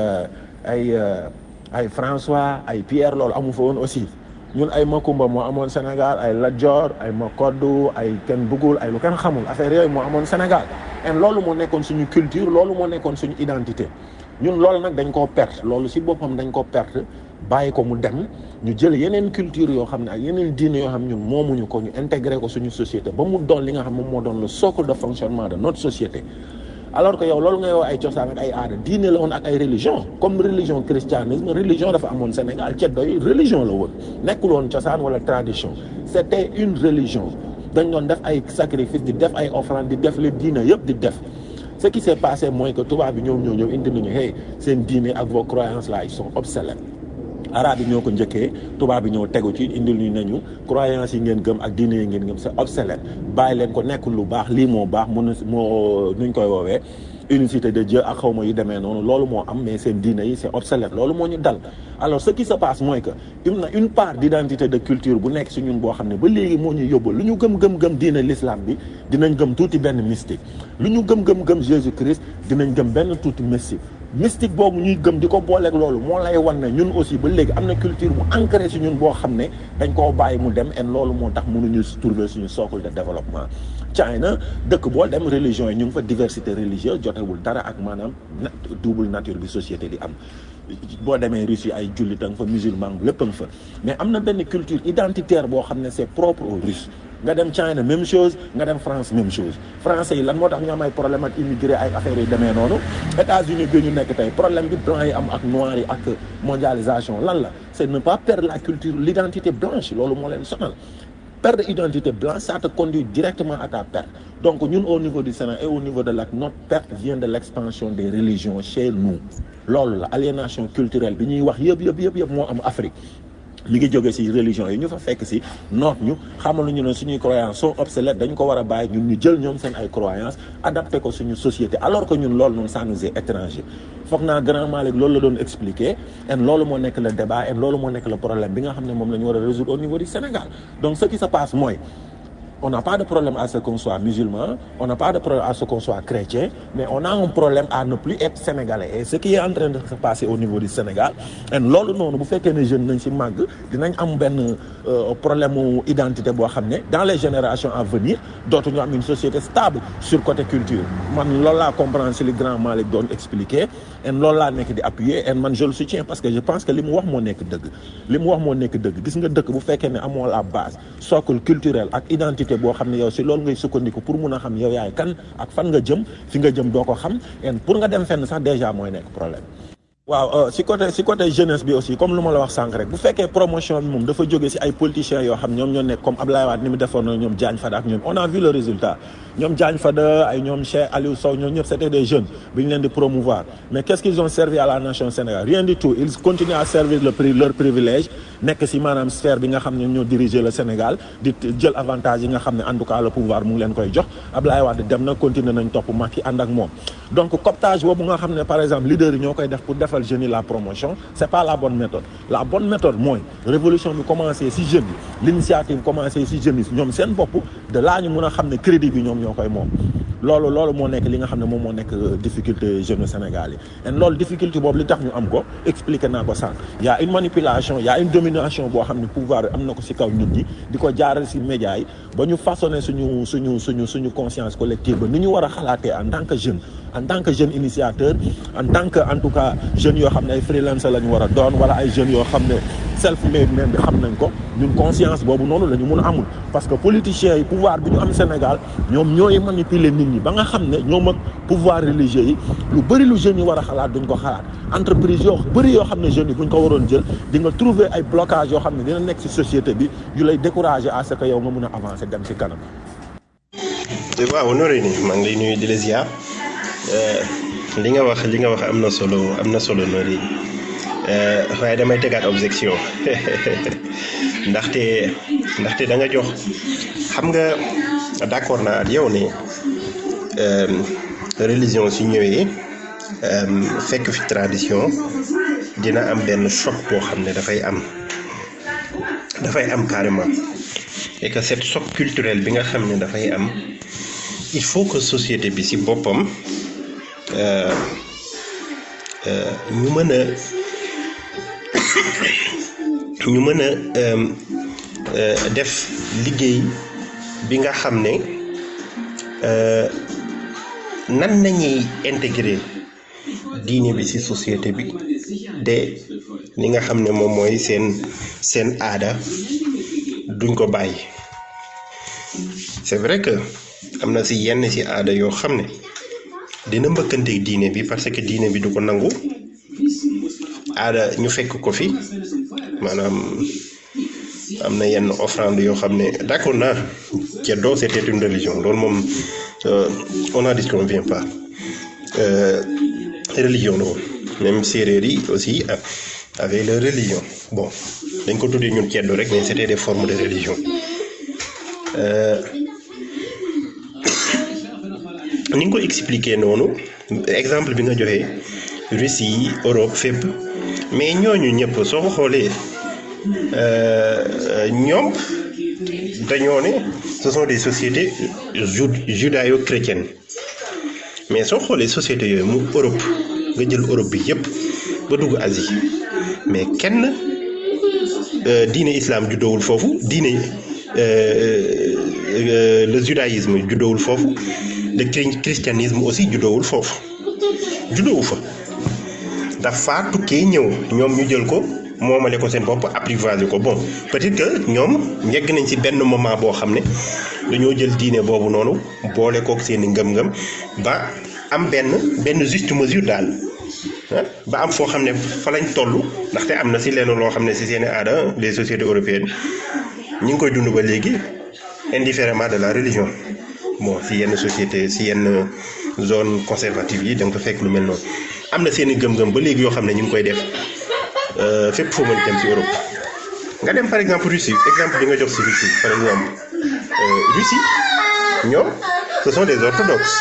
ay ay François ay Pierre loolu amu fa woon aussi ñun ay Makumba moo amoon Sénégal ay Lat Dior ay Makoddu ay kenn bëggul ay lu kenn xamul affaire yooyu moo amoon Sénégal et loolu moo nekkoon suñu culture loolu moo nekkoon suñu identité ñun loolu nag dañ koo perte loolu si boppam dañ ko perte bàyyi ko mu dem ñu jël yeneen culture yoo xam ne ak yeneen diine yoo xam ñun moomuñu ko ñu intégré ko suñu société ba mu doon li nga xam moom moo doon le socle de fonctionnement de notre société alors que yow loolu ngay wax ay cosaan ak ay aada diine la woon ak ay religion comme religion christianisme religion dafa amoon Sénégal ceddo yi religion la woon nekkul woon cosaan wala tradition c'était une religion dañ doon def ay sacrifice di def ay offrande di def le diine yëpp di def ce qui s'est passé mooy que tubaab bi ñoom ñoo ñëw indi nañu hey seen diine ak vos croyances là ils sont obsolètes arabe yi ñoo ko njëkkee tubaab bi ñëw tegu ci indil ñu nañu croyances yi ngeen gëm ak diine yi ngeen gëm c'est obsolète bàyyi leen ko nekkul lu baax lii moo baax mun moo nuñ koy woowee unicité de Dieu ak xawma yu demee noonu loolu moo am mais seen diine yi c'est obsolète loolu moo ñu dal alors ce qui se passe mooy que am na une part d'identité de culture bu nekk si ñun boo xam ne ba léegi moo ñu yóbbu lu ñu gëm gëm gëm diine l'islam bi dinañ gëm tuuti benn mystique lu ñu gëm gëm gëm Jésus Christ dinañ gëm benn tuuti mystique mystique boobu ñuy gëm di ko booleeg loolu moo lay wan ne ñun aussi ba léegi am na culture bu ancré si ñun boo xam ne dañ koo bàyyi mu dem et loolu moo tax mënuñu trouver suñu socle de développement China dëkk boo dem religion yi ñu ngi fa diversité religieuse jotewul dara ak maanaam double nature bi société di am boo demee Russie ay jullit a nga fa musulman lépp a nga fa mais am na benn culture identitaire boo xam ne c'est propre aux Russes nga dem China même chose nga dem France même chose français yi lan moo tax ñu am ay problème ak immigré ay affaires yi demee noonu États-Unis bi ñu nekk tey problème bi blanc yi am ak noir yi ak mondialisation lan la c'est ne pas perdre la culture l'identité blanche loolu moo leen sonal perdre identité blanche ça te conduit directement à ta perte donc ñun au niveau du Sénégal et au niveau de l'AC notre perte vient de l'expansion des religions chez nous loolu la aliénation culturelle bi ñuy wax yëpp yëpp yëpp yëpp moo am Afrique mi ngi jóge ci religion yi ñu fa fekk ci noot ñu xamal ñu ne suñuy croyances sont obsolètes dañ ko war a bàyyi ñun ñu jël ñoom seen ay croyances adapté ko suñu société alors que ñun loolu noonu ça nous est étranger foog naa grand Malick loolu la doon expliquer et loolu moo nekk le débat et loolu moo nekk le problème bi nga xam ne moom la ñu war a résoudre au niveau du Sénégal donc ce qui se passe mooy on n'a pas de problème à ce qu'on soit musulman, on n'a pas de problème à ce qu'on soit chrétien, mais on a un problème à ne plus être sénégalais. Et ce qui est en train de se passer au niveau du Sénégal, et loolu noonu bu fekkee ne jeunes nañ ci màgg dinañ am benn problème mu identité boo xam ne dans les générations à venir dootuñu am une société stable sur côté culture man loolu laa comprendre ci li grand Malick doon expliquer et loolu laa nekk di appuyer et man je le soutiens parce que je pense que li mu wax moo nekk dëgg li mu wax moo nekk dëgg gis nga dëkk bu fekkee ne amoo la base socle culturel ak identité boo xam ne yow si loolu ngay sukkandiku pour mun a xam yow yaay kan ak fan nga jëm fi nga jëm doo ko xam et pour nga dem fenn sax déjà mooy nekk problème. waaw si côté si côté jeunesse bi aussi comme lu ma la wax sànq rek bu fekkee promotion bi moom dafa jóge si ay politiciens yoo xam ñoom ñoo nekk comme Abdoulaye Wade ni mu defoon na ñoom Diagne Fada ak ñoom on a vu le résultat ñoom Diagne Fada ay ñoom Cheikh Aliou Sow ñoom ñëpp c'était des jeunes bi ñu leen di promouvoir mais qu'est-ce qu'ils ont servi à la nation Sénégal rien du tout ils continuent à servir le pri leur privilège nekk si maanaam sphère bi nga xam ne ñoo diriger le Sénégal di jël avantage yi nga xam ne en tout cas le pouvoir mu ngi leen koy jox Abdoulaye Wade dem na continuer nañ topp Macky ànd ak moom donc cooptage boobu nga xam ne par exemple leader yi ñoo koy def pour defal jeunes yi la promotion c'est pas la bonne méthode la bonne méthode mooy révolution bi commencé si jeunes yi l'initiative commencé si jeunes yi ñoom seen bopp de laa ñu mën a xam ne crédit bi ñoom ñoo koy moom loolu loolu moo nekk li nga xam ne moom moo nekk difficulté jeune Sénégal yi et loolu difficulté boobu li tax ñu am ko expliqué naa ko sànq y a une manipulation y a une domination boo xam ne pouvoir am na ko ci kaw nit ñi di ko jaaral ci médias yi ba ñu façonné suñu suñu suñu suñu conscience collective ba ni ñu war a xalaatee en tant que jeune en tant que jeune initiateur en tant que en tout cas jeunes yoo xam ne ay freelancer la ñu war a doon wala ay jeunes yoo xam ne self made même bi xam nañ ko ñun conscience boobu noonu la ñu mun a amul parce que politiciens yi pouvoir bi ñu am Sénégal ñoom ñooy manipuler nit ñi ba nga xam ne ñoom ak pouvoir religieux yi lu bëri lu jeunes yi war a xalaat duñ ko xalaat entreprise yoo bëri yoo xam ne jeunes yi buñ ko waroon jël di nga trouver ay blocage yoo xam ne dina nekk ci société bi yu lay décourager à ce que yow nga mun a avancer dem ci kanam waaw nooree ni maa ngi lay nuyu di la ziar li nga wax li nga wax am na solo am na solo nooree waaye damay tegaat objection ndaxte ndaxte da nga jox xam nga d'accord naa ak yow ne religion su ñëwee fekk fi tradition dina am benn choc boo xam ne dafay am dafay am carrément et que cette choc culturel bi nga xam ne dafay am il faut que société bi ci boppam ñu mën a ñu mën a def liggéey bi nga xam ne nan nañuy intégrer diine bi ci société bi de li nga xam ne moom mooy seen seen aada duñ ko bàyyi c'est vrai que am na ci yenn ci aada yoo xam ne dina mbëkkanteeg diine bi parce que diine bi du ko nangu aada ñu fekk ko fi maanaam am na yenn offrande yoo xam ne d'accord naa ceddo c'était une religion loolu moom on n'en disconvient pas religion la woon même séeréer yi aussi avec leur religion bon dañ ko tuddee ñun ceddo rek mais c'était des formes de religion ni nga ko expliquer noonu exemple bi nga joxee Russie Europe fépp mais ñooñu ñëpp soo ko xoolee ñoom dañoo ne ce sont des sociétés judéo-chrétiennes mais soo xoolee sociétés yooyu mu Europe nga jël Europe bi yëpp ba dugg Asie mais kenn diine islam juddoowul foofu diine le judaïsme juddoowul foofu le christianisme aussi juddoowul foofu juddoowu fa dafa tukkee ñëw ñoom ñu jël ko moomale ko seen bopp apprivoisé ko bon peut-être que ñoom yegg nañ ci benn moment boo xam ne dañoo jël diine boobu noonu boole kook seen i ngëm-ngëm ba am benn benn juste mesure daal ba am foo xam ne fa lañ toll ndaxte am na ci lenn loo xam ne ci seen i aada les sociétés européennes ñi ngi koy dund ba léegi indifféremment de la religion bon ci yenn société ci yenn zone conservative yi da nga ko fekk lu mel noonu am na seen i gëm-gëm ba léegi yoo xam ne ñu ngi koy def fépp foo mën dem ci Europe nga dem par exemple Russie exemple bi nga jox ci Russie par exemple Russie ñoom ce sont des orthodoxes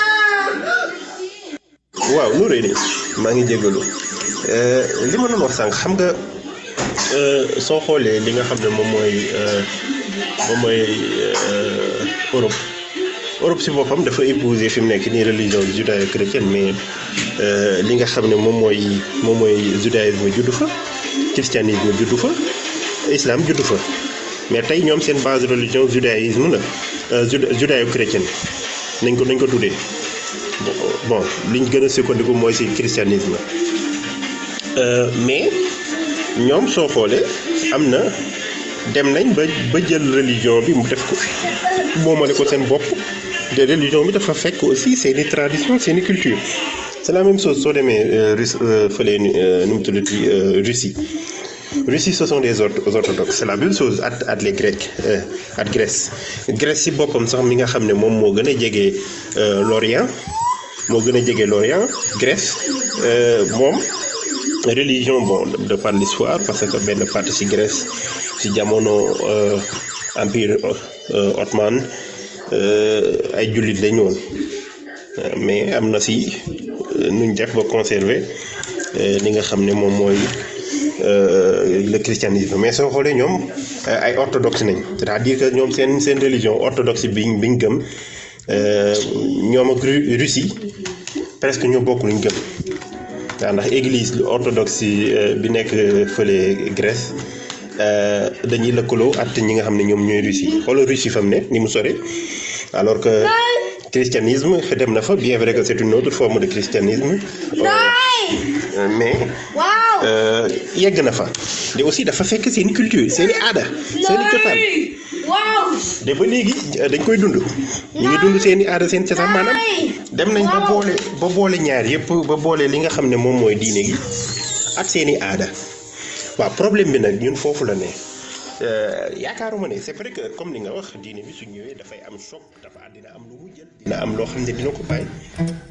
waaw lu rëy de maa ngi jégalu li ma doon wax sànq xam nga soo xoolee li nga xam ne moom mooy moom mooy Europe Europe si boppam dafa épouser fi mu nekk nii religion judéo-chrétienne mais li nga xam ne moom mooy moom mooy judaïsme juddu fa christianisme juddu fa islam juddu fa mais tey ñoom seen base religion judaïsme la judéo-chrétienne nañ ko nañ ko tuddee bon liñ gën a sukkandiku mooy si christianisme mais ñoom soo xoolee am na dem nañ ba ba jël religion bi mu def ko moomale ko seen bopp de religion bi dafa fekk aussi seeni tradition seeni culture c'est la même chose soo demee Russe fële nu mu tuddati Russie Russie ce sont des orthodoxes c'est la même chose at at les Grecs at Grèce Grèce si boppam sax mi nga xam ne moom moo gën a jege l'Orient moo gën a jege l'Orient Grèce moom religion bon de par l'histoire parce que benn partie ci Grèce ci jamono empire ottoman ay jullit lañu woon mais am na ci nuñ def ba conserver li nga xam ne moom mooy le christianisme mais soo xoolee ñoom ay orthodoxe nañ c'est-à-dire que ñoom seen seen religion orthodoxe biñ biñ gëm ñoom ak Russie presque ñoo bokk luñ gëm waaw ndax église orthodoxe bi nekk fële Grèce dañuy lëkkaloo at ñi nga xam ne ñoom ñooy Russie xoolal Russie fa mu ne ni mu sore alors que christianisme dem na fa bien vrai que c'est une autre forme de christianisme mais yegg na fa te aussi dafa fekk seen culture seen i aada seen i cosaan de ba léegi dañ koy dund ñu ngi dund seen i aada seen cosaan maanaam dem nañ ba boole ba boole ñaar yëpp ba boole li nga xam ne moom mooy diine gi ak seen i aada waaw problème bi nag ñun foofu la ne yaakaaruma ne c'est vrai que comme ni nga wax diine bi su ñëwee dafay am choc dafa dina am lu mu jël dina am loo xam ne dina ko bàyyi